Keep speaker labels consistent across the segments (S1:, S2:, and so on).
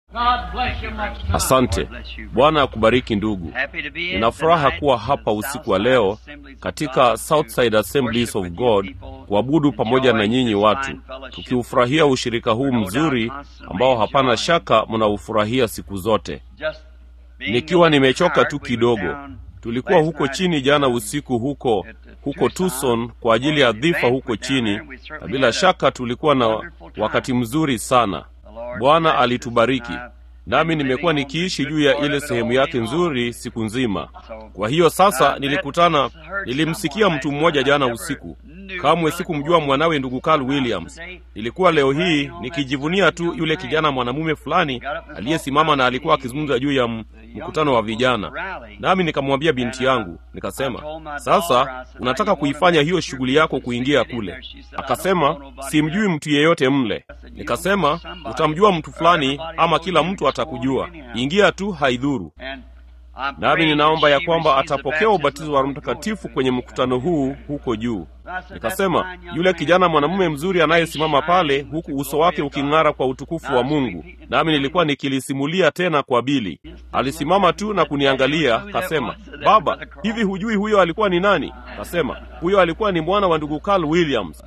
S1: Asante. Bwana akubariki ndugu. Nina furaha kuwa hapa usiku wa leo katika Southside Assemblies of God kuabudu pamoja na nyinyi watu, tukiufurahia ushirika huu mzuri ambao hapana shaka mnaufurahia siku zote. Nikiwa nimechoka tu kidogo, tulikuwa huko chini jana usiku huko huko Tucson kwa ajili ya dhifa huko chini, na bila shaka tulikuwa na wakati mzuri sana. Bwana alitubariki nami nimekuwa nikiishi juu ya ile sehemu yake nzuri siku nzima. Kwa hiyo sasa nilikutana, nilimsikia mtu mmoja jana usiku. Kamwe sikumjua mwanawe ndugu Carl Williams. Nilikuwa leo hii nikijivunia tu yule kijana mwanamume fulani aliyesimama na alikuwa akizungumza juu ya mkutano wa vijana, nami nikamwambia binti yangu, nikasema, sasa unataka kuifanya hiyo shughuli yako kuingia kule? Akasema, simjui mtu yeyote mle. Nikasema, utamjua mtu fulani, ama kila mtu atakujua. Ingia tu, haidhuru. Nami ninaomba ya kwamba atapokea ubatizo wa Roho Mtakatifu kwenye mkutano huu huko juu. Nikasema, yule kijana mwanamume mzuri anayesimama pale, huku uso wake uking'ara kwa utukufu wa Mungu. Nami nilikuwa nikilisimulia tena kwa Bili. Alisimama tu na kuniangalia, kasema, baba, hivi hujui huyo alikuwa ni nani? Kasema, huyo alikuwa ni mwana wa ndugu Carl Williams.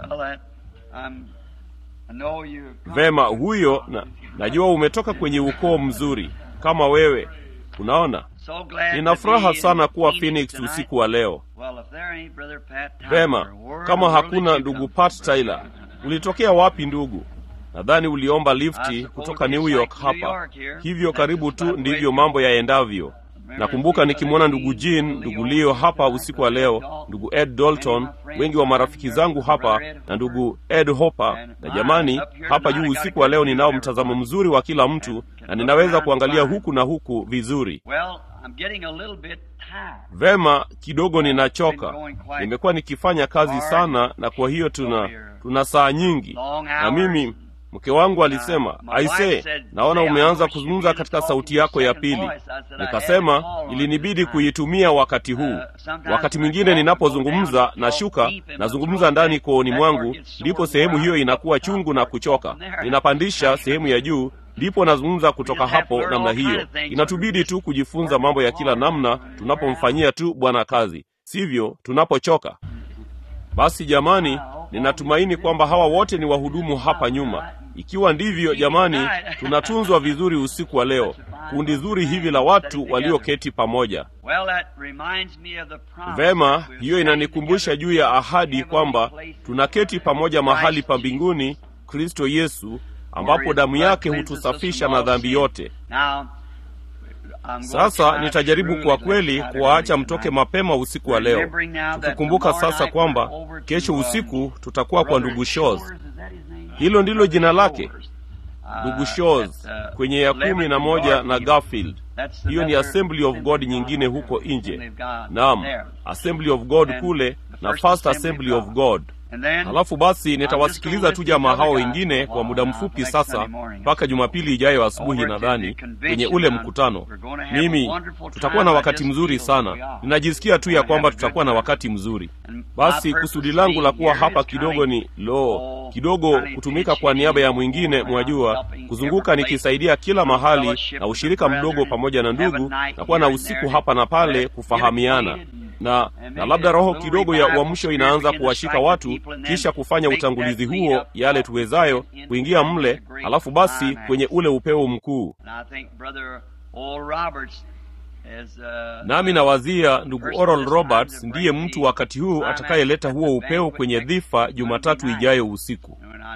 S1: Vema, huyo na, najua umetoka kwenye ukoo mzuri kama wewe. Unaona, nina furaha sana kuwa Phoenix usiku wa leo. Vema, kama hakuna ndugu Pat Tyler, ulitokea wapi ndugu? Nadhani uliomba lifti kutoka New York hapa, hivyo karibu tu ndivyo mambo yaendavyo. Nakumbuka nikimwona ndugu Jean, ndugu Leo hapa usiku wa leo, ndugu Ed Dalton, wengi wa marafiki zangu hapa na ndugu Ed Hopper. Na jamani, hapa juu usiku wa leo ninao mtazamo mzuri wa kila mtu na ninaweza kuangalia huku na huku vizuri. Vema, kidogo ninachoka. Nimekuwa nikifanya kazi sana, na kwa hiyo tuna tuna saa nyingi, na mimi mke wangu alisema, aise, naona umeanza kuzungumza katika sauti yako ya pili. Nikasema ilinibidi kuitumia wakati huu. Wakati mwingine ninapozungumza nashuka, nazungumza ndani kooni mwangu, ndipo sehemu hiyo inakuwa chungu na kuchoka. Ninapandisha sehemu ya juu, ndipo nazungumza kutoka hapo namna hiyo. Inatubidi tu kujifunza mambo ya kila namna tunapomfanyia tu Bwana kazi, sivyo tunapochoka. Basi jamani, ninatumaini kwamba hawa wote ni wahudumu hapa nyuma. Ikiwa ndivyo, jamani, tunatunzwa vizuri usiku wa leo, kundi zuri hivi la watu walioketi pamoja. Vema, hiyo inanikumbusha juu ya ahadi kwamba tunaketi pamoja mahali pa mbinguni, Kristo Yesu, ambapo damu yake hutusafisha na dhambi yote. Sasa nitajaribu kwa kweli kuwaacha mtoke mapema usiku wa leo, tukikumbuka sasa kwamba kesho usiku tutakuwa kwa ndugu Shows. Hilo ndilo jina lake, ndugu Shows, kwenye ya kumi na moja na Garfield. Hiyo ni Assembly of God nyingine huko nje. Naam, Assembly of God kule na First Assembly of God. Halafu basi nitawasikiliza tu jamaa hao wengine kwa muda mfupi sasa, mpaka Jumapili ijayo asubuhi, nadhani kwenye ule mkutano. Mimi tutakuwa na wakati mzuri sana, ninajisikia tu ya kwamba tutakuwa na wakati mzuri. Basi kusudi langu la kuwa hapa kidogo ni lo, kidogo kutumika kwa niaba ya mwingine, mwajua, kuzunguka nikisaidia kila mahali na ushirika mdogo pamoja na ndugu, na kuwa na usiku hapa na pale kufahamiana na na labda roho kidogo ya uamsho inaanza kuwashika watu, kisha kufanya utangulizi huo, yale tuwezayo kuingia mle, alafu basi kwenye ule upeo mkuu. Nami nawazia ndugu Oral Roberts ndiye mtu wakati huu atakayeleta huo upeo kwenye dhifa Jumatatu ijayo usiku.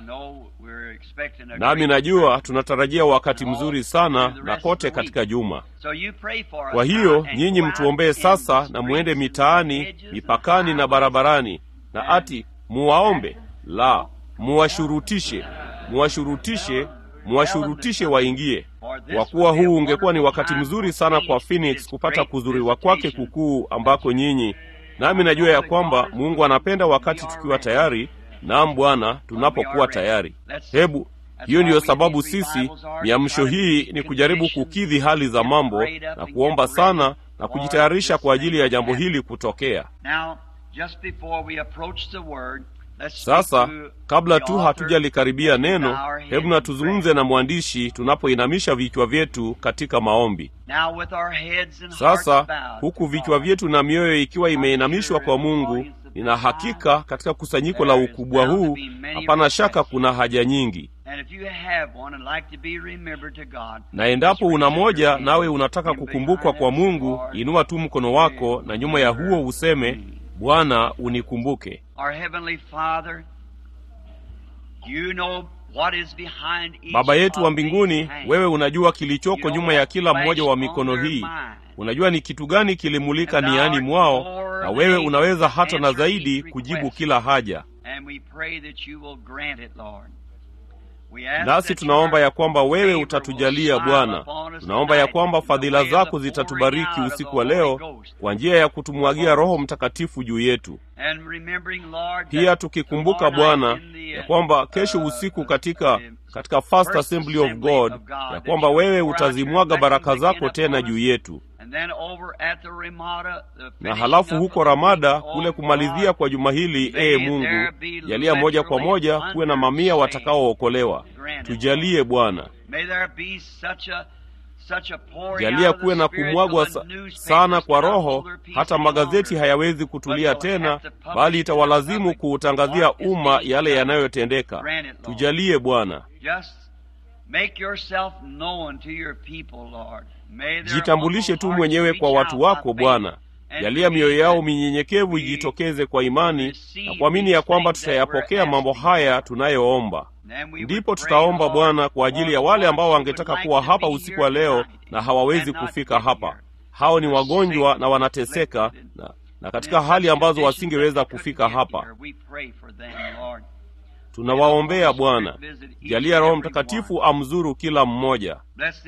S1: Nami najua tunatarajia wakati mzuri sana na kote katika juma. Kwa hiyo nyinyi mtuombee sasa, na mwende mitaani, mipakani na barabarani, na ati muwaombe, la muwashurutishe, muwashurutishe, muwashurutishe waingie, kwa kuwa huu ungekuwa ni wakati mzuri sana kwa Phoenix kupata kuzuriwa kwake kukuu ambako nyinyi. Nami najua ya kwamba Mungu anapenda wakati tukiwa tayari Naam Bwana, tunapokuwa tayari. Hebu hiyo ndiyo sababu sisi miamsho hii ni kujaribu kukidhi hali za mambo na kuomba sana na kujitayarisha kwa ajili ya jambo hili kutokea. Sasa kabla tu hatujalikaribia neno, hebu na tuzungumze na mwandishi tunapoinamisha vichwa vyetu katika maombi. Sasa huku vichwa vyetu na mioyo ikiwa imeinamishwa kwa Mungu, nina hakika katika kusanyiko la ukubwa huu, hapana shaka kuna haja nyingi, na endapo una moja nawe unataka kukumbukwa kwa Mungu, inua tu mkono wako na nyuma ya huo useme, Bwana unikumbuke. Baba yetu wa mbinguni, wewe unajua kilichoko nyuma ya kila mmoja wa mikono hii. Unajua ni kitu gani kilimulika niani mwao, na wewe unaweza hata na zaidi kujibu kila haja. Nasi tunaomba ya kwamba wewe utatujalia Bwana. Tunaomba ya kwamba fadhila zako zitatubariki usiku wa leo kwa njia ya kutumwagia Roho Mtakatifu juu yetu, pia tukikumbuka Bwana ya kwamba kesho usiku katika katika First Assembly of God ya kwamba wewe utazimwaga baraka zako tena juu yetu na halafu huko Ramada kule kumalizia kwa juma hili, ee Mungu, jalia moja kwa moja kuwe na mamia watakaookolewa. Tujalie Bwana, jalia kuwe na kumwagwa sa, sana kwa Roho, hata magazeti hayawezi kutulia tena, bali itawalazimu kuutangazia umma yale yanayotendeka. Tujalie Bwana. Jitambulishe tu mwenyewe kwa watu wako Bwana. Jalia mioyo yao minyenyekevu ijitokeze kwa imani na kuamini ya kwamba tutayapokea mambo haya tunayoomba. Ndipo tutaomba Bwana kwa ajili ya wale ambao wangetaka kuwa hapa usiku wa leo na hawawezi kufika hapa. Hao ni wagonjwa na wanateseka na, na katika hali ambazo wasingeweza kufika hapa. Tunawaombea Bwana, jalia Roho Mtakatifu amzuru kila mmoja.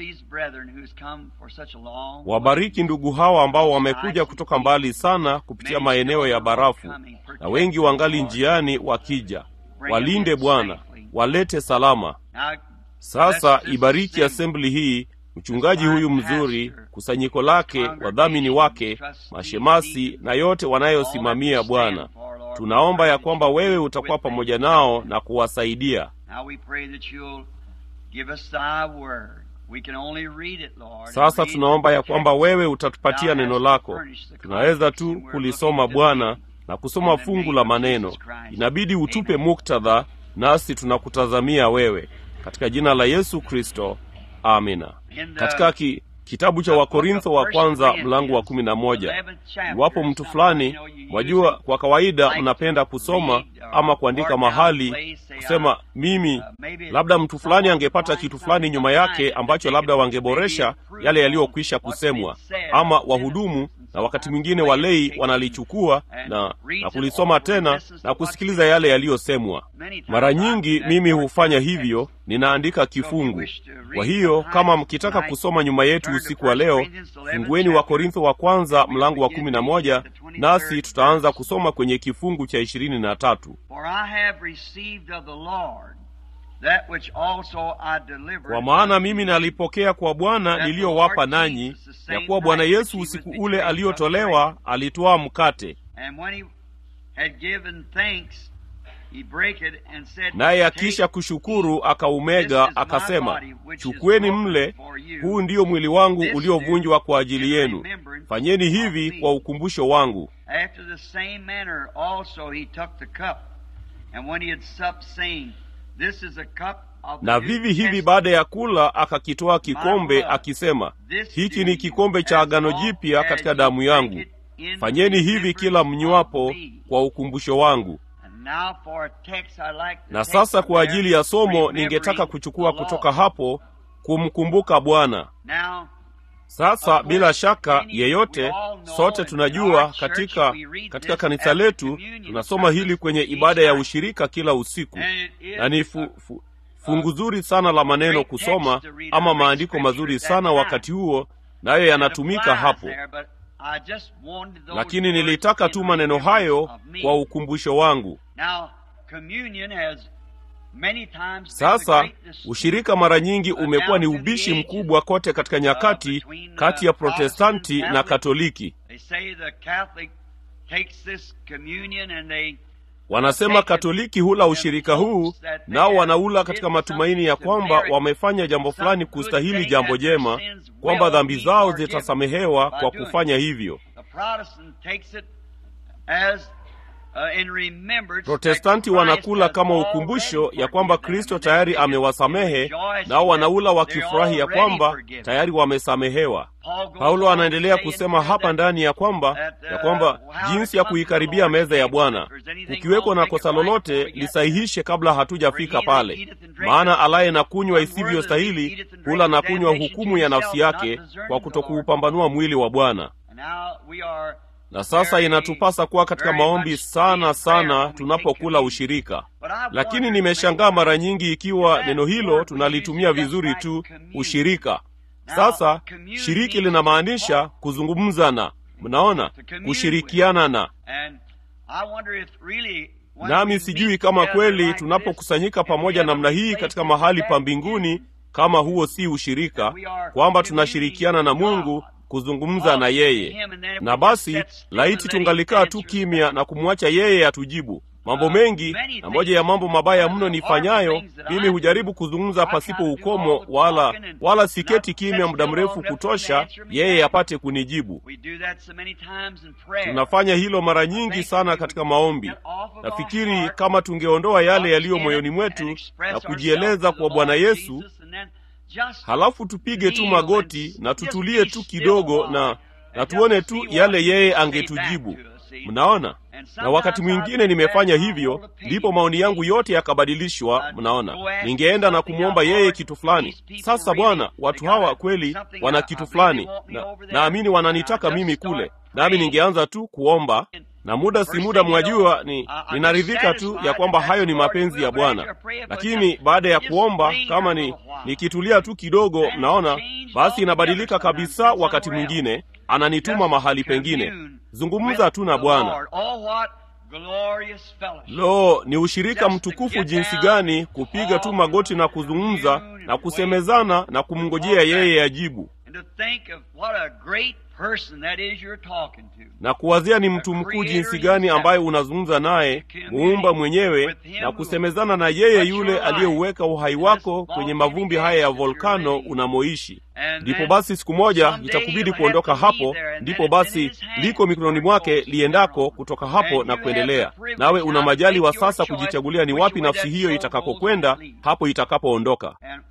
S1: Wabariki ndugu hawa ambao wamekuja kutoka mbali sana kupitia maeneo ya barafu, na wengi wangali njiani wakija. Walinde Bwana, walete salama. Sasa ibariki asembli hii, mchungaji huyu mzuri, kusanyiko lake, wadhamini wake, mashemasi na yote wanayosimamia Bwana. Tunaomba ya kwamba wewe utakuwa pamoja nao na kuwasaidia. Sasa tunaomba ya kwamba wewe utatupatia neno lako. Tunaweza tu kulisoma Bwana na kusoma fungu la maneno, inabidi utupe muktadha, nasi tunakutazamia wewe, katika jina la Yesu Kristo, amina. Katika ki, kitabu cha Wakorintho wa kwanza mlango wa kumi na moja. Iwapo mtu fulani, mwajua, kwa kawaida mnapenda kusoma ama kuandika mahali kusema mimi, labda mtu fulani angepata kitu fulani nyuma yake ambacho labda wangeboresha yale yaliyokwisha kusemwa, ama wahudumu na wakati mwingine walei wanalichukua na, na kulisoma tena na kusikiliza yale yaliyosemwa. Mara nyingi mimi hufanya hivyo, ninaandika kifungu. Kwa hiyo kama mkitaka kusoma nyuma yetu usiku wa leo, fungueni wa Korintho wa kwanza mlango wa kumi na moja, nasi tutaanza kusoma kwenye kifungu cha ishirini na tatu. Kwa maana mimi nalipokea kwa Bwana niliyowapa nanyi, ya kuwa Bwana Yesu usiku ule aliotolewa alitwaa mkate, naye akisha kushukuru akaumega, akasema, chukueni mle, huu ndiyo mwili wangu uliovunjwa kwa ajili yenu, fanyeni hivi kwa ukumbusho wangu. Na vivi hivi baada ya kula akakitoa kikombe akisema, hiki ni kikombe cha agano jipya katika damu yangu, fanyeni hivi kila mnywapo kwa ukumbusho wangu. Na sasa kwa ajili ya somo, ningetaka kuchukua kutoka hapo kumkumbuka Bwana. Sasa bila shaka yeyote, sote tunajua katika katika kanisa letu tunasoma hili kwenye ibada ya ushirika kila usiku, na ni fu, fu, fungu zuri sana la maneno kusoma, ama maandiko mazuri sana wakati huo, nayo yanatumika hapo, lakini nilitaka tu maneno hayo kwa ukumbusho wangu. Sasa ushirika mara nyingi umekuwa ni ubishi mkubwa kote katika nyakati kati ya Protestanti na Katoliki. Wanasema Katoliki hula ushirika huu, nao wanaula katika matumaini ya kwamba wamefanya jambo fulani kustahili jambo jema, kwamba dhambi zao zitasamehewa kwa kufanya hivyo. Protestanti wanakula kama ukumbusho ya kwamba Kristo tayari amewasamehe, nao wanaula wakifurahi ya kwamba tayari wamesamehewa. Paulo anaendelea kusema hapa ndani ya kwamba ya kwamba jinsi ya kuikaribia meza ya Bwana, kukiwekwa na kosa lolote lisahihishe kabla hatujafika pale, maana alaye na kunywa isivyostahili hula na kunywa hukumu ya nafsi yake kwa kutokuupambanua mwili wa Bwana. Na sasa inatupasa kuwa katika maombi sana sana tunapokula ushirika. Lakini nimeshangaa mara nyingi ikiwa neno hilo tunalitumia vizuri tu, ushirika. Sasa shiriki linamaanisha kuzungumza na, mnaona, kushirikiana na. Nami sijui kama kweli tunapokusanyika pamoja namna hii katika mahali pa mbinguni, kama huo si ushirika, kwamba tunashirikiana na Mungu kuzungumza na yeye. Na basi laiti tungalikaa tu kimya na kumwacha yeye atujibu mambo mengi. Na moja ya mambo mabaya mno nifanyayo mimi, hujaribu kuzungumza pasipo ukomo, wala wala siketi kimya muda mrefu kutosha yeye apate kunijibu. Tunafanya hilo mara nyingi sana katika maombi. Nafikiri kama tungeondoa yale yaliyo moyoni mwetu na kujieleza kwa Bwana Yesu halafu tupige tu magoti na tutulie tu kidogo na na tuone tu yale yeye angetujibu. Mnaona, na wakati mwingine nimefanya hivyo, ndipo maoni yangu yote yakabadilishwa. Mnaona, ningeenda na kumwomba yeye kitu fulani. Sasa Bwana, watu hawa kweli wana kitu fulani, na naamini wananitaka mimi kule, nami ningeanza tu kuomba na muda si muda, mwajua, ni ninaridhika tu ya kwamba hayo ni mapenzi ya Bwana. Lakini baada ya kuomba, kama ni nikitulia tu kidogo, mnaona, basi inabadilika kabisa. Wakati mwingine ananituma mahali pengine, zungumza tu na Bwana. Lo, ni ushirika mtukufu jinsi gani kupiga tu magoti na kuzungumza na kusemezana na kumngojea yeye ajibu na kuwazia ni mtu mkuu jinsi gani ambaye unazungumza naye, muumba mwenyewe, na kusemezana na yeye yule aliyeuweka uhai wako kwenye mavumbi haya ya volkano unamoishi. Ndipo basi siku moja itakubidi kuondoka hapo, ndipo basi liko mikononi mwake liendako kutoka hapo na kuendelea. Nawe una majali wa sasa kujichagulia ni wapi nafsi hiyo itakakokwenda hapo itakapoondoka.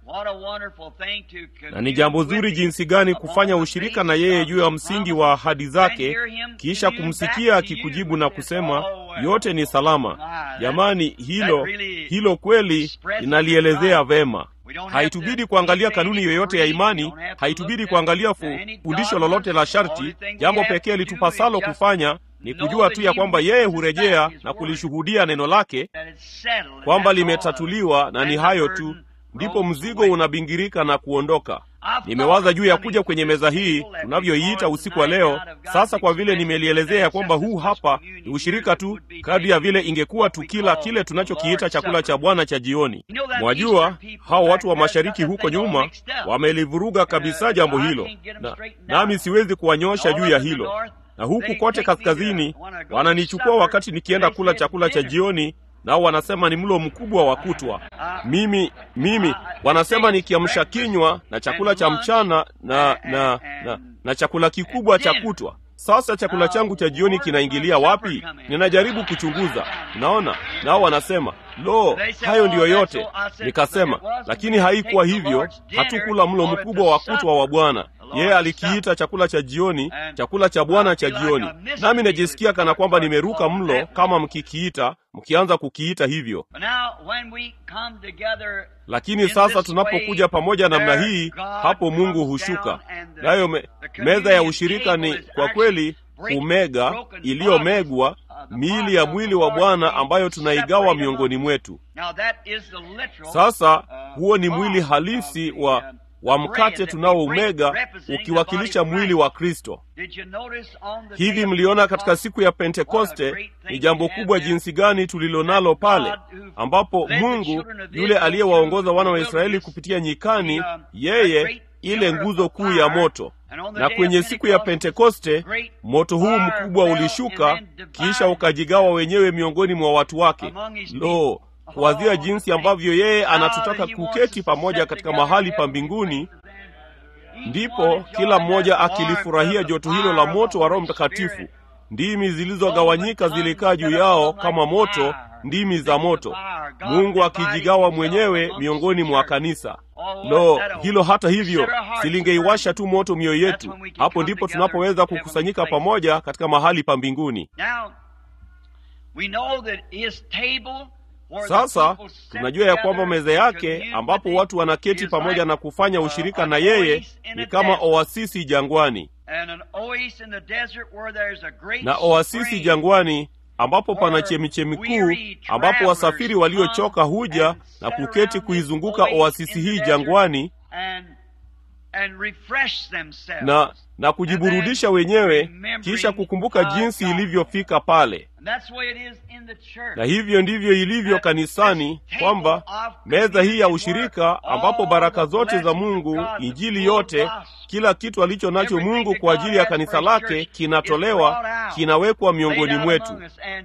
S1: Na ni jambo zuri jinsi gani kufanya ushirika na yeye juu ya msingi wa ahadi zake, kisha kumsikia akikujibu na kusema yote ni salama. Jamani, hilo hilo kweli linalielezea vema. Haitubidi kuangalia kanuni yoyote ya imani, haitubidi kuangalia fundisho lolote la sharti. Jambo pekee litupasalo kufanya ni kujua tu ya kwamba yeye hurejea na kulishuhudia neno lake kwamba limetatuliwa, na ni hayo tu, ndipo mzigo unabingirika na kuondoka. Nimewaza juu ya kuja kwenye meza hii tunavyoiita usiku wa leo. Sasa kwa vile nimelielezea ya kwamba huu hapa ni ushirika tu, kadri ya vile ingekuwa tukila kile tunachokiita chakula cha Bwana cha jioni. Mwajua hao watu wa mashariki huko nyuma wamelivuruga kabisa jambo hilo, na nami siwezi kuwanyosha juu ya hilo. Na huku kote kaskazini wananichukua wakati nikienda kula chakula cha jioni nao wanasema ni mlo mkubwa wa kutwa. Mimi mimi wanasema ni kiamsha kinywa na chakula cha mchana na na, na na chakula kikubwa cha kutwa. Sasa chakula changu cha jioni kinaingilia wapi? Ninajaribu kuchunguza, naona nao wanasema lo, hayo ndiyo yote. Nikasema, lakini haikuwa hivyo. Hatukula mlo mkubwa wa kutwa wa Bwana. Yeye alikiita chakula cha jioni, chakula cha Bwana cha jioni, nami najisikia kana kwamba nimeruka mlo kama mkikiita, mkianza kukiita hivyo. Lakini sasa tunapokuja pamoja namna hii, hapo Mungu hushuka nayo. Me, meza ya ushirika ni kwa kweli kumega, iliyomegwa miili ya mwili wa Bwana ambayo tunaigawa miongoni mwetu. Sasa huo ni mwili halisi wa wa mkate tunaoumega ukiwakilisha mwili wa Kristo. Hivi mliona katika siku ya Pentekoste ni jambo kubwa jinsi gani tulilonalo pale, ambapo Mungu yule aliyewaongoza wana wa Israeli kupitia nyikani, yeye ile nguzo kuu ya moto, na kwenye siku ya Pentekoste moto huu mkubwa ulishuka, kisha ukajigawa wenyewe miongoni mwa watu wake. Lo, kuwazia jinsi ambavyo yeye anatutaka kuketi pamoja katika mahali pa mbinguni, ndipo kila mmoja akilifurahia joto hilo la moto wa Roho Mtakatifu. Ndimi zilizogawanyika zilikaa juu yao kama moto, ndimi za moto, Mungu akijigawa mwenyewe miongoni mwa kanisa. Lo, hilo hata hivyo silingeiwasha tu moto mioyo yetu. Hapo ndipo tunapoweza kukusanyika pamoja katika mahali pa mbinguni. Sasa tunajua ya kwamba meza yake ambapo watu wanaketi pamoja na kufanya ushirika na yeye ni kama oasisi jangwani, na oasisi jangwani ambapo pana chemichemi kuu, ambapo wasafiri waliochoka huja na kuketi kuizunguka oasisi hii jangwani na na kujiburudisha wenyewe, kisha kukumbuka jinsi ilivyofika pale. Na hivyo ndivyo ilivyo kanisani, kwamba meza hii ya ushirika, ambapo baraka zote za Mungu, injili yote, kila kitu alicho nacho Mungu kwa ajili ya kanisa lake kinatolewa, kinawekwa miongoni mwetu,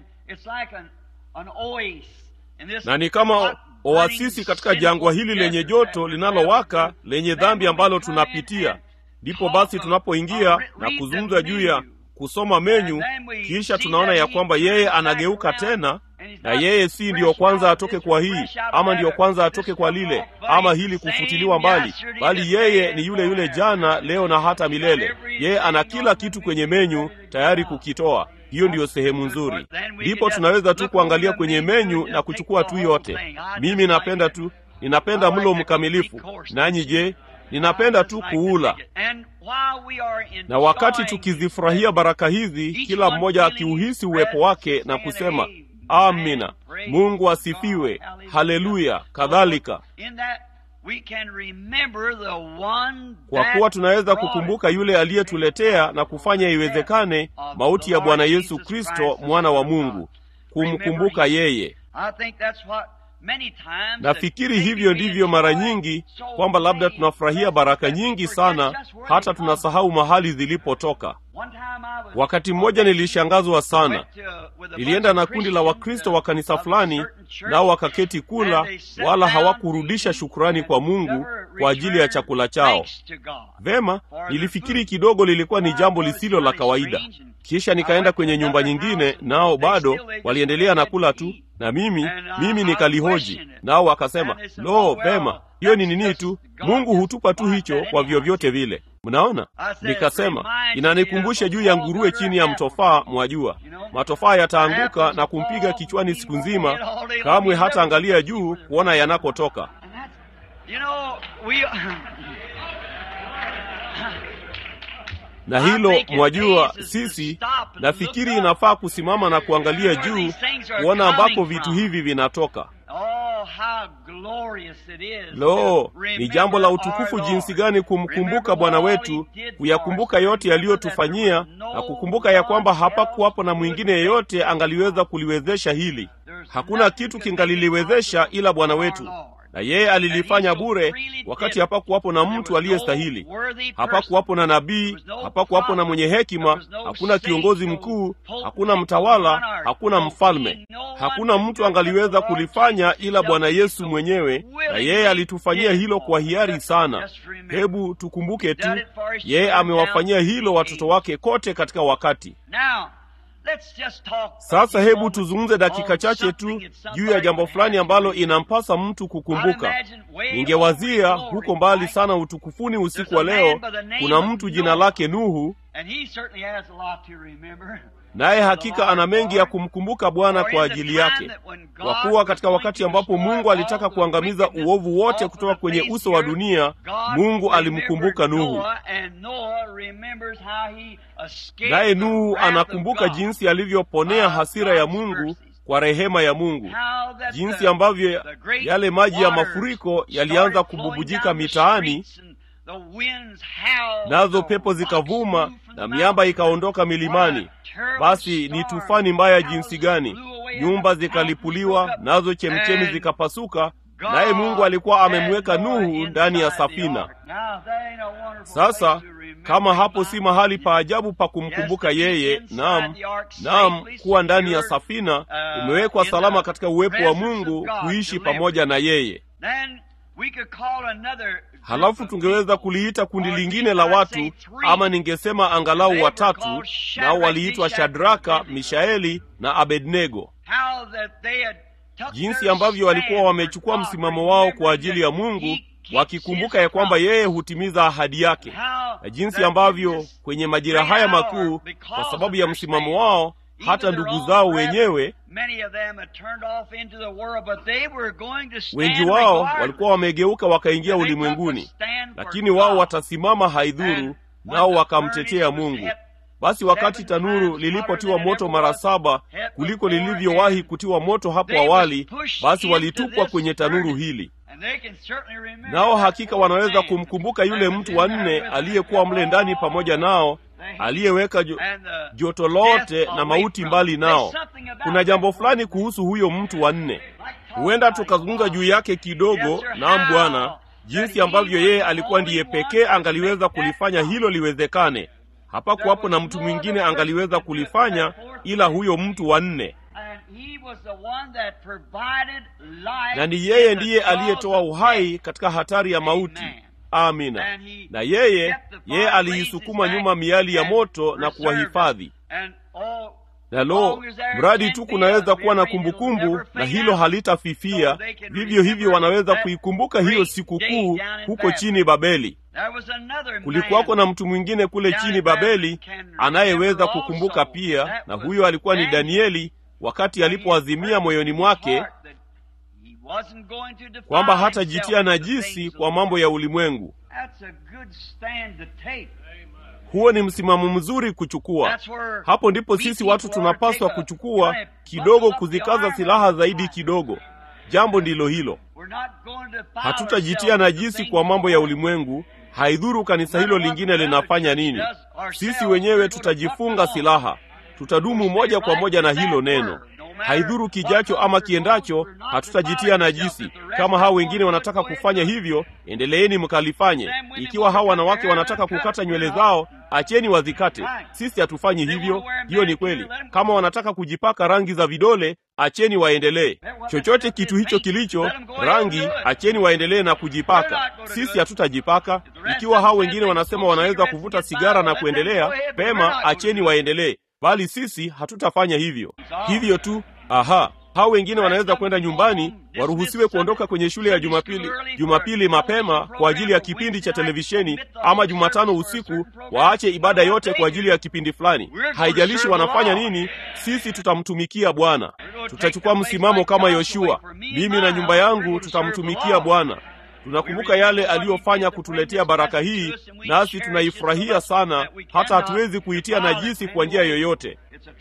S1: na ni kama oasisi katika jangwa hili lenye joto linalowaka lenye dhambi ambalo tunapitia. Ndipo basi tunapoingia na kuzungumza juu ya kusoma menyu, kisha tunaona ya kwamba yeye anageuka tena, na yeye si ndiyo kwanza atoke kwa hii ama ndiyo kwanza atoke kwa lile ama hili kufutiliwa mbali, bali yeye ni yule yule jana, leo na hata milele. Yeye ana kila kitu kwenye menyu tayari kukitoa. Hiyo ndiyo sehemu nzuri. Ndipo tunaweza tu kuangalia kwenye menyu na kuchukua tu yote. Mimi napenda tu, ninapenda mlo mkamilifu. Nanyi je? Ninapenda tu kuula. Na wakati tukizifurahia baraka hizi, kila mmoja akiuhisi uwepo wake na kusema amina, Mungu asifiwe, haleluya, kadhalika kwa kuwa tunaweza kukumbuka yule aliyetuletea na kufanya iwezekane mauti ya Bwana Yesu Kristo, mwana wa Mungu, kumkumbuka yeye. Nafikiri hivyo ndivyo mara nyingi, kwamba labda tunafurahia baraka nyingi sana hata tunasahau mahali zilipotoka. Wakati mmoja nilishangazwa sana. Nilienda na kundi la Wakristo wa kanisa fulani, nao wakaketi kula, wala hawakurudisha shukurani kwa Mungu kwa ajili ya chakula chao. Vema, nilifikiri kidogo lilikuwa ni jambo lisilo la kawaida. Kisha nikaenda kwenye nyumba nyingine, nao bado waliendelea na kula tu, na mimi mimi nikalihoji, nao wakasema, lo, vema, hiyo ni nini tu, Mungu hutupa tu hicho kwa vyovyote vile. Mnaona, nikasema inanikumbusha juu ya nguruwe chini ya mtofaa. Mwajua, matofaa yataanguka na kumpiga kichwani siku nzima, kamwe hata angalia juu kuona yanakotoka. Na hilo mwajua, sisi nafikiri inafaa kusimama na kuangalia juu kuona ambapo vitu hivi vinatoka. Lo, ni jambo la utukufu jinsi gani kumkumbuka Bwana wetu, kuyakumbuka yote yaliyotufanyia na kukumbuka ya kwamba hapakuwapo na mwingine yeyote angaliweza kuliwezesha hili. Hakuna kitu kingaliliwezesha ila Bwana wetu, na yeye alilifanya bure, wakati hapakuwapo na mtu aliyestahili. Hapakuwapo na nabii, hapakuwapo na mwenye hekima, hakuna kiongozi mkuu, hakuna mtawala, hakuna mfalme, hakuna mtu angaliweza kulifanya ila Bwana Yesu mwenyewe, na yeye alitufanyia hilo kwa hiari sana. Hebu tukumbuke tu, yeye amewafanyia hilo watoto wake kote katika wakati sasa hebu tuzungumze dakika chache tu juu ya jambo fulani ambalo inampasa mtu kukumbuka. Ningewazia huko mbali sana utukufuni usiku wa leo, kuna mtu jina lake Nuhu, naye hakika ana mengi ya kumkumbuka Bwana kwa ajili yake, kwa kuwa katika wakati ambapo Mungu alitaka kuangamiza uovu wote kutoka kwenye uso wa dunia, Mungu alimkumbuka Nuhu, naye Nuhu anakumbuka jinsi alivyoponea hasira ya Mungu kwa rehema ya Mungu, jinsi ambavyo yale maji ya mafuriko yalianza kububujika mitaani nazo pepo zikavuma na miamba ikaondoka milimani. Basi ni tufani mbaya jinsi gani! Nyumba zikalipuliwa, nazo chemchemi zikapasuka, naye Mungu alikuwa amemweka Nuhu ndani ya safina. Sasa kama hapo si mahali pa ajabu pa kumkumbuka yeye naam naam kuwa ndani ya safina umewekwa salama katika uwepo wa mungu kuishi pamoja na yeye halafu tungeweza kuliita kundi lingine la watu ama ningesema angalau watatu nao waliitwa shadraka mishaeli na abednego jinsi ambavyo walikuwa wamechukua msimamo wao kwa ajili ya mungu wakikumbuka ya kwamba yeye hutimiza ahadi yake na jinsi ambavyo kwenye majira haya makuu kwa sababu ya msimamo wao hata ndugu zao wenyewe wengi wao walikuwa wamegeuka wakaingia ulimwenguni lakini wao watasimama haidhuru nao wakamtetea mungu basi wakati tanuru lilipotiwa moto mara saba kuliko lilivyowahi kutiwa moto hapo awali basi walitupwa kwenye tanuru hili nao hakika wanaweza kumkumbuka yule mtu wa nne aliyekuwa mle ndani pamoja nao aliyeweka jo, joto lote na mauti mbali nao kuna jambo fulani kuhusu huyo mtu wa nne huenda tukazungumza juu yake kidogo naam bwana jinsi ambavyo yeye alikuwa ndiye pekee angaliweza kulifanya hilo liwezekane hapakuwapo na mtu mwingine angaliweza kulifanya ila huyo mtu wa nne na ni yeye ndiye aliyetoa uhai katika hatari ya mauti amina na yeye yeye aliisukuma nyuma miali ya moto na kuwahifadhi na lo mradi tu kunaweza kuwa na kumbukumbu na hilo halitafifia vivyo hivyo wanaweza kuikumbuka hiyo sikukuu huko chini babeli kulikuwako na mtu mwingine kule chini babeli anayeweza kukumbuka pia na huyo alikuwa ni danieli wakati alipoazimia moyoni mwake kwamba hatajitia najisi kwa mambo ya ulimwengu huo ni msimamo mzuri kuchukua hapo ndipo sisi watu tunapaswa kuchukua kidogo kuzikaza silaha zaidi kidogo jambo ndilo hilo hatutajitia najisi kwa mambo ya ulimwengu haidhuru kanisa hilo lingine linafanya nini sisi wenyewe tutajifunga silaha tutadumu moja kwa moja na hilo neno haidhuru kijacho ama kiendacho hatutajitia najisi kama hao wengine wanataka kufanya hivyo endeleeni mkalifanye ikiwa hao wanawake wanataka kukata nywele zao acheni wazikate sisi hatufanyi hivyo hiyo ni kweli kama wanataka kujipaka rangi za vidole acheni waendelee chochote kitu hicho kilicho rangi acheni waendelee na kujipaka sisi hatutajipaka ikiwa hao wengine wanasema wanaweza kuvuta sigara na kuendelea pema acheni waendelee bali sisi hatutafanya hivyo hivyo tu aha hao wengine wanaweza kwenda nyumbani waruhusiwe kuondoka kwenye shule ya jumapili jumapili mapema kwa ajili ya kipindi cha televisheni ama jumatano usiku waache ibada yote kwa ajili ya kipindi fulani haijalishi wanafanya nini sisi tutamtumikia bwana tutachukua msimamo kama yoshua mimi na nyumba yangu tutamtumikia bwana tunakumbuka yale aliyofanya kutuletea baraka hii nasi tunaifurahia sana hata hatuwezi kuitia najisi kwa njia yoyote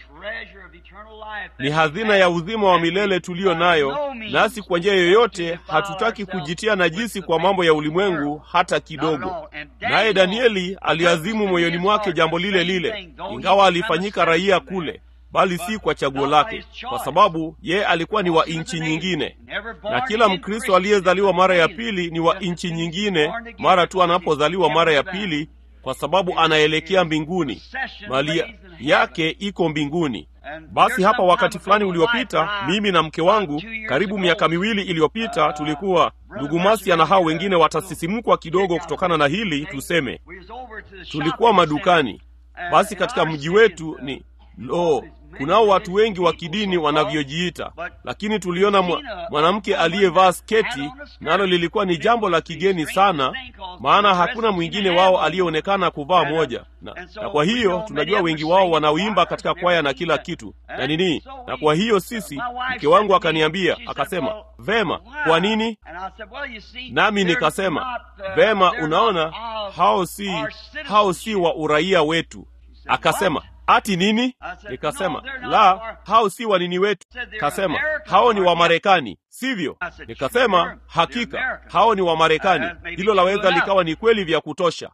S1: ni hazina ya uzima wa milele tuliyo nayo nasi kwa njia yoyote hatutaki kujitia najisi kwa mambo ya ulimwengu hata kidogo naye danieli aliazimu moyoni mwake jambo lile lile ingawa alifanyika raia kule bali si kwa chaguo lake kwa sababu yeye alikuwa ni wa nchi nyingine na kila mkristo aliyezaliwa mara ya pili ni wa nchi nyingine mara tu anapozaliwa mara ya pili kwa sababu anaelekea mbinguni mali yake iko mbinguni basi hapa wakati fulani uliopita mimi na mke wangu karibu miaka miwili iliyopita tulikuwa ndugu masia na hao wengine watasisimkwa kidogo kutokana na hili tuseme tulikuwa madukani basi katika mji wetu ni lo kunao watu wengi wa kidini wanavyojiita lakini tuliona mwanamke aliyevaa sketi nalo lilikuwa ni jambo la kigeni sana maana hakuna mwingine wao aliyeonekana kuvaa moja na, na kwa hiyo tunajua wengi wao wanaoimba katika kwaya na kila kitu na nini na kwa hiyo sisi mke wangu akaniambia akasema vema kwa nini nami nikasema vema unaona hao si hao si wa uraia wetu akasema ati nini nikasema la hao si wanini wetu kasema hao ni wamarekani sivyo nikasema hakika hao ni wamarekani hilo laweza likawa ni kweli vya kutosha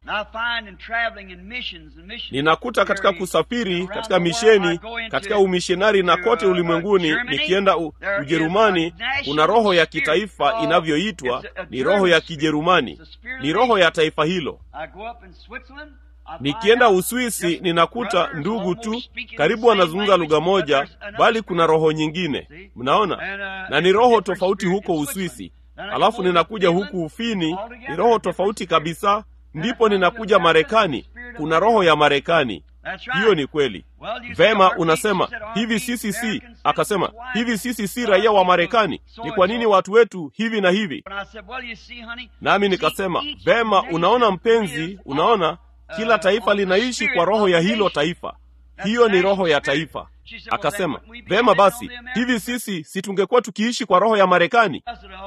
S1: ninakuta katika kusafiri katika misheni katika umishonari na kote ulimwenguni nikienda u, ujerumani kuna roho ya kitaifa inavyoitwa ni roho ya kijerumani ni roho ya taifa hilo nikienda Uswisi ninakuta ndugu tu karibu wanazungumza lugha moja, bali kuna roho nyingine. Mnaona, na ni roho tofauti huko Uswisi. Alafu ninakuja huku Ufini, ni roho tofauti kabisa. Ndipo ninakuja Marekani, kuna roho ya Marekani. Hiyo ni kweli. Vema, unasema hivi, sisi si akasema hivi, sisi si raia wa Marekani. Ni kwa nini watu wetu hivi na hivi? Nami nikasema vema, unaona mpenzi, unaona kila taifa linaishi kwa roho ya hilo taifa. Hiyo ni roho ya taifa. Akasema vema basi, hivi sisi si tungekuwa tukiishi kwa roho ya Marekani?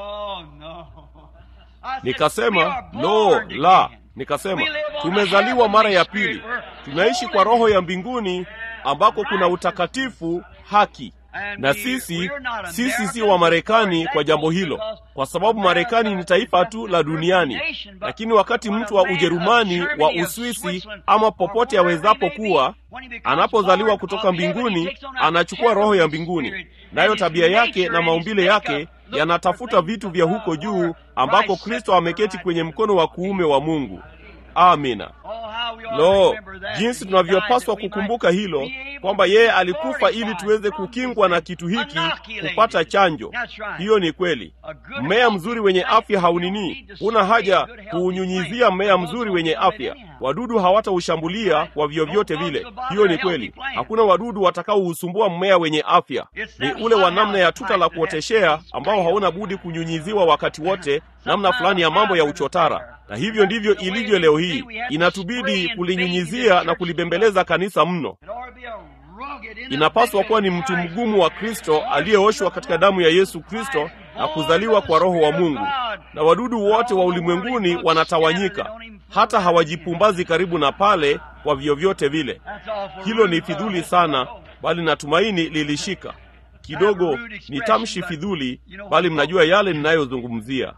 S1: Nikasema lo, la. Nikasema tumezaliwa mara ya pili, tunaishi kwa roho ya mbinguni ambako kuna utakatifu, haki na sisi sisi si wa Marekani kwa jambo hilo, kwa sababu Marekani ni taifa tu la duniani. Lakini wakati mtu wa Ujerumani, wa Uswisi ama popote awezapo kuwa, anapozaliwa kutoka mbinguni, anachukua roho ya mbinguni, nayo tabia yake na maumbile yake yanatafuta vitu vya huko juu, ambako Kristo ameketi kwenye mkono wa kuume wa Mungu. Amina. Lo, jinsi tunavyopaswa kukumbuka hilo kwamba yeye alikufa ili tuweze kukingwa na kitu hiki, kupata chanjo. Hiyo ni kweli. Mmea mzuri wenye afya haunini, huna haja kuunyunyizia mmea mzuri wenye afya. Wadudu hawataushambulia kwa vyovyote vile. Hiyo ni kweli. Hakuna wadudu watakaousumbua mmea wenye afya. Ni ule wa namna ya tuta la kuoteshea ambao hauna budi kunyunyiziwa wakati wote, namna fulani ya mambo ya uchotara na hivyo ndivyo ilivyo leo hii. Inatubidi kulinyunyizia na kulibembeleza kanisa mno. Inapaswa kuwa ni mtu mgumu wa Kristo aliyeoshwa katika damu ya Yesu Kristo na kuzaliwa kwa Roho wa Mungu, na wadudu wote wa ulimwenguni wanatawanyika, hata hawajipumbazi karibu na pale kwa vyovyote vile. Hilo ni fidhuli sana, bali natumaini lilishika kidogo. Ni tamshi fidhuli, bali mnajua yale ninayozungumzia.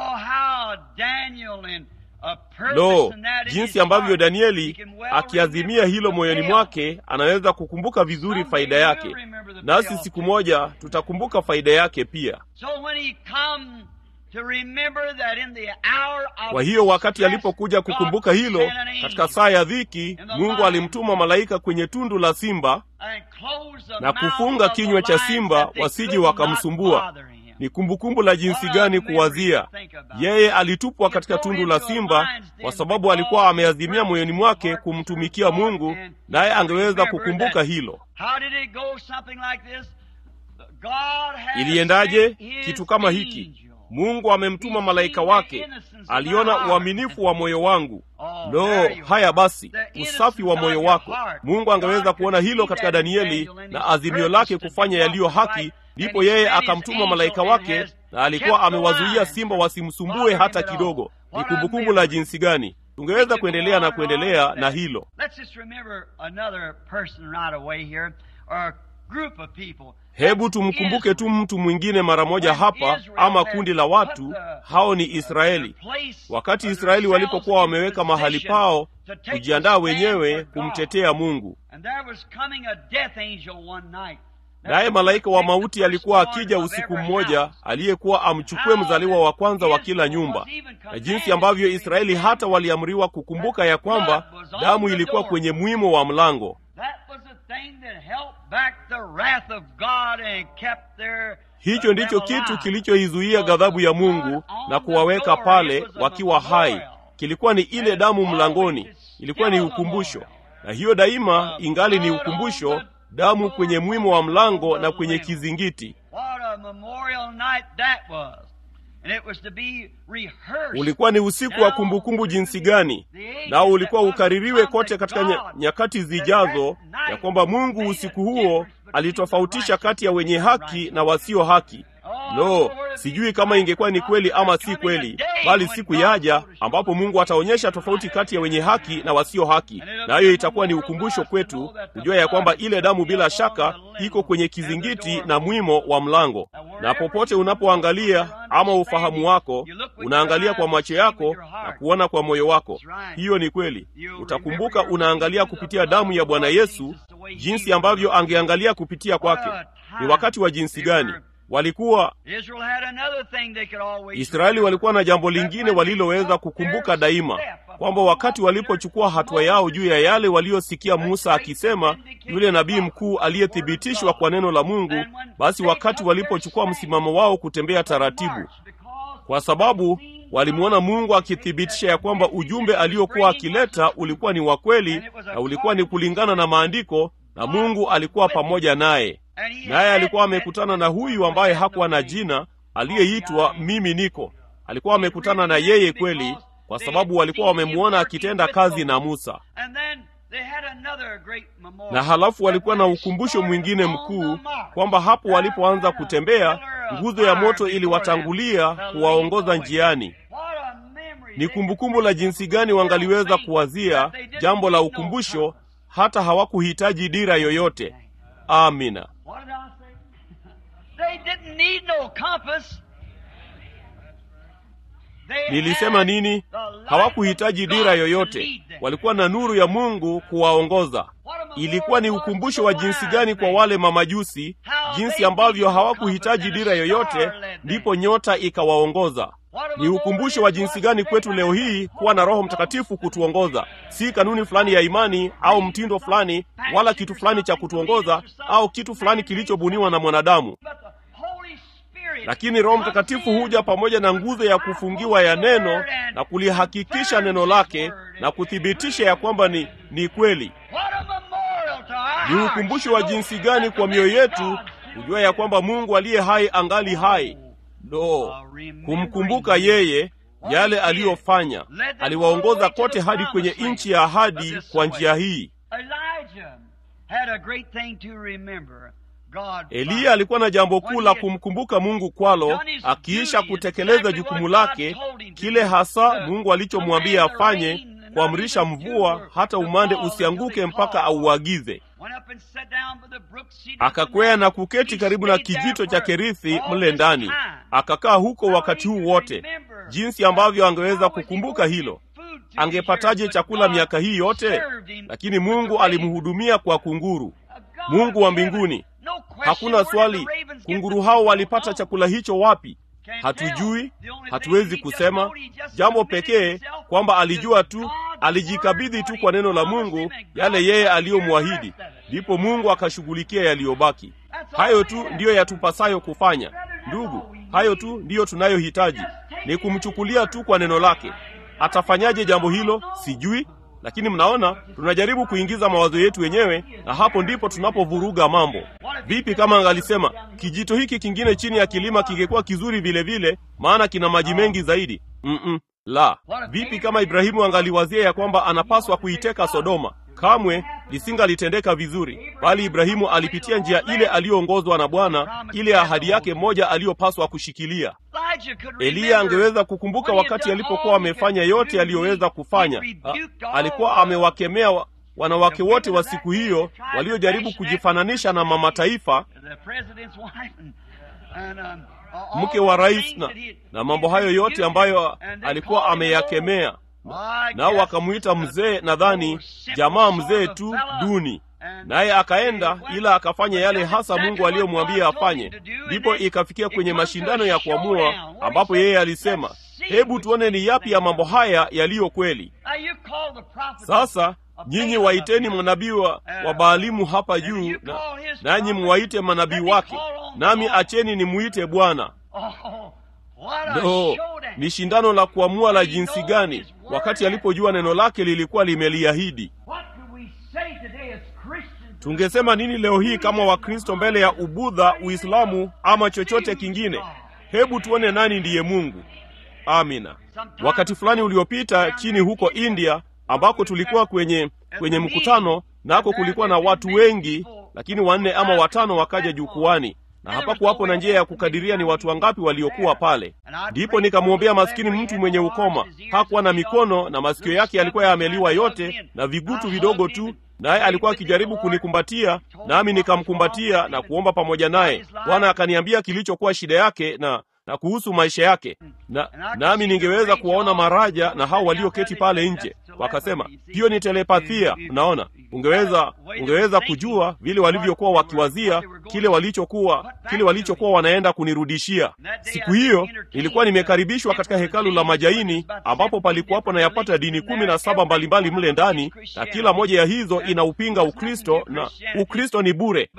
S1: Lo, jinsi ambavyo Danieli akiazimia hilo moyoni mwake anaweza kukumbuka vizuri faida yake, nasi siku moja tutakumbuka faida yake pia. Kwa hiyo wakati alipokuja kukumbuka hilo katika saa ya dhiki, Mungu alimtuma malaika kwenye tundu la simba na kufunga kinywa cha simba wasije wakamsumbua. Ni kumbukumbu la jinsi gani kuwazia yeye alitupwa katika tundu la simba, kwa sababu alikuwa ameazimia moyoni mwake kumtumikia Mungu, naye angeweza kukumbuka hilo. Iliendaje? Kitu kama hiki. Mungu amemtuma malaika wake, aliona uaminifu wa moyo wangu. Lo, haya basi, usafi wa moyo wako. Mungu angeweza kuona hilo katika Danieli na azimio lake kufanya yaliyo haki. Ndipo yeye akamtuma malaika wake, na alikuwa amewazuia simba wasimsumbue hata kidogo. Ni kumbukumbu la jinsi gani! Tungeweza kuendelea na kuendelea na hilo. Hebu tumkumbuke tu mtu mwingine mara moja hapa, ama kundi la watu hao ni Israeli. Wakati Israeli walipokuwa wameweka mahali pao kujiandaa wenyewe kumtetea Mungu, naye malaika wa mauti alikuwa akija usiku mmoja, aliyekuwa amchukue mzaliwa wa kwanza wa kila nyumba, na jinsi ambavyo Israeli hata waliamriwa kukumbuka ya kwamba damu ilikuwa kwenye mwimo wa mlango. Hicho ndicho kitu kilichoizuia ghadhabu ya Mungu na kuwaweka pale wakiwa hai. Kilikuwa ni ile damu mlangoni, ilikuwa ni ukumbusho, na hiyo daima ingali ni ukumbusho, damu kwenye mwimo wa mlango na kwenye kizingiti. Ulikuwa ni usiku wa kumbukumbu jinsi gani, nao ulikuwa ukaririwe kote katika nyakati zijazo, ya kwamba Mungu usiku huo alitofautisha kati ya wenye haki na wasio haki. Lo, sijui kama ingekuwa ni kweli ama si kweli, bali siku yaja ambapo Mungu ataonyesha tofauti kati ya wenye haki na wasio haki, nayo itakuwa ni ukumbusho kwetu kujua ya kwamba ile damu bila shaka iko kwenye kizingiti na mwimo wa mlango. Na popote unapoangalia ama ufahamu wako, unaangalia kwa macho yako na kuona kwa moyo wako. Hiyo ni kweli. Utakumbuka unaangalia kupitia damu ya Bwana Yesu, jinsi ambavyo angeangalia kupitia kwake. Ni wakati wa jinsi gani! walikuwa
S2: Israel had another thing they could always
S1: Israeli walikuwa na jambo lingine waliloweza kukumbuka daima, kwamba wakati walipochukua hatua yao juu ya yale waliosikia Musa akisema, yule nabii mkuu aliyethibitishwa kwa neno la Mungu, basi wakati walipochukua msimamo wao kutembea taratibu, kwa sababu walimwona Mungu akithibitisha ya kwamba ujumbe aliokuwa akileta ulikuwa ni wa kweli na ulikuwa ni kulingana na maandiko, na Mungu alikuwa pamoja naye. Naye alikuwa amekutana na huyu ambaye hakuwa na jina, aliyeitwa mimi niko. Alikuwa amekutana na yeye kweli, kwa sababu walikuwa wamemwona akitenda kazi na Musa. Na halafu walikuwa na ukumbusho mwingine mkuu kwamba hapo walipoanza kutembea, nguzo ya moto iliwatangulia kuwaongoza njiani. Ni kumbukumbu la jinsi gani wangaliweza kuwazia jambo la ukumbusho, hata hawakuhitaji dira yoyote. Amina.
S2: What did I say? They didn't need no compass. They
S1: Nilisema
S2: had
S1: nini?
S2: the light
S1: Hawakuhitaji
S2: of
S1: dira
S2: God to
S1: yoyote,
S2: lead them.
S1: walikuwa na nuru ya Mungu kuwaongoza. Ilikuwa ni ukumbusho wa jinsi gani kwa wale mamajusi, jinsi ambavyo hawakuhitaji dira yoyote, ndipo nyota ikawaongoza. Ni ukumbusho wa jinsi gani kwetu leo hii kuwa na Roho Mtakatifu kutuongoza, si kanuni fulani ya imani au mtindo fulani, wala kitu fulani cha kutuongoza au kitu fulani kilichobuniwa na mwanadamu.
S2: But the Holy Spirit
S1: Lakini Roho Mtakatifu huja pamoja na nguzo ya kufungiwa ya neno na kulihakikisha neno lake na kuthibitisha ya kwamba ni, ni kweli.
S2: What a memorial to our
S1: Ni ukumbusho wa jinsi gani kwa mioyo yetu kujua ya kwamba Mungu aliye hai angali hai. Lo, kumkumbuka yeye yale aliyofanya. Aliwaongoza kote hadi kwenye nchi ya ahadi kwa njia hii.
S2: Elijah had a great thing to remember. God
S1: Eliya alikuwa na jambo kuu la kumkumbuka Mungu kwalo, akiisha kutekeleza jukumu lake, kile hasa Mungu alichomwambia afanye, kuamrisha mvua hata umande usianguke mpaka auagize.
S2: Went up and sat down by the brook, seated
S1: Akakwea
S2: from
S1: na
S2: there.
S1: kuketi
S2: He
S1: karibu na
S2: stayed there
S1: kijito cha
S2: for
S1: Kerithi
S2: all
S1: mle
S2: this
S1: ndani,
S2: time.
S1: akakaa huko wakati huu wote. Jinsi ambavyo angeweza kukumbuka hilo, angepataje chakula miaka hii yote? Lakini Mungu alimhudumia kwa kunguru. Mungu wa mbinguni, hakuna swali, kunguru hao walipata chakula hicho wapi? Hatujui, hatuwezi kusema. Jambo pekee kwamba alijua tu, alijikabidhi tu kwa neno la Mungu yale yeye aliyomwahidi, ndipo Mungu akashughulikia yaliyobaki. Hayo tu ndiyo yatupasayo kufanya, ndugu. Hayo tu ndiyo tunayohitaji, ni kumchukulia tu kwa neno lake. Atafanyaje jambo hilo? Sijui, lakini mnaona, tunajaribu kuingiza mawazo yetu wenyewe, na hapo ndipo tunapovuruga mambo. Vipi kama angalisema kijito hiki kingine chini ya kilima kingekuwa kizuri vile vile, maana kina maji mengi zaidi? Mm-mm, la. Vipi kama Ibrahimu angaliwazia ya kwamba anapaswa kuiteka Sodoma? Kamwe lisingalitendeka vizuri, bali Ibrahimu alipitia njia ile aliyoongozwa na Bwana, ile ahadi yake moja aliyopaswa kushikilia.
S2: Elijah could
S1: Eliya
S2: remember
S1: angeweza kukumbuka
S2: when he
S1: wakati
S2: had
S1: alipokuwa
S2: done all he
S1: amefanya
S2: could
S1: yote
S2: do.
S1: aliyoweza kufanya.
S2: He
S1: A,
S2: rebuked all
S1: alikuwa
S2: the-
S1: amewakemea wa- wanawake wote wa siku hiyo waliojaribu kujifananisha na mama taifa,
S2: the president's wife and, and, um, all
S1: mke wa
S2: the
S1: rais
S2: things
S1: na,
S2: that he-
S1: na mambo hayo yote ambayo
S2: And they
S1: alikuwa
S2: called him
S1: ameyakemea,
S2: old. I
S1: nao
S2: guess
S1: wakamwita
S2: a
S1: mzee, nadhani
S2: old simple
S1: jamaa
S2: sort
S1: mzee
S2: of
S1: tu
S2: fella.
S1: duni.
S2: And
S1: Naye akaenda
S2: he went
S1: ila akafanya yale
S2: and
S1: hasa
S2: did
S1: Mungu
S2: exactly
S1: aliyomwambia
S2: what God told
S1: afanye.
S2: him to do, and
S1: Ndipo
S2: then
S1: ikafikia
S2: it
S1: kwenye
S2: comes to
S1: mashindano
S2: a
S1: ya kuamua,
S2: showdown, where
S1: ambapo
S2: he
S1: yeye
S2: said,
S1: alisema,
S2: "Let's see
S1: hebu
S2: which
S1: tuone ni yapi ya mambo haya yaliyo kweli.
S2: Now you call the prophet
S1: Sasa
S2: a
S1: nyinyi
S2: Balaam
S1: waiteni
S2: up here.
S1: manabii wa, wa Baalimu hapa juu, na, nanyi muwaite manabii wake, nami acheni nimuite Bwana.
S2: Oh, what a
S1: No,
S2: showdown.
S1: ni shindano la kuamua la jinsi gani, wakati alipojua neno lake lilikuwa limeliahidi.
S2: What could we say today as Christians?
S1: Tungesema nini leo hii kama Wakristo mbele ya Ubudha, Uislamu ama chochote kingine? Hebu tuone nani ndiye Mungu. Amina. Wakati fulani uliopita chini huko India ambako tulikuwa kwenye kwenye mkutano, nako kulikuwa na watu wengi, lakini wanne ama watano wakaja jukwani, na hapakuwapo na njia ya kukadiria ni watu wangapi waliokuwa pale. Ndipo nikamwombea maskini mtu mwenye ukoma, hakuwa na mikono na masikio yake yalikuwa yameliwa yote na vigutu vidogo tu, naye alikuwa akijaribu kunikumbatia, nami nikamkumbatia na kuomba pamoja naye. Bwana akaniambia kilichokuwa shida yake na na kuhusu maisha yake, na nami ningeweza kuwaona maraja na hao walioketi pale nje. Wakasema hiyo ni telepathia. Unaona, ungeweza ungeweza kujua vile walivyokuwa wakiwazia kile walichokuwa kile walichokuwa wanaenda kunirudishia. Siku hiyo nilikuwa nimekaribishwa katika hekalu la Majaini, ambapo palikuwapo na yapata dini kumi na saba mbalimbali mle ndani, na kila moja ya hizo inaupinga Ukristo na Ukristo ni bure.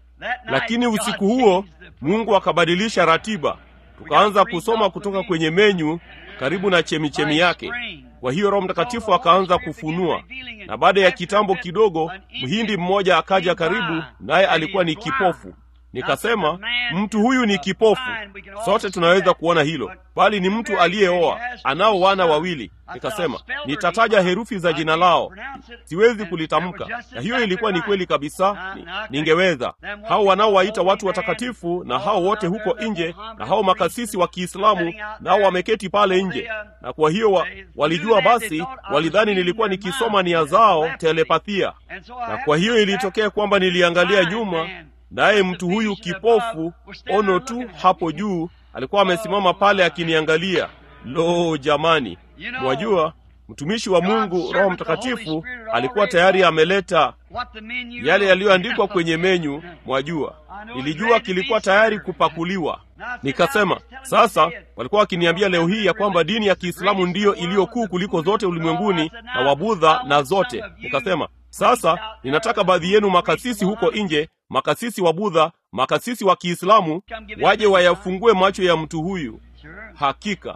S1: Lakini usiku huo Mungu akabadilisha ratiba, tukaanza kusoma kutoka kwenye menyu karibu na chemichemi yake. Kwa hiyo Roho Mtakatifu akaanza kufunua, na baada ya kitambo kidogo, mhindi mmoja akaja karibu, naye alikuwa ni kipofu. Nikasema, mtu huyu ni kipofu, sote tunaweza kuona hilo, bali ni mtu aliyeoa, anao wana wawili. Nikasema, nitataja herufi za jina lao, siwezi kulitamka. Na hiyo ilikuwa ni kweli kabisa, ni, ningeweza. Hao wanaowaita watu watakatifu na hao wote huko nje na hao makasisi wa Kiislamu nao wameketi pale nje, na kwa hiyo wa, walijua basi, walidhani nilikuwa nikisoma nia zao telepathia, na kwa hiyo ilitokea kwamba niliangalia nyuma naye mtu huyu kipofu, ono tu hapo juu, alikuwa amesimama pale akiniangalia. Lo, jamani! Mwajua, mtumishi wa Mungu Roho Mtakatifu alikuwa tayari ameleta yale yaliyoandikwa kwenye menyu. Mwajua, nilijua kilikuwa tayari kupakuliwa. Nikasema, sasa walikuwa wakiniambia leo hii ya kwamba dini ya Kiislamu ndiyo iliyokuu kuliko zote ulimwenguni na Wabudha na zote. Nikasema, sasa ninataka baadhi yenu makasisi huko nje, makasisi wa Budha, makasisi wa Kiislamu waje wayafungue macho ya mtu huyu. Hakika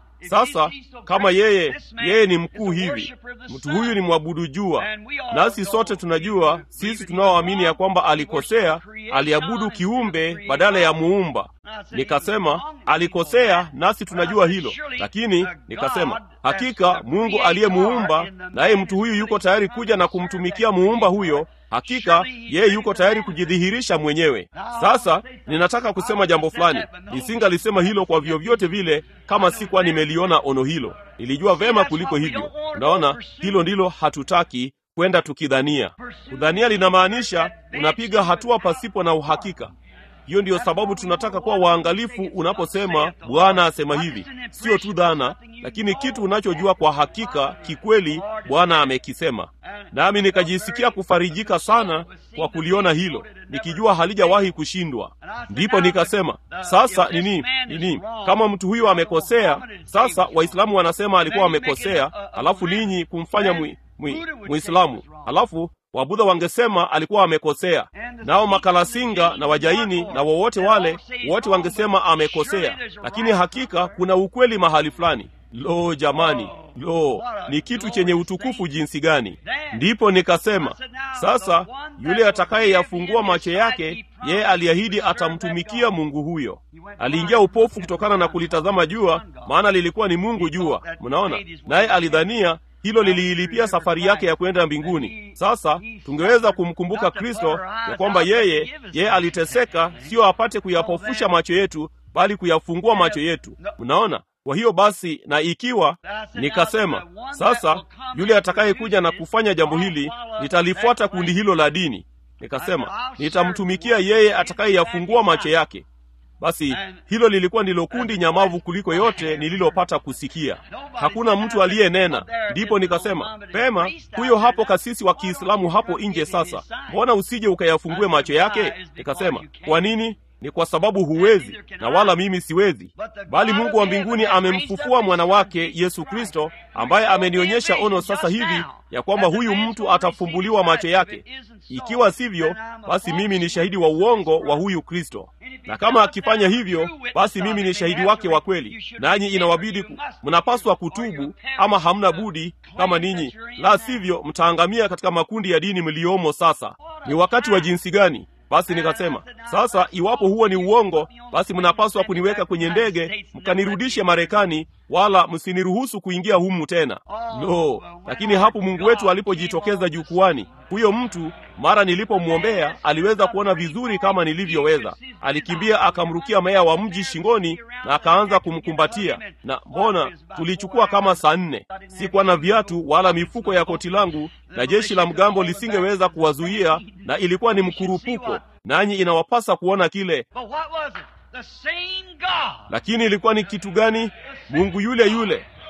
S1: sasa, kama yeye yeye ni mkuu hivi, mtu huyu ni mwabudu jua, nasi sote tunajua, sisi tunaoamini ya kwamba alikosea, aliabudu kiumbe badala ya muumba. Nikasema alikosea, nasi tunajua hilo, lakini nikasema hakika Mungu aliyemuumba, naye mtu huyu yuko tayari kuja na kumtumikia muumba huyo. Hakika yeye yuko tayari kujidhihirisha mwenyewe. Sasa ninataka kusema jambo fulani. Nisingalisema hilo kwa vyovyote vile kama sikuwa nimeliona ono hilo. Nilijua vema kuliko hivyo. Unaona, hilo ndilo hatutaki kwenda tukidhania. Kudhania linamaanisha unapiga hatua pasipo na uhakika. Hiyo ndiyo sababu tunataka kuwa waangalifu unaposema Bwana asema hivi, sio tu dhana, lakini kitu unachojua kwa hakika kikweli Bwana amekisema. Nami nikajisikia kufarijika sana kwa kuliona hilo, nikijua halijawahi kushindwa. Ndipo nikasema sasa nini nini, kama mtu huyo amekosea, sasa Waislamu wanasema alikuwa amekosea, alafu ninyi kumfanya mwi, mwi, Muislamu, alafu Wabudha wangesema alikuwa amekosea, nao makalasinga na wajaini na wowote wale wote wangesema amekosea. Lakini hakika kuna ukweli mahali fulani. Lo, jamani, lo, ni kitu chenye utukufu jinsi gani! Ndipo nikasema sasa, yule atakayeyafungua macho yake, yeye aliahidi atamtumikia Mungu huyo. Aliingia upofu kutokana na kulitazama jua, maana lilikuwa ni Mungu jua, mnaona, naye alidhania hilo liliilipia safari yake ya kwenda mbinguni. Sasa tungeweza kumkumbuka Kristo ya kwamba yeye yeye aliteseka, sio apate kuyapofusha macho yetu, bali kuyafungua macho yetu. Mnaona? Kwa hiyo basi, na ikiwa nikasema sasa, yule atakayekuja na kufanya jambo hili, nitalifuata kundi hilo la dini. Nikasema nitamtumikia yeye atakayeyafungua macho yake. Basi hilo lilikuwa ndilo kundi nyamavu kuliko yote nililopata kusikia. Hakuna mtu aliyenena. Ndipo nikasema pema, huyo hapo kasisi wa Kiislamu hapo nje. Sasa mbona usije ukayafungue macho yake? Nikasema kwa nini? Ni kwa sababu huwezi, na wala mimi siwezi, bali Mungu wa mbinguni amemfufua mwana wake Yesu Kristo, ambaye amenionyesha ono sasa hivi ya kwamba huyu mtu atafumbuliwa macho yake. Ikiwa sivyo, basi mimi ni shahidi wa uongo wa huyu Kristo, na kama akifanya hivyo, basi mimi ni shahidi wake wa kweli. Nanyi inawabidi ku, mnapaswa kutubu, ama hamna budi, kama ninyi la sivyo mtaangamia katika makundi ya dini mliomo. Sasa ni wakati wa jinsi gani? Basi nikasema sasa, iwapo huo ni uongo, basi mnapaswa kuniweka kwenye ndege mkanirudishe Marekani, wala msiniruhusu kuingia humu tena. No, lakini hapo Mungu wetu alipojitokeza jukwani, huyo mtu mara nilipomwombea aliweza kuona vizuri kama nilivyoweza. Alikimbia akamrukia meya wa mji shingoni na akaanza kumkumbatia, na mbona tulichukua kama saa nne. Sikuwa na viatu wala mifuko ya koti langu, na jeshi la mgambo lisingeweza kuwazuia, na ilikuwa ni mkurupuko, nanyi inawapasa kuona kile. Lakini ilikuwa ni kitu gani? Mungu yule yule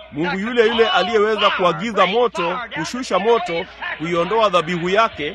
S1: Mungu yule yule aliyeweza kuagiza moto, kushusha moto, kuiondoa dhabihu yake,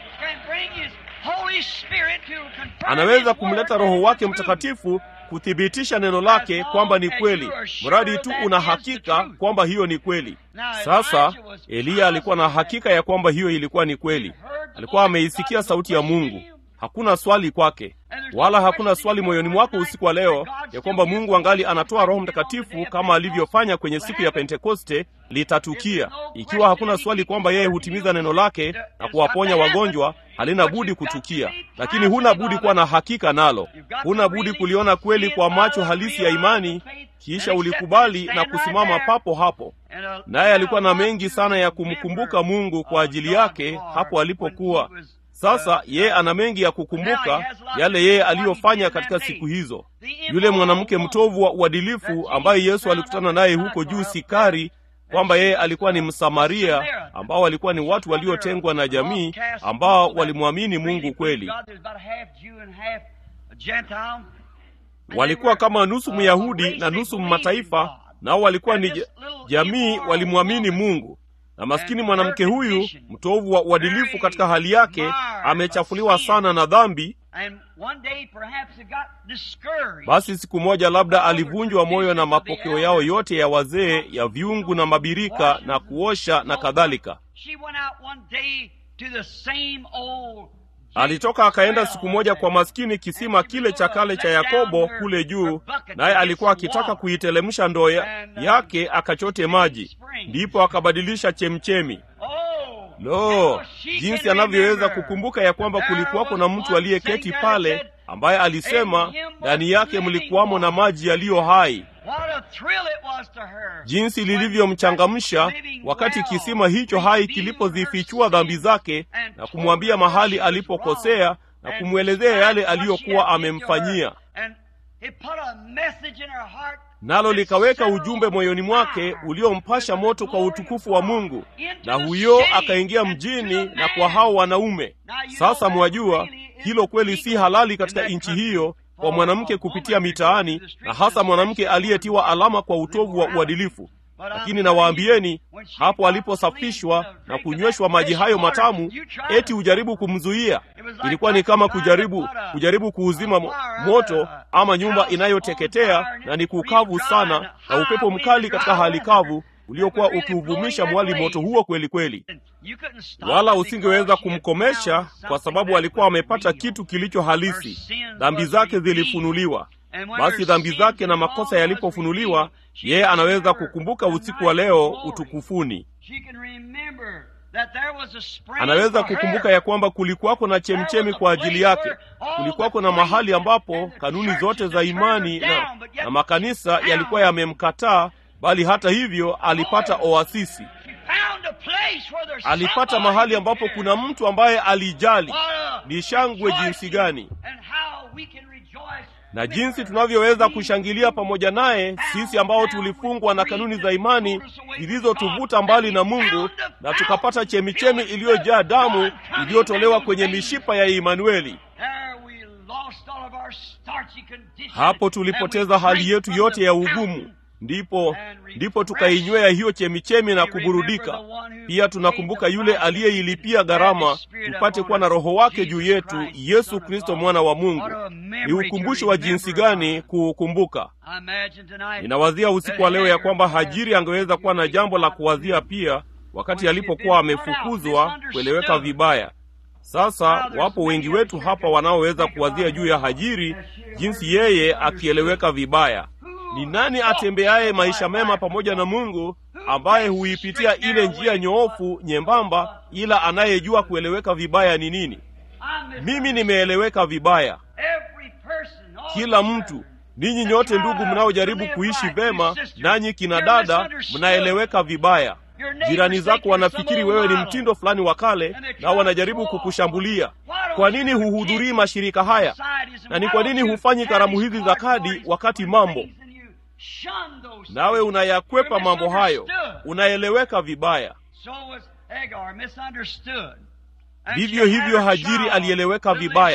S1: anaweza kumleta Roho wake Mtakatifu kuthibitisha neno lake kwamba ni kweli, mradi tu una hakika kwamba hiyo ni kweli. Sasa Eliya alikuwa na hakika ya kwamba hiyo ilikuwa ni kweli. Alikuwa ameisikia sauti ya Mungu. Hakuna swali kwake, wala hakuna swali moyoni mwako usiku wa leo ya kwamba Mungu angali anatoa Roho Mtakatifu kama alivyofanya kwenye siku ya Pentekoste. Litatukia ikiwa hakuna swali kwamba yeye hutimiza neno lake na kuwaponya wagonjwa, halina budi kutukia, lakini huna budi kuwa na hakika nalo. Huna budi kuliona kweli kwa macho halisi ya imani, kisha ulikubali na kusimama papo hapo. Naye alikuwa na mengi sana ya kumkumbuka Mungu kwa ajili yake hapo alipokuwa sasa yeye ana mengi ya kukumbuka yale yeye aliyofanya katika siku hizo. Yule mwanamke mtovu wa uadilifu ambaye Yesu alikutana naye huko juu Sikari, kwamba yeye alikuwa ni Msamaria, ambao walikuwa ni watu waliotengwa na jamii, ambao walimwamini Mungu kweli. Walikuwa kama nusu Myahudi na nusu Mataifa, nao walikuwa ni jamii, walimwamini Mungu na maskini mwanamke huyu mtovu wa uadilifu katika hali yake amechafuliwa sana na dhambi. Basi siku moja labda alivunjwa moyo na mapokeo yao yote ya wazee ya viungu na mabirika na kuosha na kadhalika. Alitoka akaenda siku moja kwa maskini kisima kile cha kale cha Yakobo kule juu, naye alikuwa akitaka kuitelemsha ndoo yake akachote maji, ndipo akabadilisha chemchemi. Lo, jinsi anavyoweza kukumbuka ya kwamba kulikuwako na mtu aliyeketi pale ambaye alisema ndani yake mlikuwamo na maji yaliyo hai. Jinsi lilivyomchangamsha wakati kisima hicho hai kilipozifichua dhambi zake na kumwambia mahali alipokosea na kumwelezea yale aliyokuwa amemfanyia, nalo likaweka ujumbe moyoni mwake uliompasha moto kwa utukufu wa Mungu, na huyo akaingia mjini na kwa hao wanaume. Sasa mwajua hilo kweli si halali katika nchi hiyo kwa mwanamke kupitia mitaani, na hasa mwanamke aliyetiwa alama kwa utovu wa uadilifu. Lakini nawaambieni, hapo aliposafishwa na kunyweshwa maji hayo matamu, eti ujaribu kumzuia. Ilikuwa ni kama kujaribu kujaribu kuuzima moto ama nyumba inayoteketea na ni kukavu sana, na upepo mkali katika hali kavu uliokuwa ukiuvumisha mwali moto huo kweli kweli, wala usingeweza kumkomesha kwa sababu alikuwa amepata kitu kilicho halisi. Dhambi zake zilifunuliwa. Basi dhambi zake na makosa yalipofunuliwa, yeye anaweza kukumbuka usiku wa leo utukufuni. Anaweza kukumbuka ya kwamba kulikuwako na chemchemi kwa ajili yake, kulikuwako na mahali ambapo kanuni zote za imani na, na makanisa yalikuwa yamemkataa bali hata hivyo alipata oasisi, alipata mahali ambapo kuna mtu ambaye alijali. Ni shangwe jinsi gani na jinsi tunavyoweza kushangilia pamoja naye, sisi ambao tulifungwa na kanuni za imani zilizotuvuta mbali na Mungu, na tukapata chemichemi iliyojaa damu iliyotolewa kwenye mishipa ya Imanueli. Hapo tulipoteza hali yetu yote ya ugumu ndipo ndipo tukainywea hiyo chemichemi na kuburudika. Pia tunakumbuka yule aliyeilipia gharama tupate kuwa na Roho wake juu yetu, Yesu Kristo mwana wa Mungu. Ni ukumbusho wa jinsi gani kuukumbuka! Ninawazia usiku wa leo ya kwamba Hajiri angeweza kuwa na jambo la kuwazia pia, wakati alipokuwa amefukuzwa, kueleweka vibaya. Sasa wapo wengi wetu hapa wanaoweza kuwazia juu ya Hajiri, jinsi yeye akieleweka vibaya. Ni nani atembeaye maisha mema pamoja na Mungu, ambaye huipitia ile njia nyoofu nyembamba, ila anayejua kueleweka vibaya ni nini? Mimi nimeeleweka vibaya. Kila mtu, ninyi nyote ndugu mnaojaribu kuishi vema, nanyi kina dada, mnaeleweka vibaya. Jirani zako wanafikiri wewe ni mtindo fulani wa kale, nao wanajaribu kukushambulia. Kwa nini huhudhurii mashirika haya? Na ni kwa nini hufanyi karamu hizi za kadi wakati mambo nawe unayakwepa mambo hayo, unaeleweka vibaya. Vivyo hivyo Hajiri alieleweka vibaya,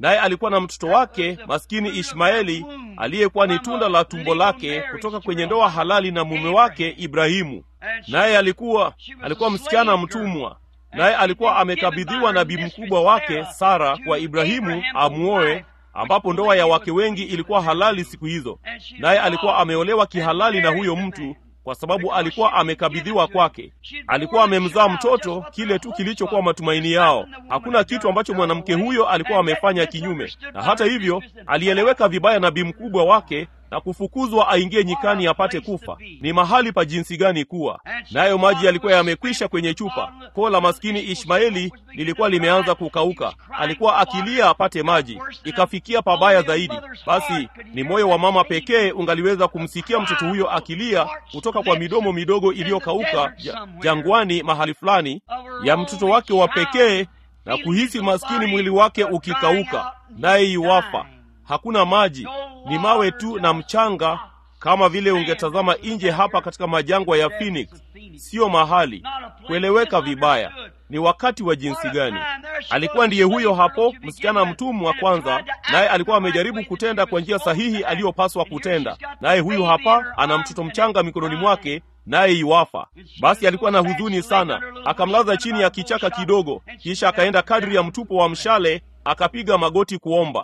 S1: naye alikuwa na mtoto wake maskini Ishmaeli aliyekuwa ni tunda la tumbo lake kutoka kwenye ndoa halali na mume wake Ibrahimu. Naye alikuwa alikuwa msichana mtumwa, naye alikuwa amekabidhiwa na bi mkubwa wake Sara kwa Ibrahimu amwoe, ambapo ndoa ya wake wengi ilikuwa halali siku hizo. Naye alikuwa ameolewa kihalali na huyo mtu kwa sababu alikuwa amekabidhiwa kwake. Alikuwa amemzaa mtoto, kile tu kilichokuwa matumaini yao. Hakuna kitu ambacho mwanamke huyo alikuwa amefanya kinyume, na hata hivyo alieleweka vibaya na bi mkubwa wake na kufukuzwa aingie nyikani apate kufa. Ni mahali pa jinsi gani kuwa nayo! Maji yalikuwa yamekwisha kwenye chupa. Koo la maskini Ishmaeli lilikuwa limeanza kukauka, alikuwa akilia apate maji, ikafikia pabaya zaidi. Basi ni moyo wa mama pekee ungaliweza kumsikia mtoto huyo akilia kutoka kwa midomo midogo iliyokauka jangwani mahali fulani ya mtoto wake wa pekee, na kuhisi maskini mwili wake ukikauka, naye iwafa Hakuna maji, ni mawe tu na mchanga, kama vile ungetazama nje hapa katika majangwa ya Phoenix. Siyo mahali kueleweka vibaya. Ni wakati wa jinsi gani! Alikuwa ndiye huyo hapo, msichana mtumwa kwanza, naye alikuwa amejaribu kutenda kwa njia sahihi aliyopaswa kutenda, naye huyu hapa ana mtoto mchanga mikononi mwake, naye iwafa. Basi alikuwa na huzuni sana, akamlaza chini ya kichaka kidogo, kisha akaenda kadri ya mtupo wa mshale, akapiga magoti kuomba.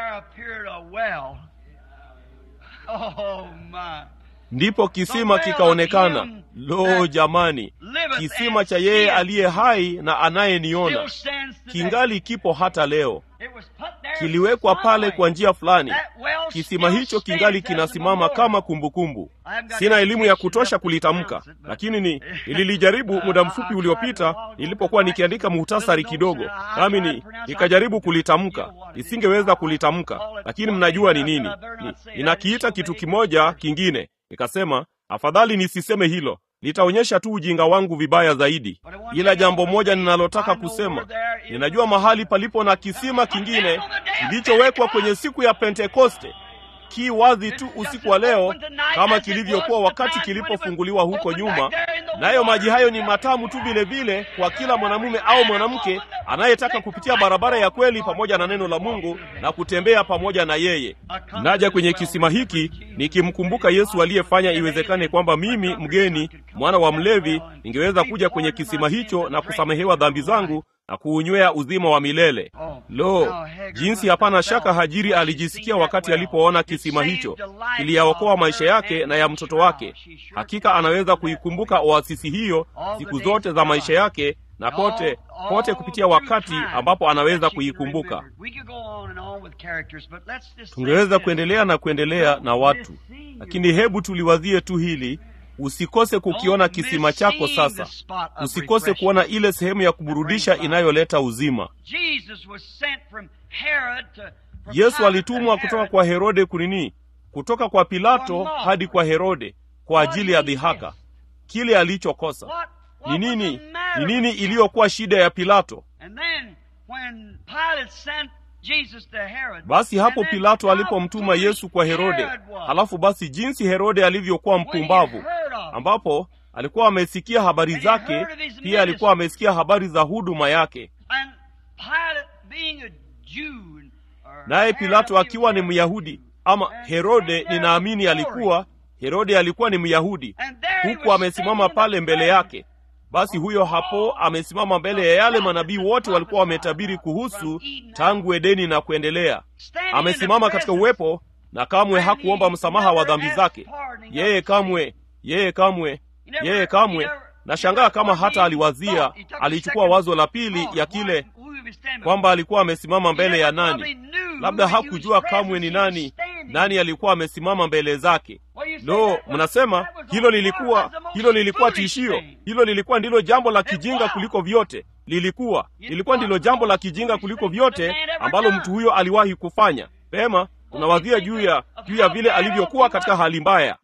S1: Ndipo kisima kikaonekana. Lo, jamani! Kisima cha yeye aliye hai na anayeniona kingali kipo hata leo. Kiliwekwa pale kwa njia fulani. Kisima hicho kingali kinasimama kama kumbukumbu. Sina elimu ya kutosha kulitamka, lakini ni nililijaribu muda mfupi uliopita nilipokuwa nikiandika muhtasari kidogo, nami ni nikajaribu kulitamka. Nisingeweza kulitamka, lakini mnajua ni nini. Ni, ninakiita kitu kimoja kingine. Nikasema afadhali nisiseme hilo, litaonyesha tu ujinga wangu vibaya zaidi. Ila jambo moja ninalotaka kusema, ninajua mahali palipo na kisima kingine kilichowekwa kwenye siku ya Pentekoste, ki wazi tu usiku wa leo, kama kilivyokuwa wakati kilipofunguliwa huko nyuma. Nayo maji hayo ni matamu tu vile vile kwa kila mwanamume au mwanamke anayetaka kupitia barabara ya kweli pamoja na neno la Mungu na kutembea pamoja na yeye. Naja kwenye kisima hiki nikimkumbuka Yesu aliyefanya iwezekane kwamba mimi mgeni, mwana wa mlevi, ningeweza kuja kwenye kisima hicho na kusamehewa dhambi zangu na kuunywea uzima wa milele. Lo, jinsi hapana shaka Hajiri alijisikia wakati alipoona kisima hicho kiliyaokoa maisha yake na ya mtoto wake. Hakika anaweza kuikumbuka oasisi hiyo siku zote za maisha yake na kote kote kupitia wakati ambapo anaweza kuikumbuka. Tungeweza kuendelea na kuendelea na watu, lakini hebu tuliwazie tu hili. Usikose kukiona kisima chako sasa. Usikose kuona ile sehemu ya kuburudisha inayoleta uzima. Yesu alitumwa kutoka kwa Herode kunini, kutoka kwa Pilato hadi kwa Herode kwa ajili ya dhihaka. Kile alichokosa ni nini? Ni nini iliyokuwa shida ya Pilato? Basi hapo Pilato alipomtuma Yesu kwa Herode, halafu basi jinsi Herode alivyokuwa mpumbavu, ambapo alikuwa amesikia habari zake, pia alikuwa amesikia habari za huduma yake. Naye Pilato akiwa ni Myahudi, ama Herode ninaamini alikuwa Herode alikuwa ni Myahudi, huku amesimama pale mbele yake. Basi huyo hapo amesimama mbele ya yale manabii wote walikuwa wametabiri kuhusu tangu Edeni na kuendelea. Amesimama katika uwepo na kamwe hakuomba msamaha wa dhambi zake. Yeye kamwe, yeye kamwe, yeye kamwe. Nashangaa kama hata aliwazia, alichukua wazo la pili ya kile kwamba alikuwa amesimama mbele ya nani. Labda hakujua kamwe ni nani, nani alikuwa amesimama mbele zake. Lo, mnasema hilo lilikuwa hilo lilikuwa tishio. Hilo lilikuwa ndilo jambo la kijinga kuliko vyote. Lilikuwa lilikuwa ndilo jambo la kijinga kuliko vyote ambalo mtu huyo aliwahi kufanya. Pema, unawazia juu ya juu ya vile alivyokuwa katika hali mbaya.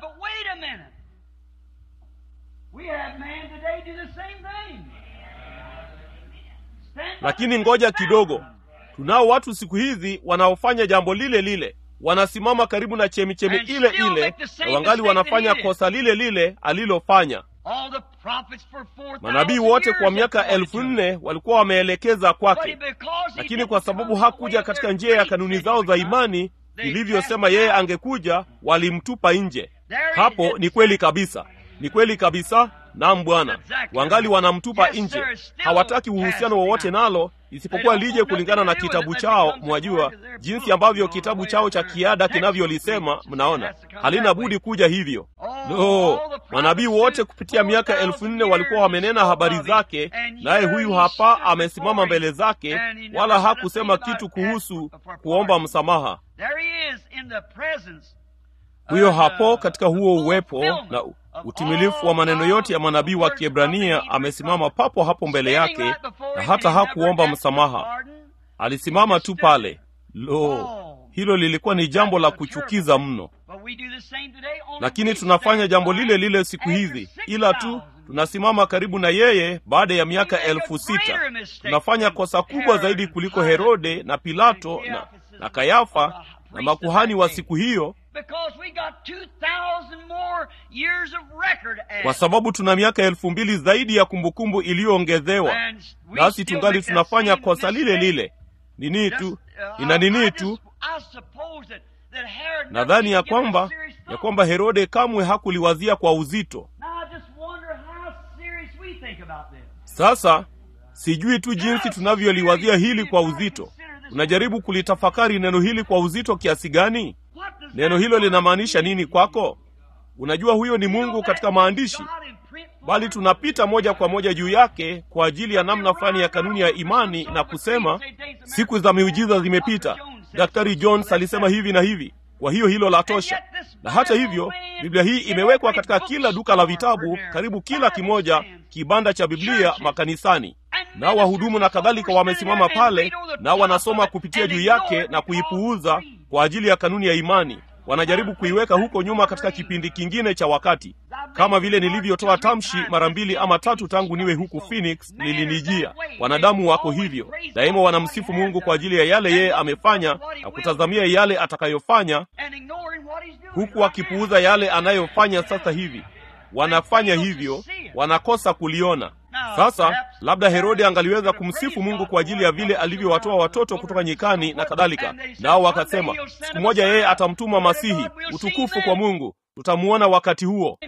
S1: Lakini ngoja kidogo, tunao watu siku hizi wanaofanya jambo lile lile wanasimama karibu na chemichemi ile ile na wangali wanafanya kosa lile lile alilofanya. manabii wote kwa miaka elfu nne walikuwa wameelekeza kwake lakini kwa sababu hakuja katika njia ya kanuni zao za imani ilivyosema yeye angekuja walimtupa nje hapo ni kweli kabisa ni kweli kabisa nam bwana wangali wanamtupa nje hawataki uhusiano wowote nalo isipokuwa lije kulingana na kitabu chao mwajua jinsi ambavyo kitabu chao cha kiada kinavyolisema mnaona halina budi kuja hivyo no manabii wote kupitia miaka elfu nne walikuwa wamenena habari zake naye huyu hapa amesimama mbele zake wala hakusema kitu kuhusu kuomba msamaha huyo hapo katika huo uwepo na utimilifu wa maneno yote ya manabii wa kiebrania amesimama papo hapo mbele yake na hata hakuomba msamaha alisimama tu pale lo hilo lilikuwa ni jambo la kuchukiza mno lakini tunafanya jambo lile lile siku hizi ila tu tunasimama karibu na yeye baada ya miaka elfu sita tunafanya kosa kubwa zaidi kuliko herode na pilato na, na kayafa na makuhani wa siku hiyo kwa sababu tuna miaka elfu mbili zaidi ya kumbukumbu iliyoongezewa nasi tungali tunafanya kosa lile lile nini tu ina nini tu nadhani ya kwamba ya kwamba herode kamwe hakuliwazia kwa uzito sasa sijui tu jinsi tunavyoliwazia hili kwa uzito unajaribu kulitafakari neno hili kwa uzito kiasi gani neno hilo linamaanisha nini kwako unajua huyo ni mungu katika maandishi bali tunapita moja kwa moja juu yake kwa ajili ya namna fulani ya kanuni ya imani na kusema siku za miujiza zimepita daktari jones alisema hivi na hivi kwa hiyo hilo la tosha na hata hivyo biblia hii imewekwa katika kila duka la vitabu karibu kila kimoja kibanda cha biblia makanisani nao wahudumu na kadhalika wamesimama pale nao wanasoma kupitia juu yake na kuipuuza kwa ajili ya kanuni ya imani wanajaribu kuiweka huko nyuma katika kipindi kingine cha wakati kama vile nilivyotoa tamshi mara mbili ama tatu tangu niwe huku phoenix lilinijia wanadamu wako hivyo daima wanamsifu mungu kwa ajili ya yale yeye amefanya na kutazamia yale atakayofanya huku wakipuuza yale anayofanya sasa hivi wanafanya hivyo wanakosa kuliona sasa labda herode angaliweza kumsifu mungu kwa ajili ya vile alivyowatoa watoto kutoka nyikani na kadhalika nao wakasema siku moja yeye atamtuma masihi utukufu kwa mungu tutamuona wakati huo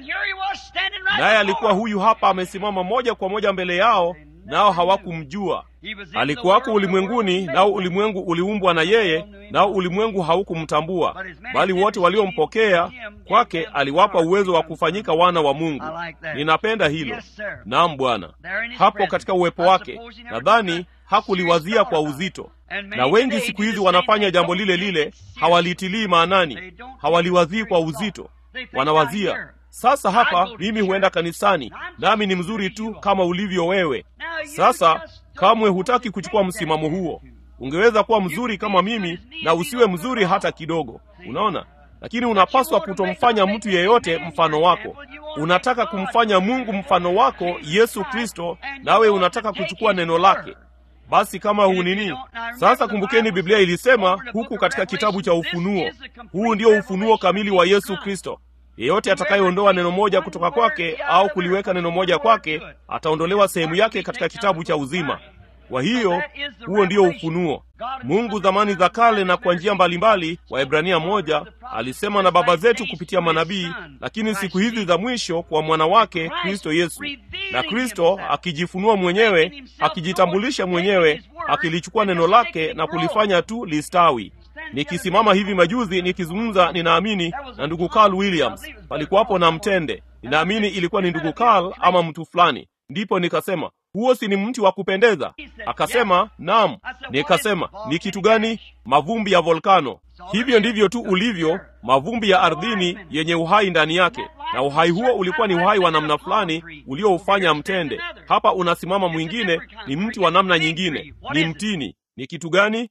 S1: naye alikuwa huyu hapa amesimama moja kwa moja mbele yao nao hawakumjua alikuwako ulimwenguni nao ulimwengu uliumbwa na yeye nao ulimwengu haukumtambua bali wote waliompokea kwake aliwapa uwezo wa kufanyika wana wa mungu ninapenda hilo naam bwana hapo katika uwepo wake nadhani hakuliwazia kwa uzito na wengi siku hizi wanafanya jambo lile lile hawalitilii maanani hawaliwazii kwa uzito wanawazia sasa hapa mimi huenda kanisani nami ni mzuri tu kama ulivyo wewe sasa kamwe hutaki kuchukua msimamo huo ungeweza kuwa mzuri kama mimi na usiwe mzuri hata kidogo unaona lakini unapaswa kutomfanya mtu yeyote mfano wako unataka kumfanya mungu mfano wako yesu kristo nawe unataka kuchukua neno lake basi kama hunini sasa kumbukeni biblia ilisema huku katika kitabu cha ufunuo huu ndio ufunuo kamili wa yesu kristo yeyote atakayeondoa neno moja kutoka kwake au kuliweka neno moja kwake ataondolewa sehemu yake katika kitabu cha uzima kwa hiyo huo ndio ufunuo mungu zamani za kale na kwa njia mbalimbali waebrania moja alisema na baba zetu kupitia manabii lakini siku hizi za mwisho kwa mwana wake kristo yesu na kristo akijifunua mwenyewe akijitambulisha mwenyewe akilichukua neno lake na kulifanya tu listawi nikisimama hivi majuzi nikizungumza ninaamini na ndugu carl williams palikuwapo na mtende ninaamini ilikuwa ni ndugu carl ama mtu fulani ndipo nikasema huo si ni mti wa kupendeza akasema naam nikasema ni kitu gani mavumbi ya volkano hivyo ndivyo tu ulivyo mavumbi ya ardhini yenye uhai ndani yake na uhai huo ulikuwa ni uhai wa namna fulani ulioufanya mtende hapa unasimama mwingine ni mti wa namna nyingine ni mtini ni kitu gani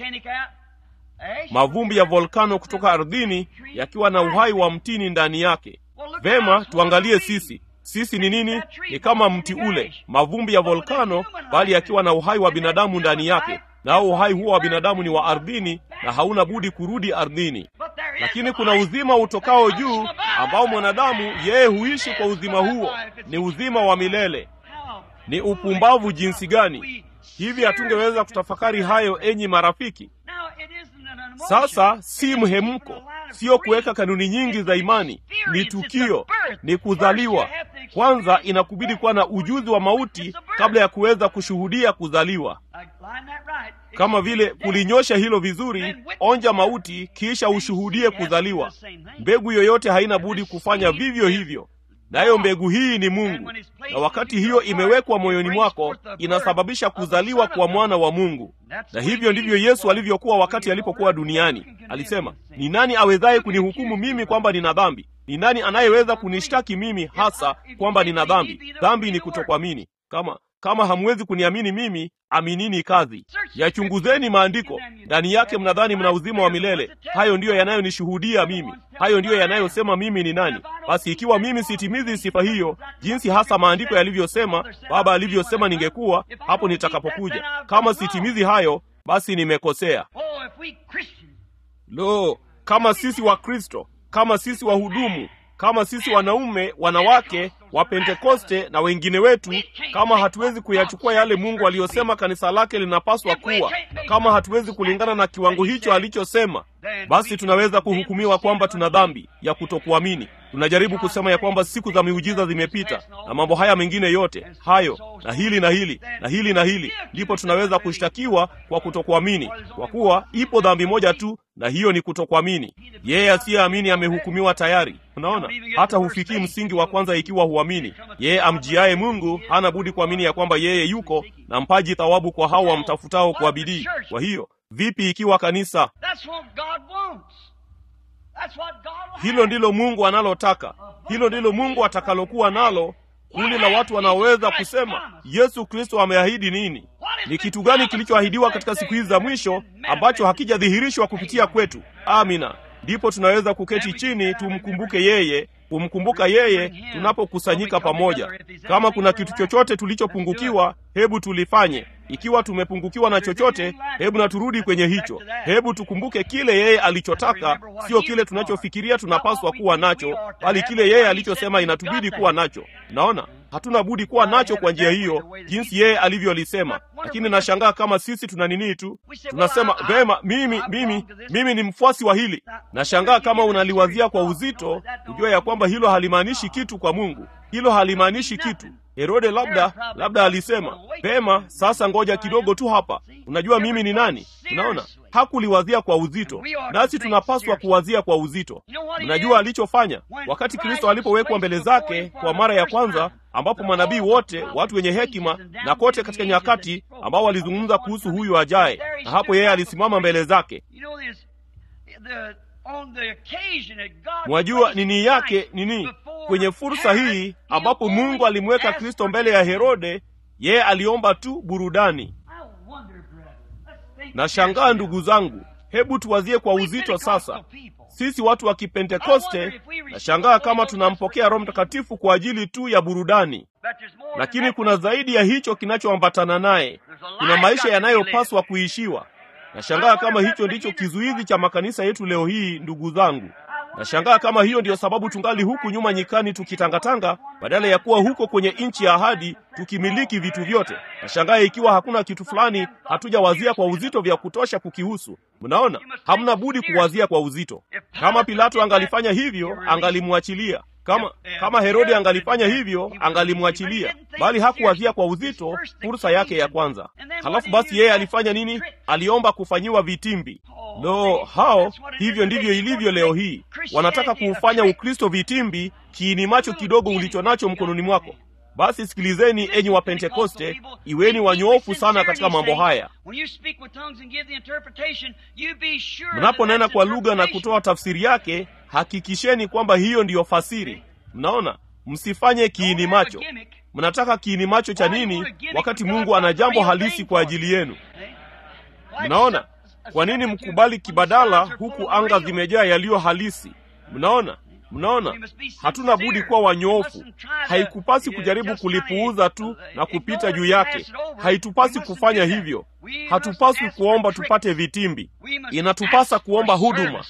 S1: mavumbi ya volkano kutoka ardhini yakiwa na uhai wa mtini ndani yake vema tuangalie sisi sisi ni nini ni kama mti ule mavumbi ya volkano bali yakiwa na uhai wa binadamu ndani yake nao uhai huo wa binadamu ni wa ardhini na hauna budi kurudi ardhini lakini kuna uzima utokao juu ambao mwanadamu yeye huishi kwa uzima huo, ni uzima wa milele. Ni upumbavu jinsi gani! Hivi hatungeweza kutafakari hayo, enyi marafiki? Sasa si mhemko, sio kuweka kanuni nyingi za imani, ni tukio, ni kuzaliwa. Kwanza inakubidi kuwa na ujuzi wa mauti kabla ya kuweza kushuhudia kuzaliwa. Kama vile kulinyosha hilo vizuri, onja mauti, kisha ushuhudie kuzaliwa. Mbegu yoyote haina budi kufanya vivyo hivyo, nayo mbegu hii ni Mungu, na wakati hiyo imewekwa moyoni mwako, inasababisha kuzaliwa kwa mwana wa Mungu. Na hivyo ndivyo Yesu alivyokuwa wakati alipokuwa duniani. Alisema, ni nani awezaye kunihukumu mimi kwamba nina dhambi? Ni nani anayeweza kunishtaki mimi hasa kwamba nina dhambi? Dhambi ni kutokuamini. Kama kama hamwezi kuniamini mimi, aminini kazi. Yachunguzeni maandiko, ndani yake mnadhani mna uzima wa milele. Hayo ndiyo yanayonishuhudia mimi, hayo ndiyo yanayosema mimi ni nani. Basi ikiwa mimi sitimizi sifa hiyo jinsi hasa maandiko yalivyosema, Baba alivyosema ningekuwa hapo nitakapokuja, kama sitimizi hayo, basi nimekosea. Lo, kama sisi Wakristo, kama sisi wahudumu kama sisi wanaume, wanawake wa Pentekoste na wengine wetu, kama hatuwezi kuyachukua yale Mungu aliyosema kanisa lake linapaswa kuwa, kama hatuwezi kulingana na kiwango hicho alichosema, basi tunaweza kuhukumiwa kwamba tuna dhambi ya kutokuamini. Tunajaribu kusema ya kwamba siku za miujiza zimepita na mambo haya mengine yote hayo na hili na hili na hili na hili, ndipo tunaweza kushtakiwa kwa kutokuamini, kwa kuwa ipo dhambi moja tu, na hiyo ni kutokuamini. Yeye asiyeamini amehukumiwa tayari. Unaona, hata hufikii msingi wa kwanza ikiwa huamini. Yeye amjiaye Mungu hana budi kuamini ya kwamba yeye yuko na mpaji thawabu kwa hao wamtafutao kwa bidii. Kwa hiyo vipi ikiwa kanisa hilo ndilo Mungu analotaka, hilo ndilo Mungu atakalokuwa nalo, kundi la watu wanaoweza kusema Yesu Kristo ameahidi nini? Ni kitu gani kilichoahidiwa katika siku hizi za mwisho ambacho hakijadhihirishwa kupitia kwetu? Amina. Ndipo tunaweza kuketi chini tumkumbuke yeye, kumkumbuka yeye tunapokusanyika pamoja. Kama kuna kitu chochote tulichopungukiwa, hebu tulifanye. Ikiwa tumepungukiwa na chochote, hebu na turudi kwenye hicho. Hebu tukumbuke kile yeye alichotaka, sio kile tunachofikiria tunapaswa kuwa nacho, bali kile yeye alichosema inatubidi kuwa nacho. Naona hatuna budi kuwa nacho kwa njia hiyo, jinsi yeye alivyolisema. Lakini nashangaa kama sisi tuna nini tu, tunasema vema, mimi mimi mimi ni mfuasi wa hili. Nashangaa kama unaliwazia kwa uzito, kujua ya kwamba hilo halimaanishi kitu kwa Mungu. Hilo halimaanishi kitu. Herode labda labda alisema pema, sasa ngoja kidogo tu hapa, unajua mimi ni nani? Unaona, hakuliwazia kwa uzito, nasi tunapaswa kuwazia kwa uzito. Mnajua alichofanya wakati Kristo alipowekwa mbele zake kwa mara ya kwanza, ambapo manabii wote, watu wenye hekima na kote katika nyakati, ambao walizungumza kuhusu huyu ajaye, na hapo yeye alisimama mbele zake. Mwajua nini yake nini? Kwenye fursa hii ambapo Mungu alimweka Kristo mbele ya Herode, yeye aliomba tu burudani. Nashangaa ndugu zangu, hebu tuwazie kwa uzito sasa. Sisi watu wa Kipentekoste, nashangaa kama tunampokea Roho Mtakatifu kwa ajili tu ya burudani, lakini kuna zaidi ya hicho kinachoambatana naye. Kuna maisha yanayopaswa kuishiwa. Nashangaa kama hicho ndicho kizuizi cha makanisa yetu leo hii, ndugu zangu. Nashangaa kama hiyo ndiyo sababu tungali huku nyuma nyikani tukitangatanga, badala ya kuwa huko kwenye nchi ya ahadi tukimiliki vitu vyote. Nashangaa ikiwa hakuna kitu fulani hatujawazia kwa uzito vya kutosha kukihusu. Mnaona, hamna budi kuwazia kwa uzito. Kama Pilato angalifanya hivyo, angalimwachilia. Kama kama Herode angalifanya hivyo, angalimwachilia, bali hakuwazia kwa uzito fursa yake ya kwanza. Halafu basi yeye alifanya nini? Aliomba kufanyiwa vitimbi. Lo, hao hivyo ndivyo ilivyo leo hii. Wanataka kuufanya Ukristo vitimbi, kiini macho kidogo ulicho nacho mkononi mwako. Basi sikilizeni, enyi wa Pentekoste, iweni wanyoofu sana katika mambo haya. Mnaponena kwa lugha na kutoa tafsiri yake, hakikisheni kwamba hiyo ndiyo fasiri. Mnaona, msifanye kiini macho. Mnataka kiini macho cha nini wakati Mungu ana jambo halisi kwa ajili yenu? Mnaona, kwa nini mkubali kibadala huku anga zimejaa yaliyo halisi? Mnaona, mnaona, hatuna budi kuwa wanyoofu. Haikupasi kujaribu kulipuuza tu na kupita juu yake. Haitupasi kufanya hivyo. Hatupaswi kuomba tupate vitimbi. Inatupasa kuomba huduma.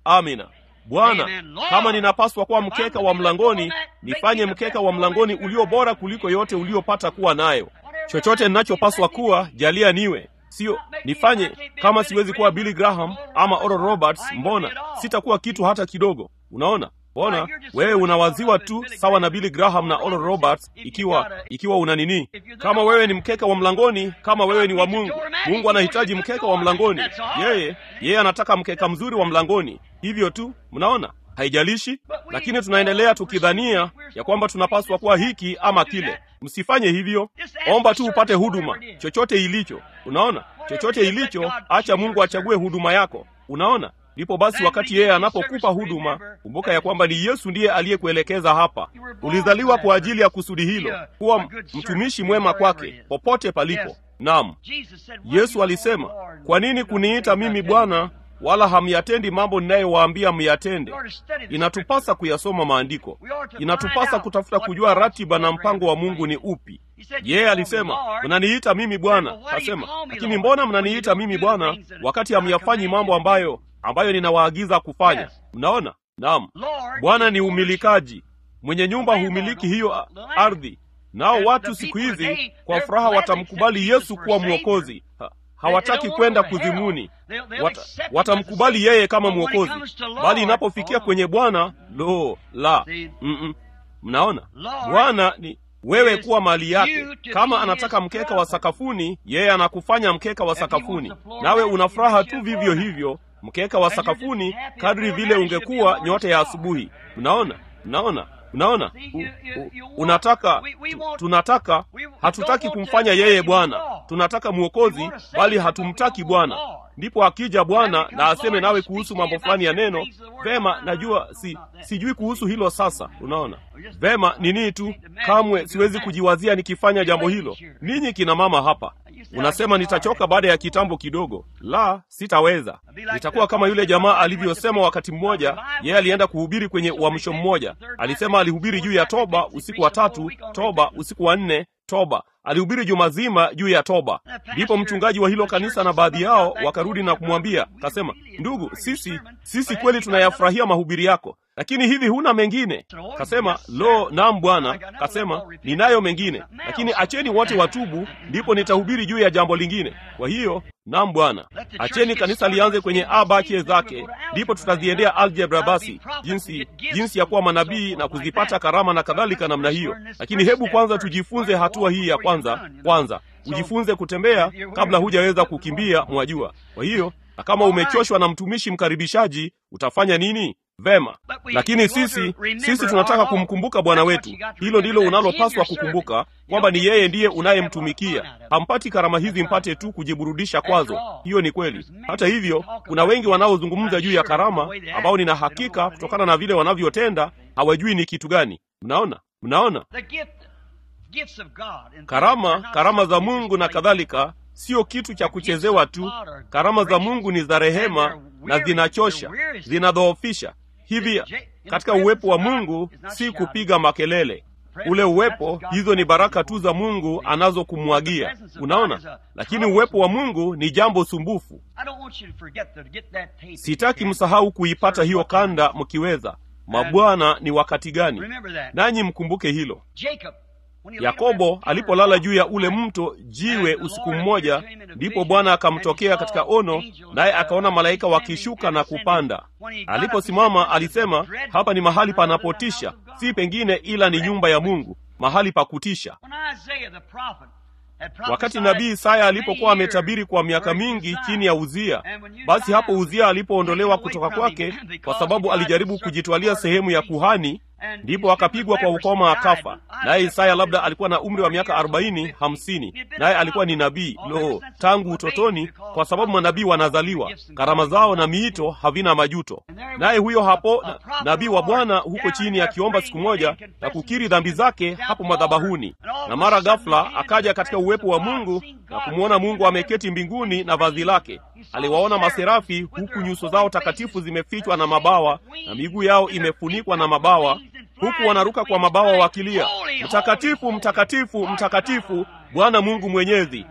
S1: amina bwana kama ninapaswa kuwa mkeka wa mlangoni nifanye mkeka wa mlangoni ulio bora kuliko yote uliopata kuwa nayo chochote ninachopaswa kuwa jalia niwe sio nifanye kama siwezi kuwa billy graham ama oral roberts mbona sitakuwa kitu hata kidogo unaona mbona wewe unawaziwa tu sawa na billy graham na oral roberts ikiwa ikiwa una nini kama wewe ni mkeka wa mlangoni kama wewe ni wa mungu mungu anahitaji mkeka wa mlangoni yeye yeye anataka mkeka mzuri wa mlangoni hivyo tu mnaona haijalishi lakini tunaendelea tukidhania ya kwamba tunapaswa kuwa hiki ama kile msifanye hivyo omba tu upate huduma chochote ilicho unaona chochote ilicho acha mungu achague huduma yako unaona ndipo basi wakati yeye anapokupa huduma kumbuka ya kwamba ni yesu ndiye aliyekuelekeza hapa ulizaliwa kwa ajili ya kusudi hilo kuwa mtumishi mwema kwake popote palipo nam yesu alisema kwa nini kuniita mimi bwana wala hamyatendi mambo ninayowaambia myatende inatupasa kuyasoma maandiko inatupasa kutafuta kujua ratiba na mpango wa mungu ni upi yeye alisema mnaniita mimi bwana kasema lakini mbona mnaniita mimi bwana wakati hamyafanyi mambo ambayo ambayo ninawaagiza kufanya mnaona naam bwana ni umilikaji mwenye nyumba humiliki hiyo ardhi nao watu siku hizi kwa furaha watamkubali yesu kuwa mwokozi ha, hawataki kwenda kuzimuni Wat, watamkubali yeye kama mwokozi bali inapofikia kwenye bwana lo la Mm-mm. mnaona bwana ni wewe kuwa mali yake kama anataka mkeka wa sakafuni yeye anakufanya mkeka wa sakafuni nawe una furaha tu vivyo hivyo mkeka wa sakafuni kadri vile ungekuwa nyota ya asubuhi mnaona mnaona mnaona u, u, unataka tu, tunataka hatutaki kumfanya yeye bwana tunataka mwokozi bali hatumtaki bwana ndipo akija bwana na aseme nawe kuhusu mambo fulani ya neno vema najua si sijui kuhusu hilo sasa unaona vema nini tu kamwe siwezi kujiwazia nikifanya jambo hilo ninyi kina mama hapa unasema nitachoka baada ya kitambo kidogo la sitaweza nitakuwa kama yule jamaa alivyosema wakati mmoja yeye alienda kuhubiri kwenye uamsho mmoja alisema alihubiri juu ya toba usiku wa tatu toba usiku wa nne toba alihubiri juma zima juu ya toba ndipo mchungaji wa hilo kanisa na baadhi yao wakarudi na kumwambia kasema ndugu sisi sisi kweli tunayafurahia mahubiri yako lakini hivi huna mengine kasema lo nam bwana kasema ninayo mengine lakini acheni wote watubu ndipo nitahubiri juu ya jambo lingine kwa hiyo nam bwana acheni kanisa lianze kwenye abache zake ndipo tutaziendea aljebra basi jinsi jinsi ya kuwa manabii na kuzipata karama na kadhalika namna hiyo lakini hebu kwanza tujifunze hatua hii ya kwanza kwanza ujifunze kutembea kabla hujaweza kukimbia mwajua kwa hiyo na kama umechoshwa na mtumishi mkaribishaji utafanya nini vema lakini sisi sisi tunataka kumkumbuka bwana wetu hilo ndilo unalopaswa kukumbuka kwamba ni yeye ndiye unayemtumikia hampati karama hizi mpate tu kujiburudisha kwazo hiyo ni kweli hata hivyo kuna wengi wanaozungumza juu ya karama ambao nina hakika kutokana na vile wanavyotenda hawajui ni kitu gani mnaona mnaona karama karama za mungu na kadhalika sio kitu cha kuchezewa tu karama za mungu ni za rehema na zinachosha zinadhoofisha hivi katika uwepo wa mungu si kupiga makelele ule uwepo hizo ni baraka tu za mungu anazokumwagia unaona lakini uwepo wa mungu ni jambo sumbufu sitaki msahau kuipata hiyo kanda mkiweza mabwana ni wakati gani nanyi mkumbuke hilo yakobo alipolala juu ya ule mto jiwe usiku mmoja ndipo bwana akamtokea katika ono naye akaona malaika wakishuka na kupanda aliposimama alisema hapa ni mahali panapotisha si pengine ila ni nyumba ya mungu mahali pa kutisha wakati nabii isaya alipokuwa ametabiri kwa miaka mingi chini ya uzia basi hapo uzia alipoondolewa kutoka kwake kwa sababu alijaribu kujitwalia sehemu ya kuhani ndipo akapigwa kwa ukoma akafa naye isaya labda alikuwa na umri wa miaka arobaini hamsini naye alikuwa ni nabii lo tangu utotoni kwa sababu manabii wanazaliwa karama zao na miito havina majuto naye huyo hapo na, nabii wa bwana huko chini akiomba siku moja na kukiri dhambi zake hapo madhabahuni na mara ghafula akaja katika uwepo wa mungu na kumwona mungu ameketi mbinguni na vazi lake aliwaona maserafi huku nyuso zao takatifu zimefichwa na mabawa na miguu yao imefunikwa na mabawa huku wanaruka kwa mabawa wakilia mtakatifu mtakatifu mtakatifu bwana mungu mwenyezi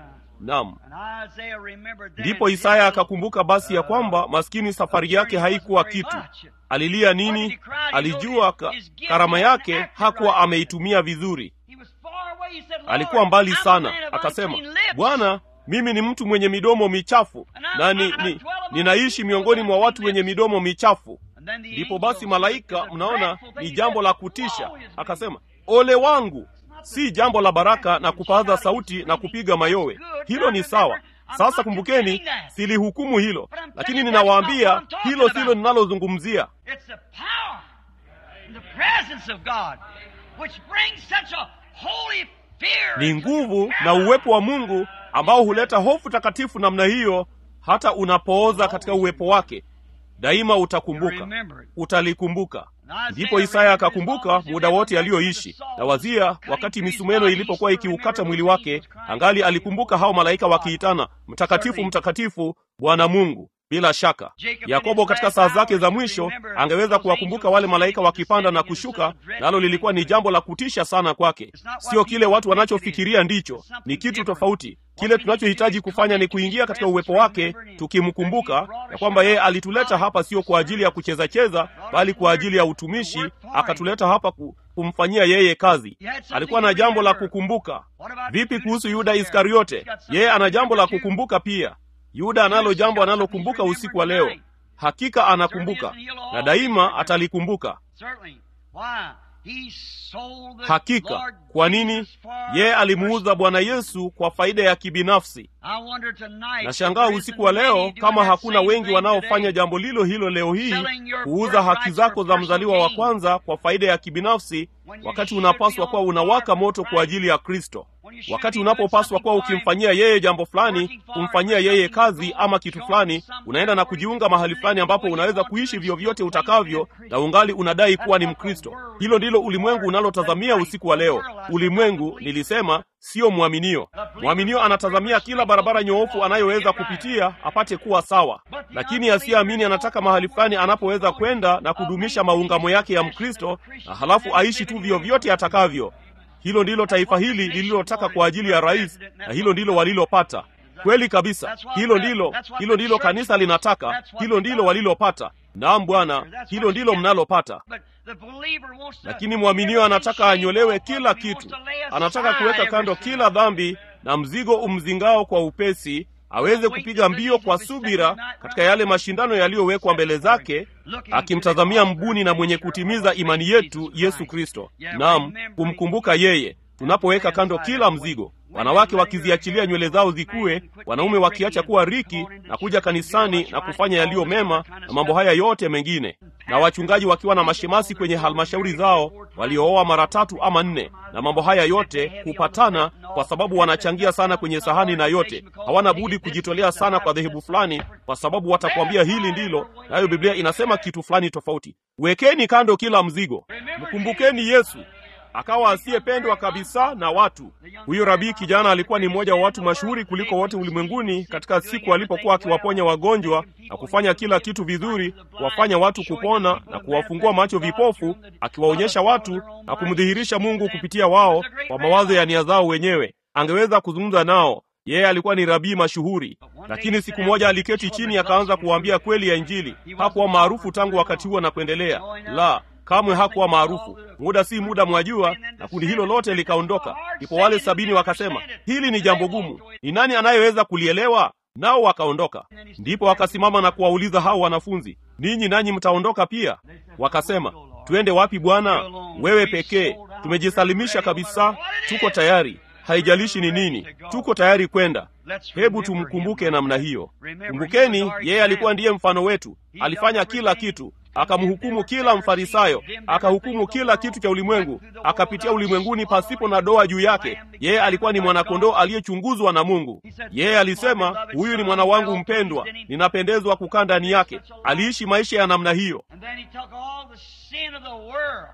S1: Naam.
S2: And Isaiah remembered then
S1: Ndipo
S2: his
S1: Isaya
S2: little,
S1: akakumbuka basi ya
S2: uh,
S1: kwamba maskini safari yake haikuwa kitu. Alilia nini? Alijua ka, karama yake hakuwa ameitumia vizuri.
S2: He was far away. He said, Lord,
S1: Alikuwa mbali
S2: I'm a
S1: sana,
S2: man of
S1: akasema,
S2: unclean lips.
S1: Bwana, mimi ni mtu mwenye midomo michafu na ni, ni, ninaishi miongoni mwa watu wenye midomo michafu.
S2: And then the
S1: Ndipo
S2: angel
S1: basi malaika,
S2: said, "It's a
S1: mnaona,
S2: dreadful thing."
S1: ni
S2: He
S1: jambo
S2: said,
S1: la kutisha.
S2: "Woe is me."
S1: Akasema, ole wangu. Si jambo la baraka na kupaza sauti na kupiga mayowe. Hilo ni sawa. Sasa kumbukeni, silihukumu hilo, lakini ninawaambia hilo silo ninalozungumzia.
S2: It's the power and the presence of God which brings such a holy fear.
S1: Ni
S2: into
S1: nguvu
S2: your
S1: na
S2: heart.
S1: uwepo wa Mungu ambao huleta hofu takatifu namna hiyo, hata unapooza katika uwepo wake. Daima utakumbuka, utalikumbuka. Ndipo Isaya akakumbuka muda wote aliyoishi na wazia, wakati misumeno ilipokuwa ikiukata mwili wake, angali alikumbuka hao malaika wakiitana, mtakatifu, mtakatifu, Bwana Mungu. Bila shaka Yakobo katika saa zake za mwisho angeweza kuwakumbuka wale malaika wakipanda na kushuka, nalo lilikuwa ni jambo la kutisha sana kwake. Sio kile watu wanachofikiria ndicho, ni kitu tofauti. Kile tunachohitaji kufanya ni kuingia katika uwepo wake, tukimkumbuka ya kwamba yeye alituleta hapa sio kwa ajili ya kucheza cheza, bali kwa ajili ya utumishi. Akatuleta hapa ku, kumfanyia yeye kazi. Alikuwa na jambo la kukumbuka. Vipi kuhusu Yuda Iskariote? Yeye ana jambo la kukumbuka pia. Yuda analo jambo analokumbuka usiku wa leo. Hakika anakumbuka na daima atalikumbuka.
S2: Certainly. Why? He sold the
S1: Hakika.
S2: Lord
S1: Kwa nini?
S2: Jesus for
S1: Yeye alimuuza Bwana Yesu kwa faida ya kibinafsi.
S2: I wonder tonight,
S1: Nashangaa
S2: if there
S1: usiku wa
S2: isn't
S1: leo
S2: many
S1: kama
S2: doing that
S1: hakuna
S2: same
S1: wengi
S2: thing
S1: wanaofanya
S2: today.
S1: jambo lilo hilo leo hii,
S2: Selling your
S1: kuuza haki
S2: birthright
S1: zako
S2: for
S1: za mzaliwa wa
S2: personal gain.
S1: kwanza kwa faida ya kibinafsi,
S2: When you
S1: wakati
S2: should
S1: unapaswa
S2: be
S1: kuwa
S2: on
S1: unawaka
S2: fire for
S1: moto kwa
S2: Christ.
S1: ajili ya Kristo,
S2: When you should
S1: wakati
S2: be doing
S1: unapopaswa kuwa
S2: something for
S1: ukimfanyia yeye jambo fulani,
S2: working for
S1: kumfanyia
S2: him,
S1: yeye
S2: something
S1: kazi
S2: good,
S1: ama kitu
S2: showing
S1: fulani,
S2: something
S1: unaenda na
S2: where you
S1: kujiunga
S2: can
S1: mahali
S2: live
S1: fulani
S2: the
S1: ambapo
S2: way you
S1: unaweza
S2: want to
S1: kuishi
S2: and
S1: vyovyote
S2: still claim
S1: utakavyo
S2: to be a Christian.
S1: na ungali unadai kuwa ni
S2: That's what the
S1: Mkristo.
S2: world
S1: Hilo ndilo
S2: is
S1: ulimwengu
S2: for.
S1: unalotazamia
S2: The
S1: usiku wa
S2: right
S1: leo.
S2: world, I said,
S1: Ulimwengu,
S2: not the
S1: nilisema, sio mwaminio. Mwaminio anatazamia kila barabara nyoofu anayoweza kupitia apate kuwa sawa, lakini asiyeamini anataka mahali fulani anapoweza kwenda na kudumisha maungamo yake ya Mkristo na halafu aishi tu vyovyote atakavyo. Hilo ndilo taifa hili lililotaka kwa ajili ya rais, na hilo ndilo walilopata. Kweli kabisa, hilo ndilo hilo ndilo kanisa linataka, hilo ndilo walilopata. Naam Bwana, hilo ndilo mnalopata.
S2: But the believer wants to-
S1: Lakini mwaminio anataka anyolewe kila kitu, anataka kuweka kando kila dhambi na mzigo umzingao kwa upesi, aweze kupiga mbio kwa subira katika yale mashindano yaliyowekwa mbele zake, akimtazamia mbuni na mwenye kutimiza imani yetu, Yesu Kristo. Naam, kumkumbuka yeye tunapoweka kando kila mzigo, wanawake wakiziachilia nywele zao zikue, wanaume wakiacha kuwa riki na kuja kanisani na kufanya yaliyo mema na mambo haya yote mengine, na wachungaji wakiwa na mashemasi kwenye halmashauri zao waliooa mara tatu ama nne, na mambo haya yote kupatana, kwa sababu wanachangia sana kwenye sahani, na yote hawana budi kujitolea sana kwa dhehebu fulani, kwa sababu watakwambia hili ndilo, nayo Biblia inasema kitu fulani tofauti. Wekeni kando kila mzigo, mkumbukeni Yesu akawa asiyependwa kabisa na watu. Huyo rabii kijana alikuwa ni mmoja wa watu mashuhuri kuliko wote ulimwenguni katika siku alipokuwa akiwaponya wagonjwa na kufanya kila kitu vizuri, kuwafanya watu kupona na kuwafungua macho vipofu, akiwaonyesha watu na kumdhihirisha Mungu kupitia wao kwa mawazo ya nia zao wenyewe. Angeweza kuzungumza nao. Yeye alikuwa ni rabii mashuhuri, lakini siku moja aliketi chini akaanza kuwaambia kweli ya Injili. Hakuwa maarufu tangu wakati huo na kuendelea, la kamwe hakuwa maarufu. Muda si muda, mwajua, na kundi hilo lote likaondoka. Ndipo wale sabini wakasema, hili ni jambo gumu, ni nani anayeweza kulielewa? Nao wakaondoka. Ndipo wakasimama na kuwauliza hao wanafunzi, ninyi nanyi mtaondoka pia? Wakasema, twende wapi Bwana? Wewe pekee. Tumejisalimisha kabisa, tuko tayari, haijalishi ni nini, tuko tayari kwenda. Hebu tumkumbuke namna hiyo. Kumbukeni, yeye alikuwa ndiye mfano wetu, alifanya kila kitu akamhukumu kila Mfarisayo, akahukumu kila kitu cha ulimwengu, akapitia ulimwenguni pasipo na doa juu yake. Yeye alikuwa ni mwanakondoo aliyechunguzwa na Mungu. Yeye alisema, huyu ni mwana wangu mpendwa, ninapendezwa kukaa ndani yake. Aliishi maisha ya namna hiyo.
S2: And then he took all the sin of the world,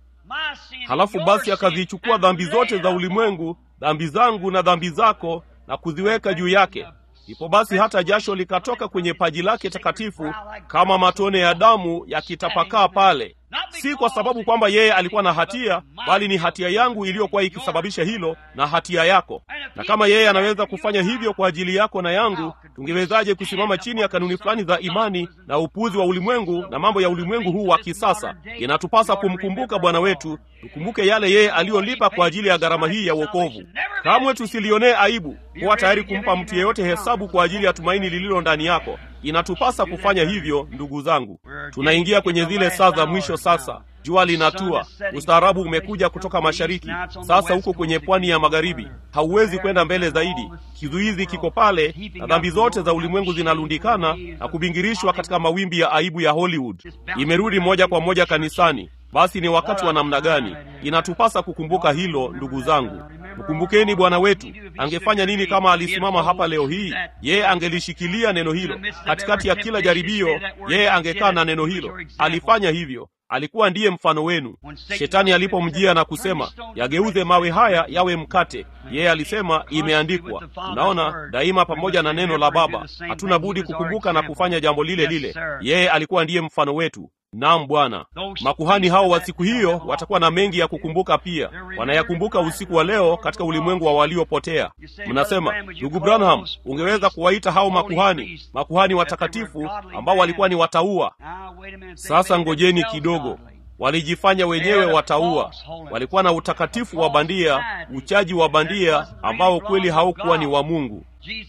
S2: my sin,
S1: Halafu
S2: your
S1: basi
S2: sin,
S1: akazichukua
S2: and
S1: dhambi
S2: laid
S1: zote
S2: it
S1: za
S2: upon
S1: ulimwengu, dhambi zangu na dhambi zako, na kuziweka juu yake. Ndipo basi hata jasho likatoka kwenye paji lake takatifu kama matone ya damu yakitapakaa pale. si kwa sababu kwamba yeye alikuwa na hatia, bali ni hatia yangu iliyokuwa ikisababisha hilo na hatia yako. Na kama yeye anaweza kufanya hivyo kwa ajili yako na yangu, tungewezaje kusimama chini ya kanuni fulani za imani na upuzi wa ulimwengu na mambo ya ulimwengu huu wa kisasa? Inatupasa kumkumbuka Bwana wetu, tukumbuke yale yeye aliyolipa kwa ajili ya gharama hii ya wokovu. Kamwe tusilionee aibu kuwa tayari kumpa mtu yeyote hesabu kwa ajili ya tumaini lililo ndani yako. Inatupasa kufanya hivyo, ndugu zangu. Tunaingia kwenye zile saa za mwisho sasa. Jua linatua, ustaarabu umekuja kutoka mashariki, sasa huko kwenye pwani ya magharibi. Hauwezi kwenda mbele zaidi, kizuizi kiko pale, na dhambi zote za ulimwengu zinalundikana na kubingirishwa katika mawimbi ya aibu ya Hollywood. Imerudi moja kwa moja kanisani. Basi ni wakati wa namna gani? Inatupasa kukumbuka hilo, ndugu zangu. Mkumbukeni Bwana wetu angefanya nini kama alisimama hapa leo hii? Yeye angelishikilia neno hilo katikati ya kila jaribio, yeye angekaa na neno hilo. Alifanya hivyo. Alikuwa ndiye mfano wenu. Shetani alipomjia na kusema yageuze mawe haya yawe mkate, yeye alisema imeandikwa. Unaona, daima pamoja na neno la Baba hatuna budi kukumbuka na kufanya jambo lile lile. Yeye alikuwa ndiye mfano wetu. Naam Bwana. Makuhani hao wa siku hiyo watakuwa na mengi ya kukumbuka pia. Wanayakumbuka usiku wa leo katika ulimwengu wa waliopotea. Mnasema, ndugu Branham, ungeweza kuwaita hao makuhani, makuhani watakatifu ambao walikuwa ni wataua. Sasa ngojeni kidogo. Walijifanya wenyewe wataua. Walikuwa na utakatifu wa bandia, uchaji wa bandia ambao kweli haukuwa ni wa Mungu.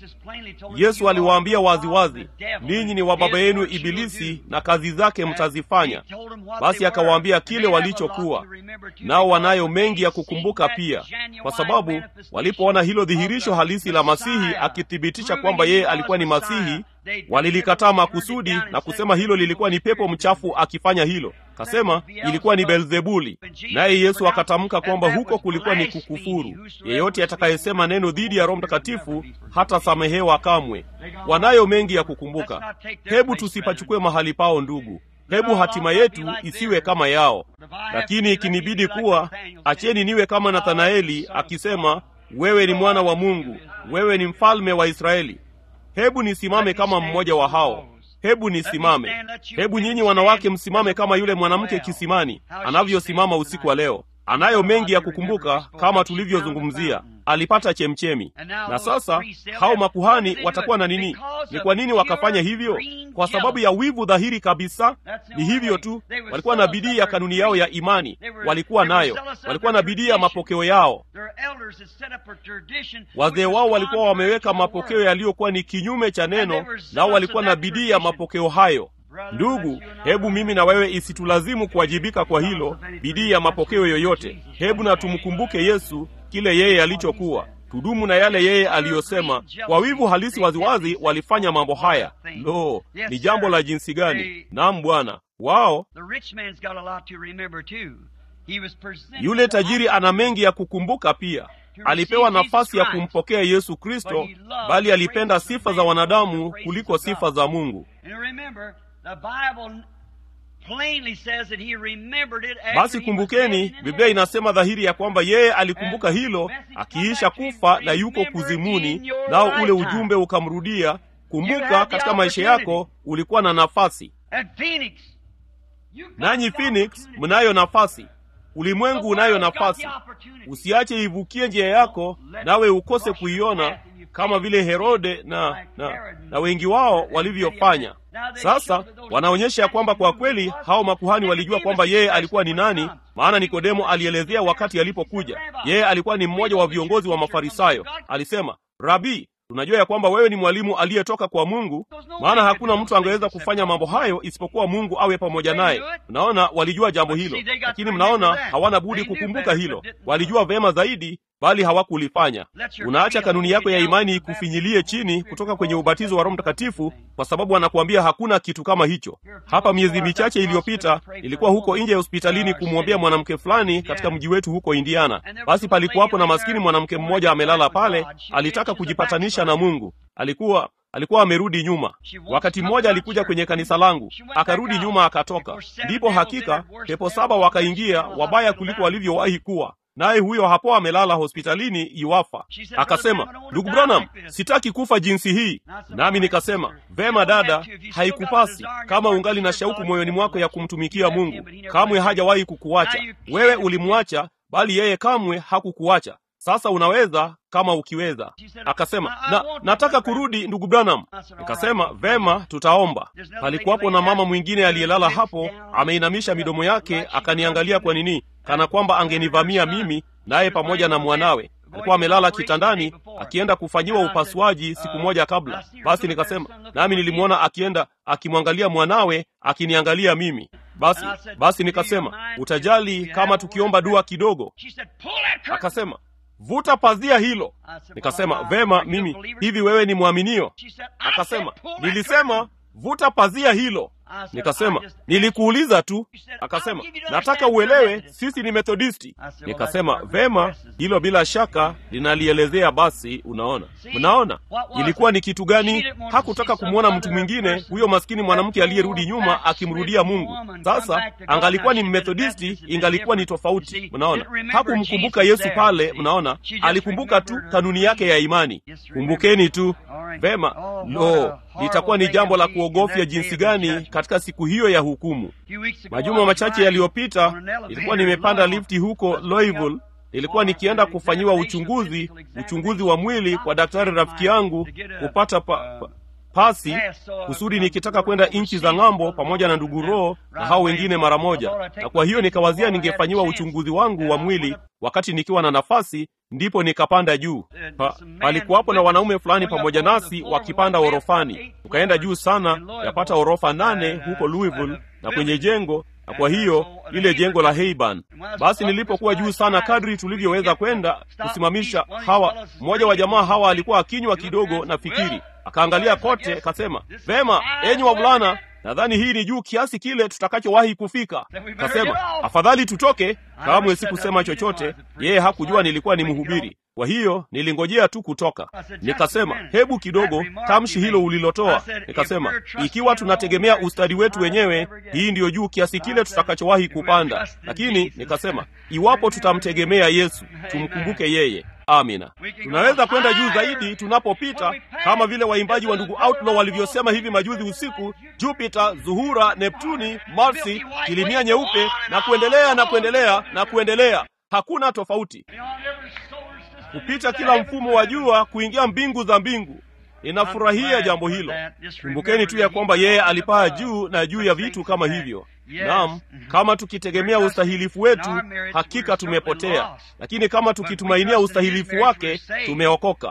S1: Yesu aliwaambia waziwazi, ninyi ni wa baba yenu Ibilisi na kazi zake mtazifanya. Basi akawaambia kile walichokuwa nao. Wanayo mengi ya kukumbuka pia, kwa sababu walipoona hilo dhihirisho halisi la Masihi akithibitisha kwamba yeye alikuwa ni Masihi, walilikataa makusudi na kusema hilo lilikuwa ni pepo mchafu akifanya hilo. Kasema ilikuwa ni Beelzebuli. Naye Yesu akatamka kwamba huko kulikuwa ni kukufuru. Yeyote atakayesema neno dhidi ya Roho Mtakatifu hatasamehewa kamwe. Wanayo mengi ya kukumbuka. Hebu tusipachukue mahali pao, ndugu. Hebu hatima yetu isiwe kama yao. Lakini ikinibidi kuwa, acheni niwe kama Nathanaeli akisema, wewe ni mwana wa Mungu, wewe ni mfalme wa Israeli. Hebu nisimame kama mmoja wa hao. Hebu nisimame. Hebu nyinyi wanawake msimame kama yule mwanamke kisimani anavyosimama usiku wa leo. Anayo mengi ya kukumbuka, kama tulivyozungumzia, alipata chemchemi. Na sasa hao makuhani watakuwa na nini? Ni kwa nini wakafanya hivyo? Kwa sababu ya wivu dhahiri kabisa. Ni hivyo tu, walikuwa na bidii ya kanuni yao ya imani, walikuwa nayo, walikuwa na bidii ya mapokeo yao. Wazee wao walikuwa wameweka mapokeo yaliyokuwa ni kinyume cha neno, nao walikuwa na bidii ya mapokeo hayo. Ndugu, hebu mimi na wewe isitulazimu kuwajibika kwa hilo, bidii ya mapokeo yoyote. Hebu na tumkumbuke Yesu, kile yeye alichokuwa, tudumu na yale yeye aliyosema. Kwa wivu halisi waziwazi walifanya mambo haya. Lo, ni jambo la jinsi gani! Naam Bwana wao. Yule tajiri ana mengi ya kukumbuka pia. Alipewa nafasi ya kumpokea Yesu Kristo, bali alipenda sifa za wanadamu kuliko sifa za Mungu. Basi kumbukeni, Biblia inasema dhahiri ya kwamba yeye alikumbuka hilo akiisha kufa na yuko kuzimuni, nao ule ujumbe ukamrudia. Kumbuka, katika maisha yako ulikuwa na nafasi. Nanyi Phoenix, mnayo nafasi. Ulimwengu unayo nafasi. Usiache ivukie njia yako, nawe ukose kuiona kama vile Herode na, na, na wengi wao walivyofanya. Sasa wanaonyesha ya kwamba kwa kweli hao makuhani walijua kwamba yeye alikuwa ni nani, maana Nikodemo alielezea wakati alipokuja. Yeye alikuwa ni mmoja wa viongozi wa Mafarisayo. Alisema, Rabi, tunajua ya kwamba wewe ni mwalimu aliyetoka kwa Mungu, maana hakuna mtu angeweza kufanya mambo hayo isipokuwa Mungu awe pamoja naye. Mnaona, walijua jambo hilo, lakini mnaona hawana budi kukumbuka hilo. Walijua vema zaidi bali hawakulifanya. Unaacha kanuni yako ya imani ikufinyilie chini kutoka kwenye ubatizo wa Roho Mtakatifu kwa sababu anakuambia hakuna kitu kama hicho. Hapa miezi michache iliyopita ilikuwa huko nje ya hospitalini kumwombea mwanamke fulani katika mji wetu huko Indiana. Basi palikuwapo na maskini mwanamke mmoja amelala pale, alitaka kujipatanisha na Mungu. Alikuwa alikuwa amerudi nyuma. Wakati mmoja alikuja kwenye kanisa langu, akarudi nyuma, akatoka. Ndipo hakika pepo saba wakaingia, wabaya kuliko walivyowahi kuwa naye huyo hapo amelala hospitalini iwafa. Akasema, ndugu Branham, sitaki kufa jinsi hii. Nami nikasema, vema dada, haikupasi kama ungali na shauku moyoni mwako ya kumtumikia Mungu. Kamwe hajawahi kukuacha wewe, ulimwacha bali yeye kamwe hakukuacha. Sasa unaweza kama ukiweza. Akasema na, nataka kurudi ndugu Branham. Nikasema vema, tutaomba. Palikuwapo na mama mwingine aliyelala hapo, ameinamisha midomo yake, akaniangalia kwa nini, kana kwamba angenivamia mimi, naye pamoja na mwanawe alikuwa amelala kitandani akienda kufanyiwa upasuaji siku moja kabla. Basi nikasema, nami nilimwona akienda akimwangalia mwanawe akiniangalia mimi. Basi basi nikasema, utajali kama tukiomba dua kidogo? Akasema, vuta pazia hilo. Nikasema, vema, mimi hivi, wewe ni mwaminio? Akasema, nilisema vuta pazia hilo. Nikasema, nilikuuliza tu. Akasema, nataka uelewe sisi ni Methodisti. Nikasema, vema, hilo bila shaka linalielezea. Basi unaona, mnaona ilikuwa ni kitu gani? Hakutaka kumwona mtu mwingine, huyo maskini mwanamke aliyerudi nyuma akimrudia Mungu. Sasa angalikuwa ni Methodisti, ingalikuwa ni tofauti. Mnaona, hakumkumbuka Yesu pale. Mnaona, alikumbuka tu kanuni yake ya imani. Kumbukeni tu vema. Lo, litakuwa ni jambo la kuogofya jinsi gani katika siku hiyo ya hukumu. Majuma machache yaliyopita, ilikuwa nimepanda lifti huko Louisville. Nilikuwa nikienda kufanyiwa uchunguzi, uchunguzi wa mwili kwa daktari rafiki yangu kupata pa, pa, pasi kusudi nikitaka kwenda nchi za ng'ambo pamoja na ndugu Roho na hao wengine mara moja. Na kwa hiyo nikawazia ningefanyiwa uchunguzi wangu wa mwili wakati nikiwa na nafasi, ndipo nikapanda juu pa, palikuwapo na wanaume fulani pamoja nasi wakipanda orofani. Tukaenda juu sana, yapata orofa nane huko Louisville na kwenye jengo na kwa hiyo lile jengo la Heiban. Basi nilipokuwa juu sana, kadri tulivyoweza kwenda kusimamisha hawa, mmoja wa jamaa hawa alikuwa akinywa kidogo na fikiri, akaangalia kote, kasema, vema, enyi wavulana, nadhani hii ni juu kiasi kile tutakachowahi kufika. Kasema, afadhali tutoke. Kamwe sikusema chochote, yeye hakujua nilikuwa ni mhubiri. Kwa hiyo nilingojea tu kutoka. Nikasema, hebu kidogo, tamshi hilo ulilotoa. Nikasema, ikiwa tunategemea ustadi wetu wenyewe, hii ndiyo juu kiasi kile tutakachowahi kupanda. Lakini nikasema, iwapo tutamtegemea Yesu, tumkumbuke yeye. Amina. Tunaweza kwenda juu zaidi tunapopita, kama vile waimbaji wa ndugu Outlaw walivyosema hivi majuzi usiku: Jupiter, Zuhura, Neptuni, Marsi, kilimia nyeupe, na kuendelea na kuendelea na kuendelea. Hakuna tofauti kupita kila mfumo wa jua kuingia mbingu za mbingu. Ninafurahia jambo hilo. Kumbukeni tu ya kwamba yeye alipaa juu na juu ya vitu kama hivyo. Naam, kama tukitegemea ustahilifu wetu, hakika tumepotea, lakini kama tukitumainia ustahilifu wake, tumeokoka.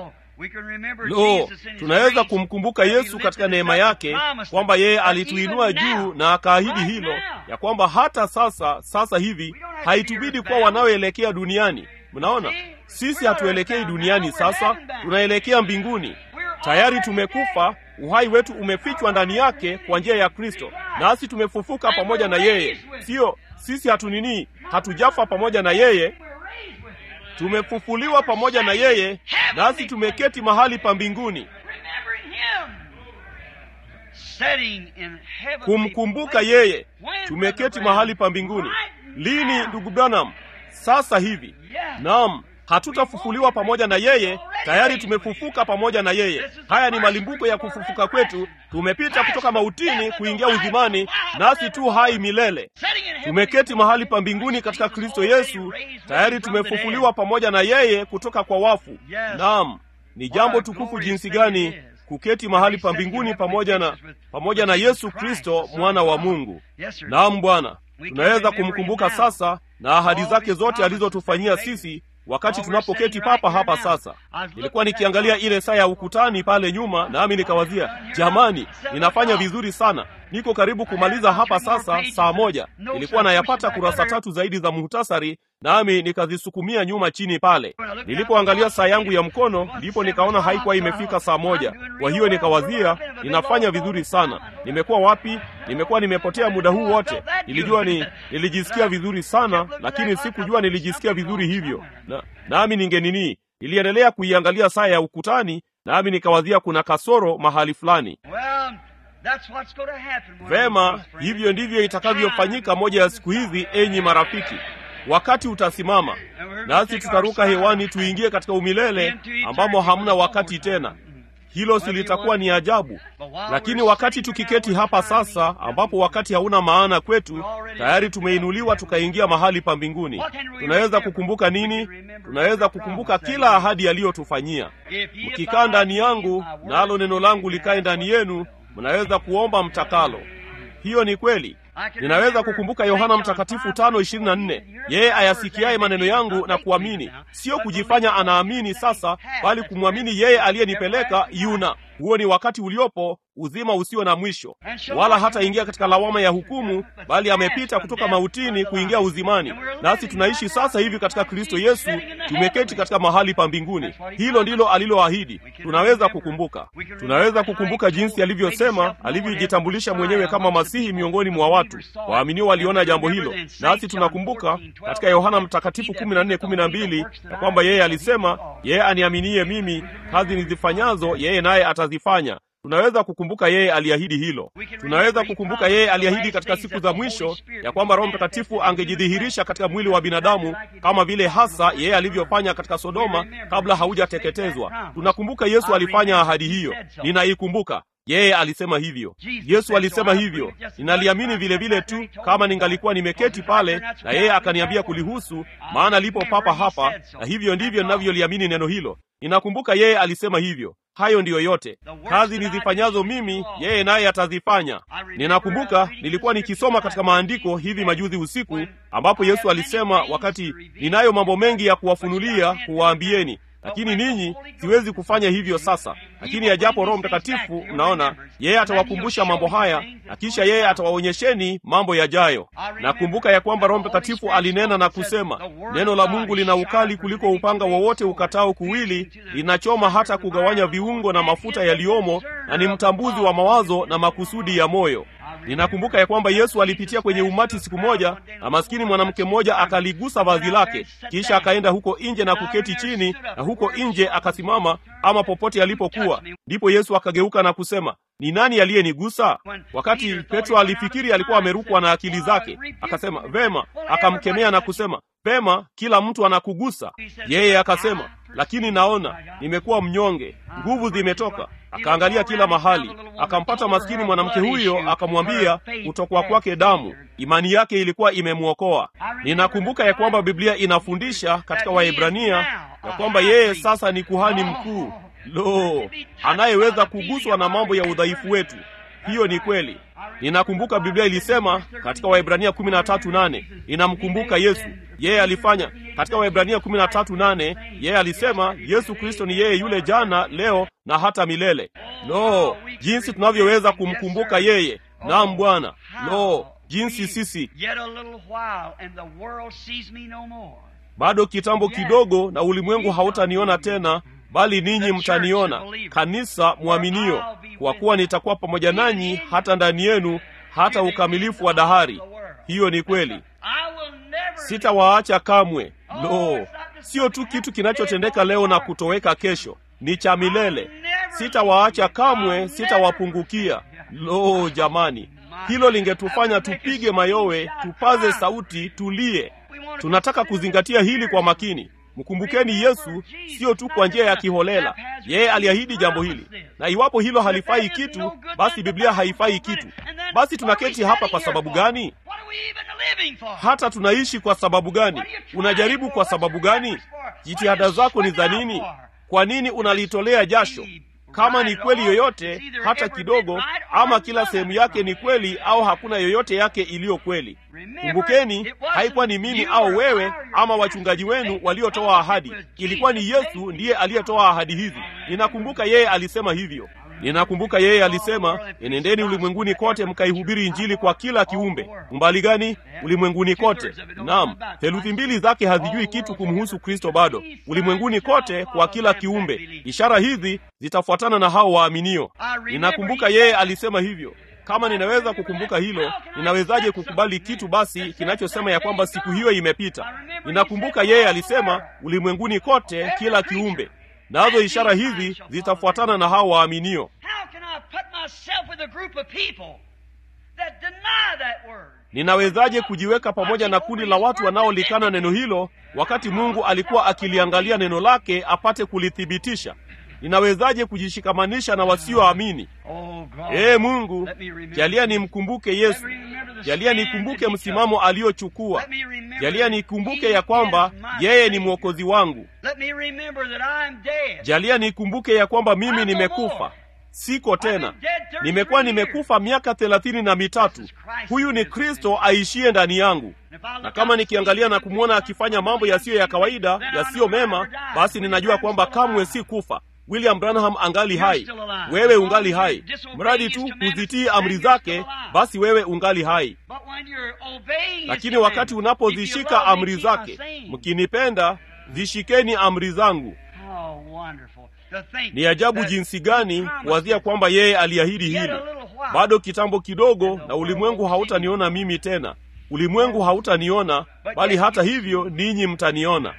S1: Lo, tunaweza kumkumbuka Yesu katika neema yake kwamba yeye alituinua juu na akaahidi hilo ya kwamba hata sasa, sasa hivi haitubidi kuwa wanaoelekea duniani. Mnaona, sisi hatuelekei duniani sasa, tunaelekea mbinguni. Tayari tumekufa, uhai wetu umefichwa ndani yake kwa njia ya Kristo, nasi tumefufuka pamoja na yeye. Sio sisi hatunini, hatujafa pamoja na yeye, tumefufuliwa pamoja na yeye, nasi tumeketi mahali pa mbinguni. Kumkumbuka yeye, tumeketi mahali pa mbinguni. Lini, ndugu Branham? Sasa hivi. Naam, hatutafufuliwa pamoja na yeye, tayari tumefufuka pamoja na yeye. Haya ni malimbuko ya kufufuka kwetu. Tumepita kutoka mautini kuingia uzimani, nasi tu hai milele. Tumeketi mahali pa mbinguni katika Kristo Yesu, tayari tumefufuliwa pamoja na yeye kutoka kwa wafu. Naam, ni jambo tukufu jinsi gani kuketi mahali pa mbinguni pamoja na pamoja na Yesu Kristo mwana wa Mungu. Naam Bwana, tunaweza kumkumbuka sasa na ahadi zake zote alizotufanyia sisi wakati tunapoketi papa hapa sasa. Nilikuwa nikiangalia ile saa ya ukutani pale nyuma, nami nikawazia, jamani, ninafanya vizuri sana, niko karibu kumaliza hapa sasa saa moja. Nilikuwa nayapata kurasa tatu zaidi za muhtasari, nami nikazisukumia nyuma chini pale. Nilipoangalia saa yangu ya mkono, ndipo nikaona haikuwa imefika saa moja. Kwa hiyo nikawazia, ninafanya vizuri sana. Nimekuwa wapi? Nimekuwa nimepotea muda huu wote. Nilijua ni nilijisikia vizuri sana, lakini sikujua nilijisikia vizuri hivyo na nami ningenini, niliendelea kuiangalia saa ya ukutani, nami nikawazia kuna kasoro mahali fulani. Vema, hivyo ndivyo itakavyofanyika moja ya siku hizi, enyi marafiki. wakati utasimama nasi tutaruka hewani tuingie katika umilele ambamo hamna wakati tena hilo silitakuwa ni ajabu lakini wakati tukiketi hapa sasa ambapo wakati hauna maana kwetu tayari tumeinuliwa tukaingia mahali pa mbinguni tunaweza kukumbuka nini tunaweza kukumbuka kila ahadi aliyotufanyia mkikaa ndani yangu nalo neno langu likae ndani yenu mnaweza kuomba mtakalo hiyo ni kweli ninaweza kukumbuka yohana mtakatifu tano ishirini na nne yeye ayasikiaye maneno yangu na kuamini sio kujifanya anaamini sasa bali kumwamini yeye aliyenipeleka yuna huo ni wakati uliopo uzima usio na mwisho wala hataingia katika lawama ya hukumu bali amepita kutoka mautini kuingia uzimani nasi tunaishi sasa hivi katika kristo yesu tumeketi katika mahali pa mbinguni hilo ndilo aliloahidi tunaweza kukumbuka tunaweza kukumbuka jinsi alivyosema alivyojitambulisha mwenyewe kama masihi miongoni mwa watu waaminio waliona jambo hilo nasi tunakumbuka katika yohana mtakatifu 14:12 ya kwamba yeye alisema yeye aniaminie mimi kazi nizifanyazo yeye naye atazifanya tunaweza kukumbuka yeye aliahidi hilo tunaweza kukumbuka yeye aliahidi katika siku za mwisho ya kwamba roho mtakatifu angejidhihirisha katika mwili wa binadamu kama vile hasa yeye alivyofanya katika sodoma kabla haujateketezwa tunakumbuka yesu alifanya ahadi hiyo ninaikumbuka yeye alisema hivyo yesu alisema hivyo ninaliamini vile vile tu kama ningalikuwa nimeketi pale na yeye akaniambia kulihusu maana lipo papa hapa na hivyo ndivyo ninavyoliamini neno hilo ninakumbuka yeye alisema hivyo hayo ndiyo yote kazi nizifanyazo mimi yeye naye atazifanya ninakumbuka nilikuwa nikisoma katika maandiko hivi majuzi usiku ambapo yesu alisema wakati ninayo mambo mengi ya kuwafunulia kuwaambieni lakini ninyi siwezi kufanya hivyo sasa lakini ajapo roho mtakatifu mnaona yeye atawakumbusha mambo haya na kisha yeye atawaonyesheni mambo yajayo nakumbuka ya kwamba roho mtakatifu alinena na kusema neno la mungu lina ukali kuliko upanga wowote ukatao kuwili linachoma hata kugawanya viungo na mafuta yaliyomo na ni mtambuzi wa mawazo na makusudi ya moyo ninakumbuka ya kwamba yesu alipitia kwenye umati siku moja na maskini mwanamke mmoja akaligusa vazi lake kisha akaenda huko nje na kuketi chini na huko nje akasimama ama popote alipokuwa ndipo yesu akageuka na kusema ni nani aliyenigusa wakati petro alifikiri alikuwa amerukwa na akili zake akasema vema akamkemea na kusema vema kila mtu anakugusa yeye akasema lakini naona nimekuwa mnyonge nguvu zimetoka akaangalia kila mahali akampata maskini mwanamke huyo akamwambia kutokwa kwake damu imani yake ilikuwa imemwokoa ninakumbuka ya kwamba biblia inafundisha katika waebrania ya kwamba yeye sasa ni kuhani mkuu lo anayeweza kuguswa na mambo ya udhaifu wetu hiyo ni kweli ninakumbuka biblia ilisema katika waibrania 138 ninamkumbuka yesu yeye alifanya katika waibrania 138 yeye alisema yesu kristo ni yeye yule jana leo na hata milele lo jinsi tunavyoweza kumkumbuka yeye nam bwana lo jinsi sisi bado kitambo kidogo na ulimwengu hautaniona tena bali ninyi mtaniona kanisa mwaminio kwa kuwa nitakuwa pamoja nanyi hata ndani yenu hata ukamilifu wa dahari hiyo ni kweli sitawaacha kamwe lo sio tu kitu kinachotendeka leo na kutoweka kesho ni cha milele sitawaacha kamwe sitawapungukia lo jamani hilo lingetufanya tupige mayowe tupaze sauti tulie tunataka kuzingatia hili kwa makini mkumbukeni yesu siyo tu kwa njia ya kiholela yeye aliahidi jambo hili na iwapo hilo halifai kitu basi biblia haifai kitu basi tunaketi hapa kwa sababu gani hata tunaishi kwa sababu gani unajaribu kwa sababu gani jitihada zako ni za nini kwa nini unalitolea jasho kama ni kweli yoyote hata kidogo ama kila sehemu yake ni kweli au hakuna yoyote yake iliyo kweli kumbukeni haikuwa ni mimi au wewe ama wachungaji wenu waliotoa ahadi ilikuwa ni yesu ndiye aliyetoa ahadi hizi ninakumbuka yeye alisema hivyo ninakumbuka yeye alisema enendeni ulimwenguni kote mkaihubiri injili kwa kila kiumbe umbali gani ulimwenguni kote nam theluthi mbili zake hazijui kitu kumhusu kristo bado ulimwenguni kote kwa kila kiumbe ishara hizi zitafuatana na hao waaminio ninakumbuka yeye alisema hivyo kama ninaweza kukumbuka hilo ninawezaje kukubali kitu basi kinachosema ya kwamba siku hiyo imepita ninakumbuka yeye alisema ulimwenguni kote kila kiumbe nazo ishara hizi zitafuatana na hao waaminio ninawezaje kujiweka pamoja na kundi la watu wanaolikana neno hilo wakati mungu alikuwa akiliangalia neno lake apate kulithibitisha ninawezaje kujishikamanisha na wasioamini
S2: Oh, God.
S1: ee mungu
S2: Let me remember
S1: jalia
S2: Jesus.
S1: nimkumbuke
S2: Let
S1: yesu
S2: me remember the
S1: jalia
S2: stand
S1: nikumbuke
S2: that he
S1: msimamo
S2: took.
S1: aliochukua
S2: Let me remember
S1: jalia
S2: that
S1: nikumbuke
S2: he
S1: ya kwamba
S2: is my
S1: yeye ni
S2: Savior.
S1: mwokozi wangu
S2: Let me remember that I'm dead.
S1: jalia nikumbuke ya kwamba mimi
S2: I'm no
S1: nimekufa
S2: more.
S1: siko tena
S2: I've been dead 33
S1: nimekuwa
S2: years.
S1: nimekufa miaka thelathini na mitatu
S2: This is Christ
S1: huyu ni
S2: who lives
S1: kristo
S2: in me.
S1: aishiye ndani yangu
S2: And if I look
S1: na
S2: out
S1: kama
S2: and
S1: nikiangalia na
S2: see
S1: kumwona akifanya mambo yasiyo ya kawaida
S2: then I
S1: yasiyo
S2: know I
S1: mema
S2: never died.
S1: basi ninajua kwamba kamwe si kufa william branham angali hai wewe ungali hai mradi tu huzitii amri zake basi wewe ungali hai
S2: But when you're obeying his
S1: lakini wakati
S2: commandments, if you
S1: unapozishika
S2: love me,
S1: amri
S2: keep my
S1: zake
S2: saying.
S1: mkinipenda zishikeni amri zangu
S2: How wonderful to think
S1: ni ajabu
S2: that
S1: jinsi gani
S2: promise
S1: kuwazia
S2: is
S1: kwamba yeye aliahidi
S2: yet a
S1: hilo
S2: little while.
S1: bado kitambo kidogo na ulimwengu hautaniona mimi tena ulimwengu hautaniona bali hata hivyo ninyi mtaniona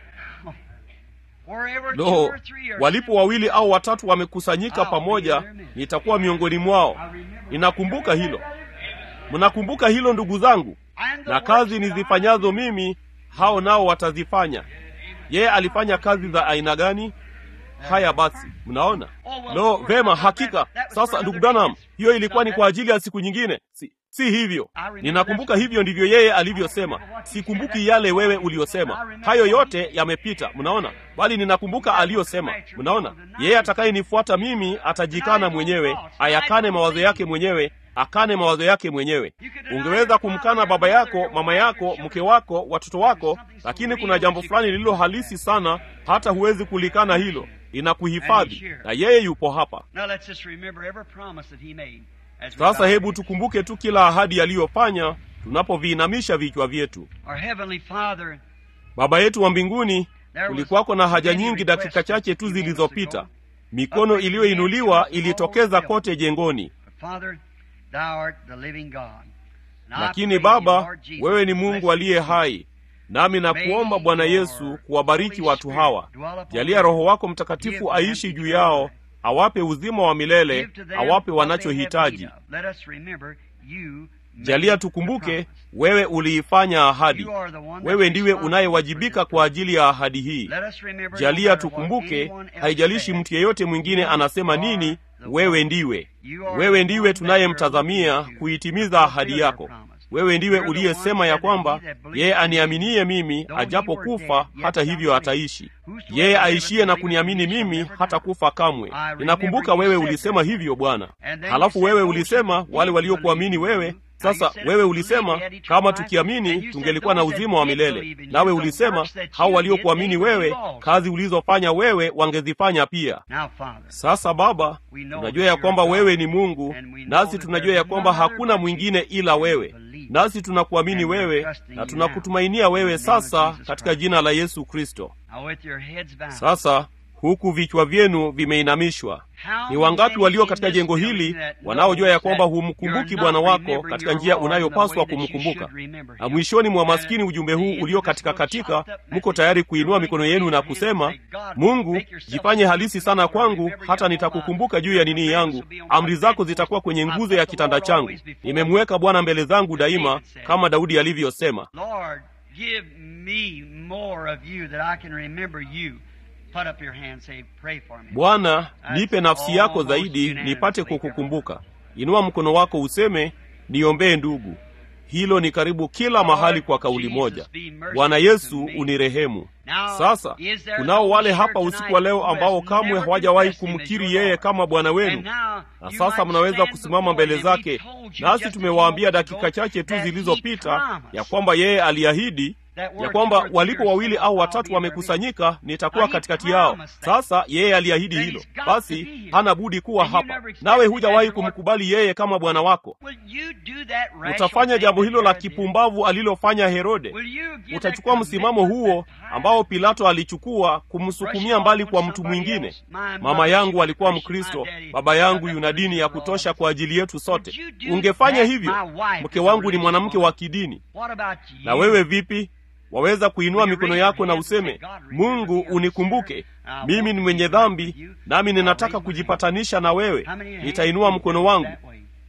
S2: Wherever two
S1: lo
S2: or three are
S1: walipo wawili au watatu wamekusanyika pamoja nitakuwa miongoni mwao ninakumbuka hilo mnakumbuka hilo ndugu zangu
S2: And the
S1: na kazi
S2: works that I
S1: nizifanyazo mimi hao nao watazifanya yeye alifanya kazi za aina gani haya basi mnaona lo vema hakika sasa ndugu branham hiyo ilikuwa ni kwa ajili ya siku nyingine si, si hivyo ninakumbuka hivyo ndivyo yeye alivyosema sikumbuki yale wewe uliyosema hayo yote yamepita mnaona bali ninakumbuka aliyosema mnaona yeye atakayenifuata mimi atajikana mwenyewe ayakane mawazo yake mwenyewe akane mawazo yake mwenyewe ungeweza kumkana baba yako mama yako mke wako watoto wako lakini kuna jambo fulani lililo halisi sana hata huwezi kulikana hilo linakuhifadhi na yeye yupo hapa
S2: Now let's just remember every promise that he made. as we
S1: sasa
S2: bow
S1: hebu
S2: our heads.
S1: tukumbuke tu kila ahadi aliyofanya tunapoviinamisha vichwa vyetu
S2: Our heavenly Father,
S1: baba yetu wa mbinguni kulikuwako na haja nyingi dakika chache tu zilizopita mikono iliyoinuliwa ilitokeza kote jengoni
S2: Father, thou art the living God. And I
S1: lakini
S2: pray thee,
S1: baba
S2: Lord Jesus,
S1: wewe ni
S2: to
S1: mungu
S2: bless
S1: aliye
S2: these
S1: hai nami nakuomba bwana yesu kuwabariki watu hawa jalia roho wako mtakatifu aishi juu yao awape uzima wa milele
S2: Give to them
S1: awape
S2: what they have
S1: wanachohitaji
S2: need of. Let us remember you made
S1: jalia
S2: the
S1: tukumbuke
S2: promise.
S1: wewe uliifanya ahadi
S2: You are the one that's
S1: wewe ndiwe
S2: responsible
S1: unayewajibika
S2: for this
S1: kwa ajili ya ahadi hii
S2: Let us remember no
S1: jalia
S2: matter what
S1: tukumbuke
S2: anyone else
S1: haijalishi
S2: says,
S1: mtu yeyote mwingine
S2: you
S1: anasema
S2: are
S1: nini
S2: the
S1: wewe
S2: one.
S1: ndiwe
S2: You are
S1: wewe
S2: the
S1: ndiwe
S2: one that
S1: tunayemtazamia
S2: we are looking to
S1: kuitimiza
S2: fulfill
S1: ahadi
S2: your
S1: yako
S2: promise.
S1: wewe ndiwe
S2: You're the
S1: uliyesema
S2: one
S1: ya
S2: that
S1: kwamba
S2: he that believes
S1: yeye
S2: in me,
S1: aniaminie mimi
S2: though he
S1: ajapokufa
S2: were dead, yet
S1: hata
S2: shall
S1: hivyo
S2: live.
S1: ataishi
S2: Whosoever
S1: yeye
S2: liveth
S1: aishiye
S2: and
S1: na
S2: believeth
S1: kuniamini
S2: in me shall
S1: mimi
S2: never
S1: hata
S2: die.
S1: kufa kamwe
S2: I remember
S1: ninakumbuka
S2: you
S1: wewe
S2: said
S1: ulisema
S2: that.
S1: hivyo bwana
S2: And then
S1: halafu
S2: you
S1: wewe
S2: said,
S1: ulisema
S2: "Those who
S1: wale
S2: did
S1: waliokuamini
S2: believe in
S1: wewe
S2: you." Now you
S1: sasa
S2: said,
S1: wewe
S2: "If we
S1: ulisema
S2: believed, we had eternal
S1: kama
S2: life."
S1: tukiamini
S2: And you said,
S1: tungelikuwa na
S2: "Those that
S1: uzima wa
S2: did
S1: milele
S2: believe in you,
S1: nawe
S2: the
S1: ulisema
S2: works that
S1: hao
S2: you did,
S1: waliokuamini
S2: they will
S1: wewe
S2: do also."
S1: kazi ulizofanya wewe wangezifanya pia
S2: Now, Father,
S1: sasa baba
S2: We know
S1: tunajua
S2: that
S1: ya kwamba
S2: you're
S1: wewe
S2: God,
S1: ni mungu
S2: and we know
S1: nasi
S2: that
S1: tunajua
S2: there's
S1: ya kwamba
S2: none other
S1: hakuna
S2: but
S1: mwingine
S2: you.
S1: ila
S2: We
S1: wewe
S2: believe.
S1: nasi tunakuamini
S2: And we're
S1: wewe
S2: trusting
S1: na
S2: you
S1: tunakutumainia
S2: now. In
S1: wewe
S2: the name of
S1: sasa
S2: Jesus
S1: katika
S2: Christ.
S1: jina la yesu kristo
S2: Now, with your heads bowed,
S1: sasa huku vichwa vyenu vimeinamishwa
S2: how
S1: ni wangapi
S2: many
S1: walio
S2: in
S1: katika
S2: this
S1: jengo
S2: building
S1: hili
S2: that
S1: wanaojua ya
S2: knows
S1: kwamba
S2: that
S1: humkumbuki
S2: you're
S1: bwana
S2: not
S1: wako
S2: remembering
S1: katika
S2: your
S1: njia
S2: Lord in the
S1: unayopaswa
S2: way that you
S1: kumkumbuka
S2: should remember
S1: na
S2: him.
S1: mwishoni mwa
S2: And
S1: maskini
S2: at
S1: ujumbe
S2: the
S1: huu
S2: end of
S1: ulio
S2: this
S1: katika
S2: little
S1: katika
S2: chopped up
S1: mko
S2: message,
S1: tayari
S2: you're
S1: kuinua
S2: going
S1: mikono
S2: to
S1: yenu
S2: raise
S1: na
S2: your hand and
S1: kusema
S2: say, God,
S1: mungu
S2: make yourself
S1: jifanye
S2: known
S1: halisi
S2: to me,
S1: sana
S2: Lord.
S1: kwangu
S2: Remember
S1: hata
S2: you
S1: nitakukumbuka
S2: on my-
S1: juu ya nini yangu amri zako zitakuwa kwenye nguzo ya kitanda changu nimemweka bwana mbele zangu daima kama daudi alivyosema
S2: Lord, give me more of you that I can remember you. Put up your hand, say, pray for me.
S1: bwana nipe nafsi yako
S2: almost
S1: zaidi
S2: unanimously.
S1: nipate kukukumbuka inua mkono wako useme niombee ndugu hilo ni karibu kila mahali kwa kauli moja bwana yesu unirehemu sasa kunao wale hapa usiku wa leo ambao kamwe hawajawahi kumkiri yeye kama bwana wenu na sasa mnaweza kusimama mbele zake nasi tumewaambia dakika chache tu zilizopita ya kwamba yeye aliahidi ya kwamba walipo wawili au watatu wamekusanyika nitakuwa katikati yao sasa yeye aliahidi hilo basi hana budi kuwa hapa nawe hujawahi kumkubali yeye kama bwana wako
S2: Will you do that rational
S1: utafanya
S2: thing
S1: jambo
S2: that
S1: hilo la
S2: Herod did?
S1: kipumbavu alilofanya herode
S2: Will you give
S1: utachukua
S2: that
S1: msimamo
S2: commitment
S1: huo
S2: that time?
S1: ambao pilato alichukua kumsukumia mbali kwa mtu mwingine mama yangu alikuwa mkristo baba yangu yuna dini ya kutosha kwa ajili yetu sote ungefanya hivyo mke wangu ni mwanamke wa kidini
S2: What about you?
S1: na wewe vipi waweza kuinua mikono yako na useme mungu unikumbuke mimi ni mwenye dhambi nami ninataka kujipatanisha na wewe nitainua mkono wangu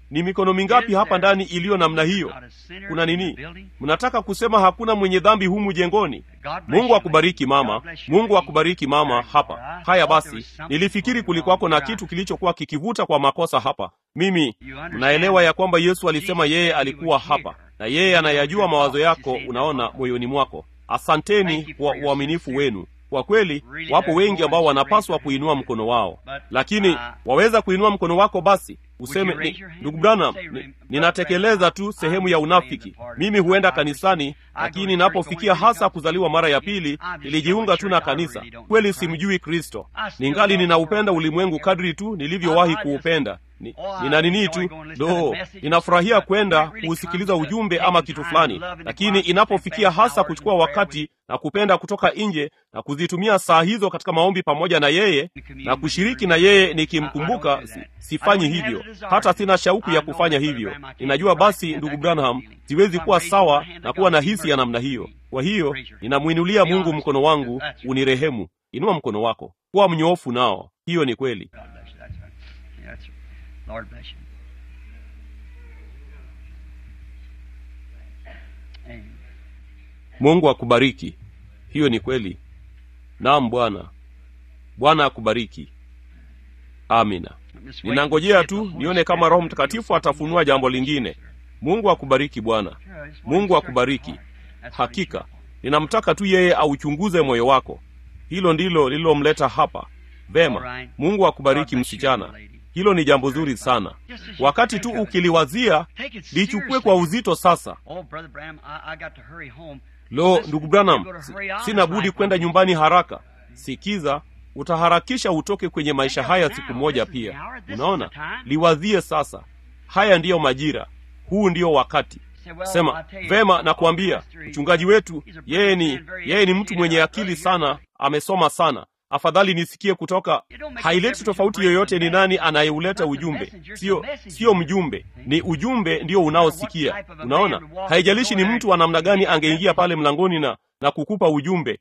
S1: ni mikono mingapi hapa ndani iliyo namna hiyo kuna nini mnataka kusema hakuna mwenye dhambi humu jengoni mungu akubariki mama mungu akubariki mama hapa haya basi nilifikiri kulikuwako na kitu kilichokuwa kikivuta kwa makosa hapa mimi mnaelewa ya kwamba yesu alisema yeye alikuwa hapa na yeye anayajua mawazo yako unaona moyoni mwako asanteni kwa uaminifu wenu kwa kweli wapo wengi ambao wanapaswa kuinua mkono wao lakini waweza kuinua mkono wako basi useme ni, ndugu branham ni, ninatekeleza tu sehemu ya unafiki mimi huenda kanisani lakini ninapofikia hasa kuzaliwa mara ya pili nilijiunga tu na kanisa kweli simjui kristo ningali ninaupenda ulimwengu kadri tu nilivyowahi kuupenda ni, nina nini tu do ninafurahia kwenda kuusikiliza ujumbe ama kitu fulani lakini inapofikia hasa kuchukua wakati na kupenda kutoka nje na kuzitumia saa hizo katika maombi pamoja na yeye na kushiriki na yeye nikimkumbuka si, sifanyi hivyo hata sina shauku ya kufanya hivyo ninajua basi ndugu branham siwezi kuwa sawa na kuwa na hisi ya namna hiyo kwa hiyo ninamwinulia mungu mkono wangu unirehemu inua mkono wako kuwa mnyoofu nao hiyo ni kweli
S2: Lord bless you. Amen.
S1: mungu akubariki hiyo ni kweli naam bwana bwana akubariki amina ninangojea tu nione kama roho mtakatifu atafunua jambo lingine mungu akubariki bwana mungu akubariki hakika ninamtaka tu yeye auchunguze moyo wako hilo ndilo lililomleta hapa vema mungu akubariki msichana hilo ni jambo zuri sana wakati tu ukiliwazia lichukue kwa uzito sasa lo ndugu branham sina budi kwenda nyumbani haraka sikiza utaharakisha utoke kwenye maisha haya siku moja pia unaona liwazie sasa haya ndiyo majira huu ndiyo wakati sema vema nakuambia mchungaji wetu yeye ni yeye ni mtu mwenye akili sana amesoma sana afadhali nisikie kutoka haileti tofauti yoyote ni nani anayeuleta ujumbe sio sio mjumbe ni ujumbe ndio unaosikia unaona haijalishi ni mtu wa namna gani angeingia pale mlangoni na na kukupa ujumbe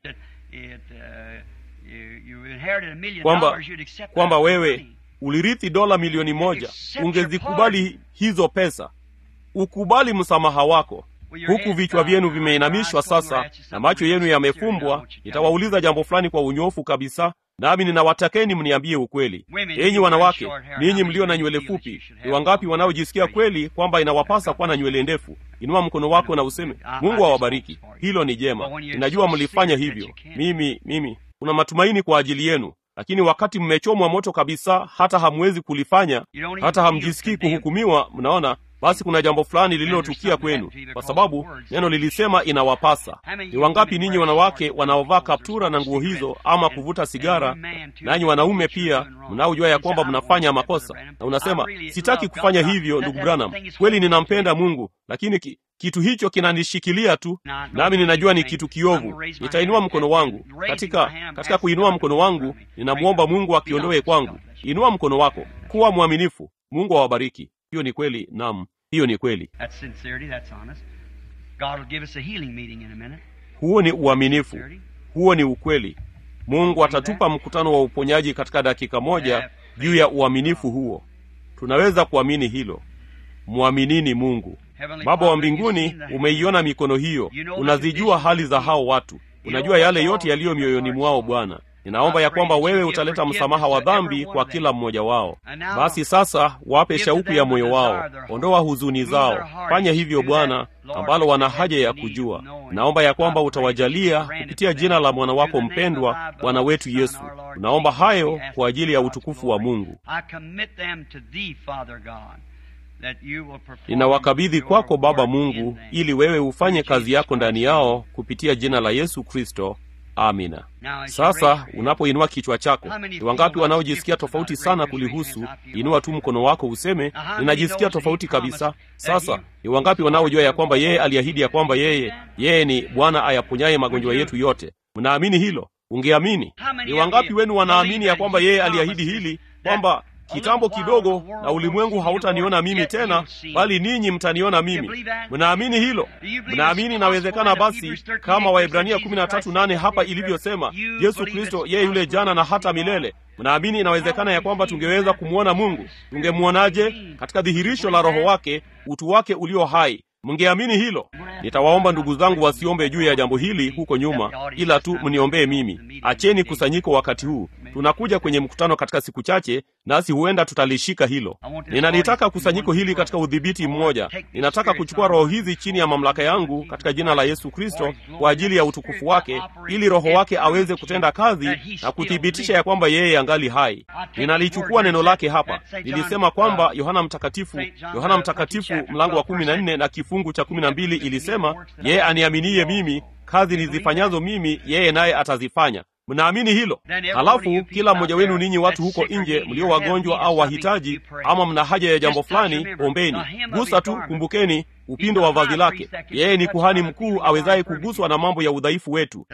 S1: kwamba kwamba wewe ulirithi dola milioni moja ungezikubali hizo pesa ukubali msamaha wako huku vichwa vyenu vimeinamishwa sasa na macho yenu yamefumbwa nitawauliza jambo fulani kwa unyofu kabisa nami ninawatakeni mniambie ukweli enyi wanawake ninyi mlio na nywele fupi ni wangapi wanaojisikia kweli kwamba inawapasa kuwa na nywele ndefu inua mkono wako na useme mungu awabariki hilo ni jema ninajua mlifanya hivyo mimi mimi kuna matumaini kwa ajili yenu lakini wakati mmechomwa moto kabisa hata hamwezi kulifanya hata hamjisikii kuhukumiwa mnaona basi kuna jambo fulani lililotukia kwenu kwa sababu neno lilisema inawapasa ni wangapi ninyi wanawake wanaovaa kaptura na nguo hizo ama kuvuta sigara nanyi wanaume pia mnaojua ya kwamba mnafanya makosa na unasema sitaki kufanya hivyo ndugu branham kweli ninampenda mungu lakini ki, kitu hicho kinanishikilia tu nami ninajua ni kitu kiovu nitainua mkono wangu katika katika kuinua mkono wangu ninamwomba mungu akiondoe kwangu inua mkono wako kuwa mwaminifu mungu awabariki hiyo ni kweli nam hiyo ni kweli huo ni uaminifu huo ni ukweli mungu atatupa mkutano wa uponyaji katika dakika moja juu ya uaminifu huo tunaweza kuamini hilo mwaminini mungu baba wa mbinguni umeiona mikono hiyo unazijua hali za hao watu unajua yale yote yaliyo mioyoni mwao bwana ninaomba ya kwamba wewe utaleta msamaha wa dhambi kwa kila mmoja wao basi sasa wape shauku ya moyo wao ondoa huzuni zao fanya hivyo bwana ambalo wana haja ya kujua naomba ya kwamba utawajalia kupitia jina la mwana wako mpendwa bwana wetu yesu naomba hayo kwa ajili ya utukufu wa mungu ninawakabidhi kwako baba mungu ili wewe ufanye kazi yako ndani yao kupitia jina la yesu kristo amina sasa unapoinua kichwa chako ni wangapi wanaojisikia tofauti sana kulihusu inua tu mkono wako useme ninajisikia tofauti kabisa sasa ni wangapi wanaojua ya kwamba yeye aliahidi ya kwamba yeye yeye ni bwana ayaponyaye magonjwa yetu yote mnaamini hilo ungeamini ni wangapi wenu wanaamini ya kwamba yeye aliahidi hili kwamba kitambo kidogo, na ulimwengu hautaniona mimi tena, bali ninyi mtaniona mimi. Mnaamini hilo? Mnaamini inawezekana? Basi kama Waebrania 13:8 hapa ilivyosema, Yesu Kristo yeye yule jana na hata milele. Mnaamini inawezekana ya kwamba tungeweza kumwona Mungu? Tungemwonaje? Katika dhihirisho la Roho wake, utu wake ulio hai. Mngeamini hilo? Nitawaomba ndugu zangu wasiombe juu ya jambo hili huko nyuma, ila tu mniombee mimi. Acheni kusanyiko wakati huu. Tunakuja kwenye mkutano katika siku chache, nasi huenda tutalishika hilo. Ninalitaka kusanyiko hili katika udhibiti mmoja. Ninataka kuchukua roho hizi chini ya mamlaka yangu katika jina la Yesu Kristo kwa ajili ya utukufu wake, ili Roho wake aweze kutenda kazi na kuthibitisha ya kwamba yeye angali hai. Ninalichukua neno lake hapa. Nilisema kwamba Yohana Mtakatifu, Yohana Mtakatifu mlango wa kumi na nne na kifungu cha kumi na mbili ilisema, yeye aniaminiye mimi, kazi nizifanyazo mimi, yeye naye atazifanya. Mnaamini hilo? Halafu kila mmoja wenu ninyi watu huko nje mlio wagonjwa au wahitaji, ama mna haja ya jambo fulani, ombeni. Gusa tu, kumbukeni upindo wa vazi lake. Yeye ni kuhani mkuu awezaye kuguswa na mambo ya udhaifu wetu.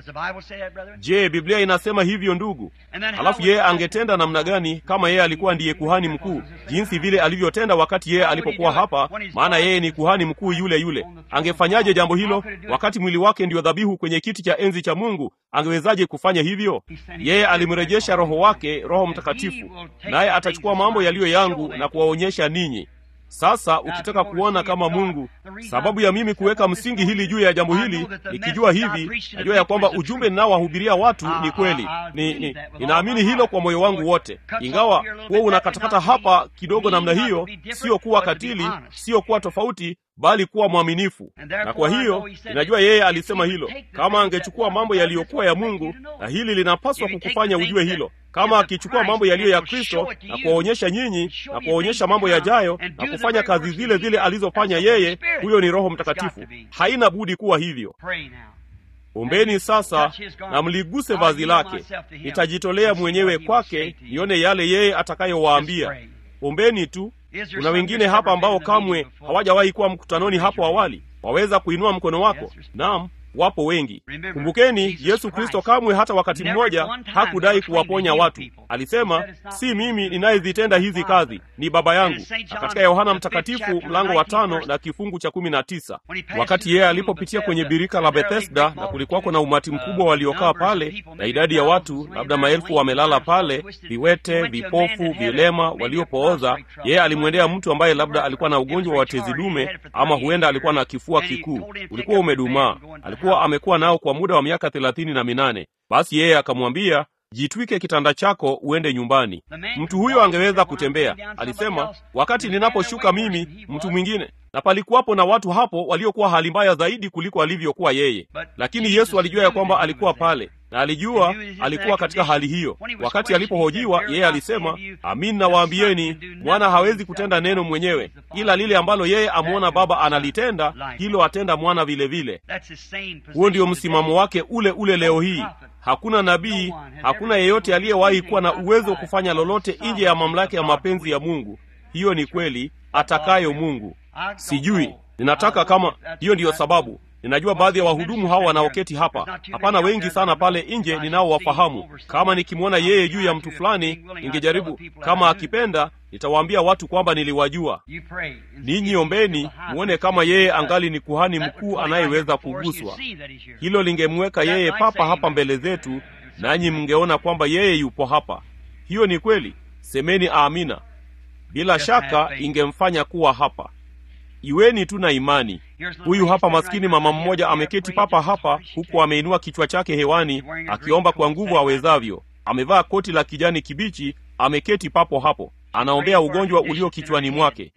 S1: Je, Biblia inasema hivyo ndugu? Halafu yeye angetenda namna gani kama yeye alikuwa ndiye kuhani mkuu, jinsi vile alivyotenda wakati yeye alipokuwa hapa? Maana yeye ni kuhani mkuu yule yule. Angefanyaje jambo hilo wakati mwili wake ndio dhabihu kwenye kiti cha enzi cha Mungu? Angewezaje kufanya hivyo? Yeye alimrejesha Roho wake, Roho Mtakatifu, naye atachukua mambo yaliyo yangu na kuwaonyesha ninyi. Sasa ukitaka kuona kama Mungu, sababu ya mimi kuweka msingi hili juu ya jambo hili, nikijua hivi, najua ya kwamba ujumbe ninaowahubiria watu ni kweli. Ni, ni, ninaamini hilo kwa moyo wangu wote, ingawa huo unakatakata hapa kidogo namna hiyo, sio kuwa katili, sio kuwa tofauti bali kuwa mwaminifu. Na kwa hiyo ninajua yeye alisema hilo, kama angechukua mambo yaliyokuwa ya Mungu, na hili linapaswa kukufanya ujue hilo, kama akichukua mambo yaliyo ya Kristo na kuwaonyesha nyinyi na kuwaonyesha mambo yajayo na kufanya kazi zile zile alizofanya yeye, huyo ni Roho Mtakatifu. Haina budi kuwa hivyo. Ombeni sasa na mliguse vazi lake. Nitajitolea mwenyewe kwake, nione yale yeye atakayowaambia. Ombeni tu. Kuna wengine hapa ambao kamwe hawajawahi kuwa mkutanoni hapo awali. Waweza kuinua mkono wako? Naam, wapo wengi. Kumbukeni, Yesu Kristo kamwe hata wakati mmoja hakudai kuwaponya watu. Alisema, si mimi ninayezitenda hizi kazi, ni Baba yangu. Na katika Yohana Mtakatifu mlango wa tano na kifungu cha kumi na tisa wakati yeye alipopitia kwenye birika la Bethesda na kulikuwako na umati mkubwa waliokaa pale na idadi ya watu labda maelfu wamelala pale, viwete, vipofu, vilema, waliopooza, yeye alimwendea mtu ambaye labda alikuwa na ugonjwa wa tezi dume ama huenda alikuwa na kifua kikuu, ulikuwa umedumaa alikuwa amekuwa nao kwa muda wa miaka thelathini na minane. Basi yeye akamwambia, jitwike kitanda chako uende nyumbani. Mtu huyo angeweza kutembea. Alisema, wakati ninaposhuka mimi, mtu mwingine na palikuwapo na watu hapo waliokuwa hali mbaya zaidi kuliko alivyokuwa yeye, lakini Yesu alijua ya kwamba alikuwa pale na alijua alikuwa katika hali hiyo. Wakati alipohojiwa, yeye alisema, amin nawaambieni, mwana hawezi kutenda neno mwenyewe, ila lile ambalo yeye amwona Baba analitenda, hilo atenda mwana vilevile. Huo ndio msimamo wake ule ule leo hii. Hakuna nabii, hakuna yeyote aliyewahi kuwa na uwezo wa kufanya lolote nje ya mamlaka ya mapenzi ya Mungu. Hiyo ni kweli, atakayo Mungu. Sijui, ninataka kama hiyo ndiyo sababu ninajua baadhi ya wahudumu hawa wanaoketi hapa, hapana wengi sana pale nje ninaowafahamu. Kama nikimwona yeye juu ya mtu fulani, ningejaribu kama akipenda, nitawaambia watu kwamba niliwajua. Ninyi ombeni muone kama yeye angali ni kuhani mkuu anayeweza kuguswa. Hilo lingemweka yeye papa hapa mbele zetu, nanyi mngeona kwamba yeye yupo hapa. Hiyo ni kweli, semeni amina. Bila shaka ingemfanya kuwa hapa. Iweni tu na imani. Huyu hapa maskini mama mmoja ameketi papa hapa, huku ameinua kichwa chake hewani akiomba kwa nguvu awezavyo. Amevaa koti la kijani kibichi, ameketi papo hapo, anaombea ugonjwa ulio kichwani mwake,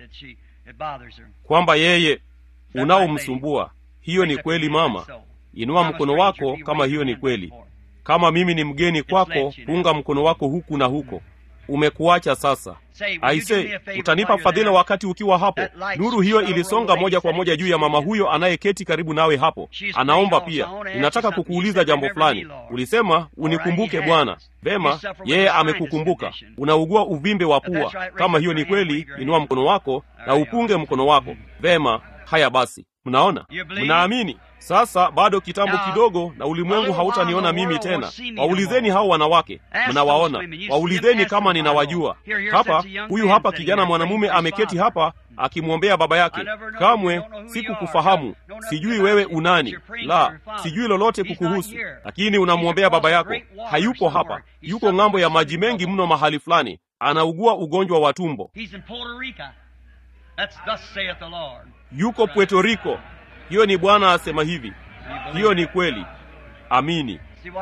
S1: kwamba yeye unaomsumbua. Hiyo ni kweli mama, inua mkono wako kama hiyo ni kweli. Kama mimi ni mgeni kwako, punga mkono wako huku na huko. Umekuacha sasa. Aise, utanipa fadhila wakati ukiwa hapo. Nuru hiyo ilisonga moja kwa moja juu ya mama huyo anayeketi karibu nawe hapo. Anaomba pia, ninataka kukuuliza jambo fulani. Ulisema unikumbuke Bwana. Vema, yeye amekukumbuka. Unaugua uvimbe wa pua. Kama hiyo ni kweli, inua mkono wako na upunge mkono wako. Vema, haya basi, mnaona mnaamini sasa bado kitambo kidogo na ulimwengu hautaniona mimi tena waulizeni hao wanawake mnawaona waulizeni kama ninawajua hapa huyu hapa kijana mwanamume ameketi hapa akimwombea baba yake kamwe sikukufahamu sijui wewe unani la sijui lolote kukuhusu lakini unamwombea baba yako hayupo hapa yuko ng'ambo ya maji mengi mno mahali fulani anaugua ugonjwa wa tumbo yuko puerto rico hiyo ni bwana asema hivi hiyo ni kweli amini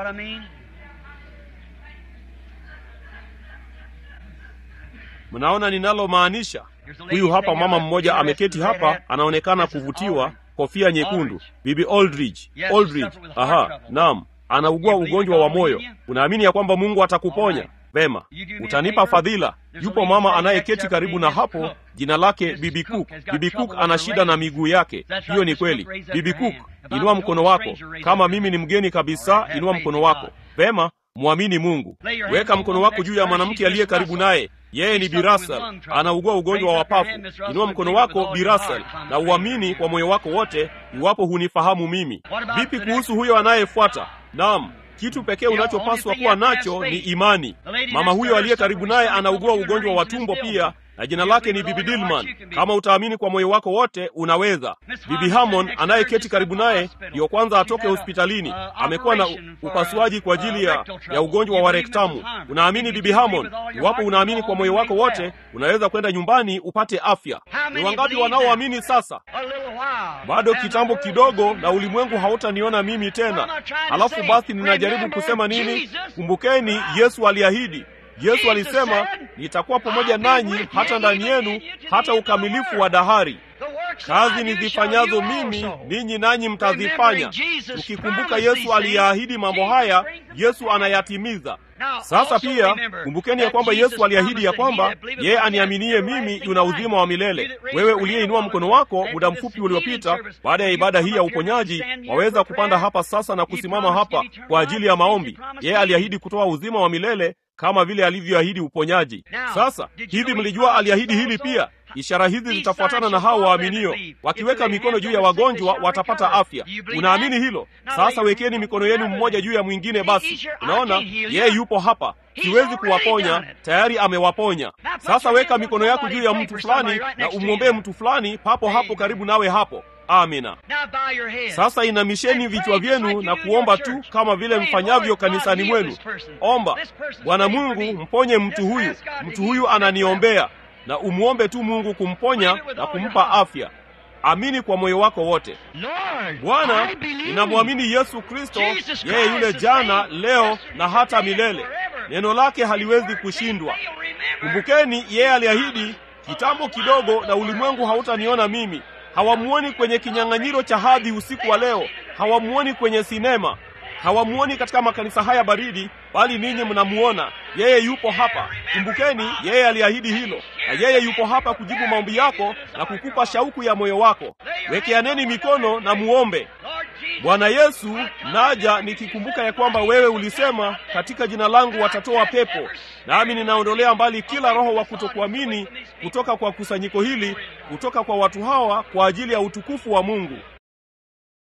S1: mnaona ninalomaanisha huyu hapa mama mmoja ameketi hapa anaonekana kuvutiwa kofia nyekundu bibi aldridge aldridge aha naam anaugua ugonjwa wa moyo unaamini ya kwamba mungu atakuponya vema utanipa fadhila yupo mama anayeketi karibu na hapo jina lake bibi cook bibi cook ana shida na miguu yake hiyo ni kweli bibi cook inua mkono wako kama mimi ni mgeni kabisa inua mkono wako vema mwamini mungu weka mkono wako juu ya mwanamke aliye karibu naye yeye ni birasal anaugua ugonjwa wa pafu inua mkono wako birasal na uamini kwa moyo wako wote iwapo hunifahamu mimi vipi kuhusu huyo anayefuata naam kitu pekee unachopaswa kuwa nacho ni imani mama huyo aliye karibu naye anaugua ugonjwa wa tumbo pia na jina lake ni bibi dilman kama utaamini kwa moyo wako wote unaweza bibi hamon anayeketi karibu naye ndiyo kwanza atoke hospitalini amekuwa na upasuaji kwa ajili ya, ya ugonjwa wa rektamu unaamini bibi hamon iwapo unaamini kwa moyo wako wote unaweza kwenda nyumbani upate afya ni wangapi wanaoamini sasa bado kitambo kidogo na ulimwengu hautaniona mimi tena halafu basi ninajaribu kusema nini kumbukeni yesu aliahidi yesu alisema nitakuwa pamoja nanyi hata ndani yenu hata ukamilifu wa dahari kazi nizifanyazo mimi ninyi nanyi mtazifanya ukikumbuka yesu aliyaahidi mambo haya yesu anayatimiza sasa pia kumbukeni ya kwamba yesu aliahidi ya kwamba yeye aniaminie mimi yuna uzima wa milele wewe uliyeinua mkono wako muda mfupi uliopita baada ya ibada hii ya uponyaji waweza kupanda hapa sasa na kusimama hapa kwa ajili ya maombi yeye aliahidi kutoa uzima wa milele kama vile alivyoahidi uponyaji sasa hivi mlijua aliahidi hili pia ishara hizi zitafuatana na hao waaminio wakiweka mikono juu ya wagonjwa watapata afya unaamini hilo sasa wekeni mikono yenu mmoja juu ya mwingine basi unaona yeye yupo hapa siwezi kuwaponya tayari amewaponya sasa weka mikono yako juu ya mtu fulani na umwombee mtu fulani papo hapo karibu nawe hapo amina sasa inamisheni vichwa vyenu na kuomba tu kama vile mfanyavyo kanisani mwenu omba bwana mungu mponye mtu huyu mtu huyu ananiombea na umwombe tu mungu kumponya na kumpa afya amini kwa moyo wako wote bwana ninamwamini yesu kristo yeye yule jana leo na hata milele neno lake haliwezi kushindwa kumbukeni yeye aliahidi kitambo kidogo na ulimwengu hautaniona mimi hawamuoni kwenye kinyang'anyiro cha hadhi usiku wa leo hawamuoni kwenye sinema hawamuoni katika makanisa haya baridi bali ninyi mnamuona yeye yupo hapa kumbukeni yeye aliahidi hilo na yeye yupo hapa kujibu maombi yako na kukupa shauku ya moyo wako wekeaneni mikono na muombe bwana yesu naja nikikumbuka ya kwamba wewe ulisema katika jina langu watatoa pepo nami ninaondolea mbali kila roho wa kutokuamini kutoka kwa kusanyiko hili kutoka kwa watu hawa kwa ajili ya utukufu wa mungu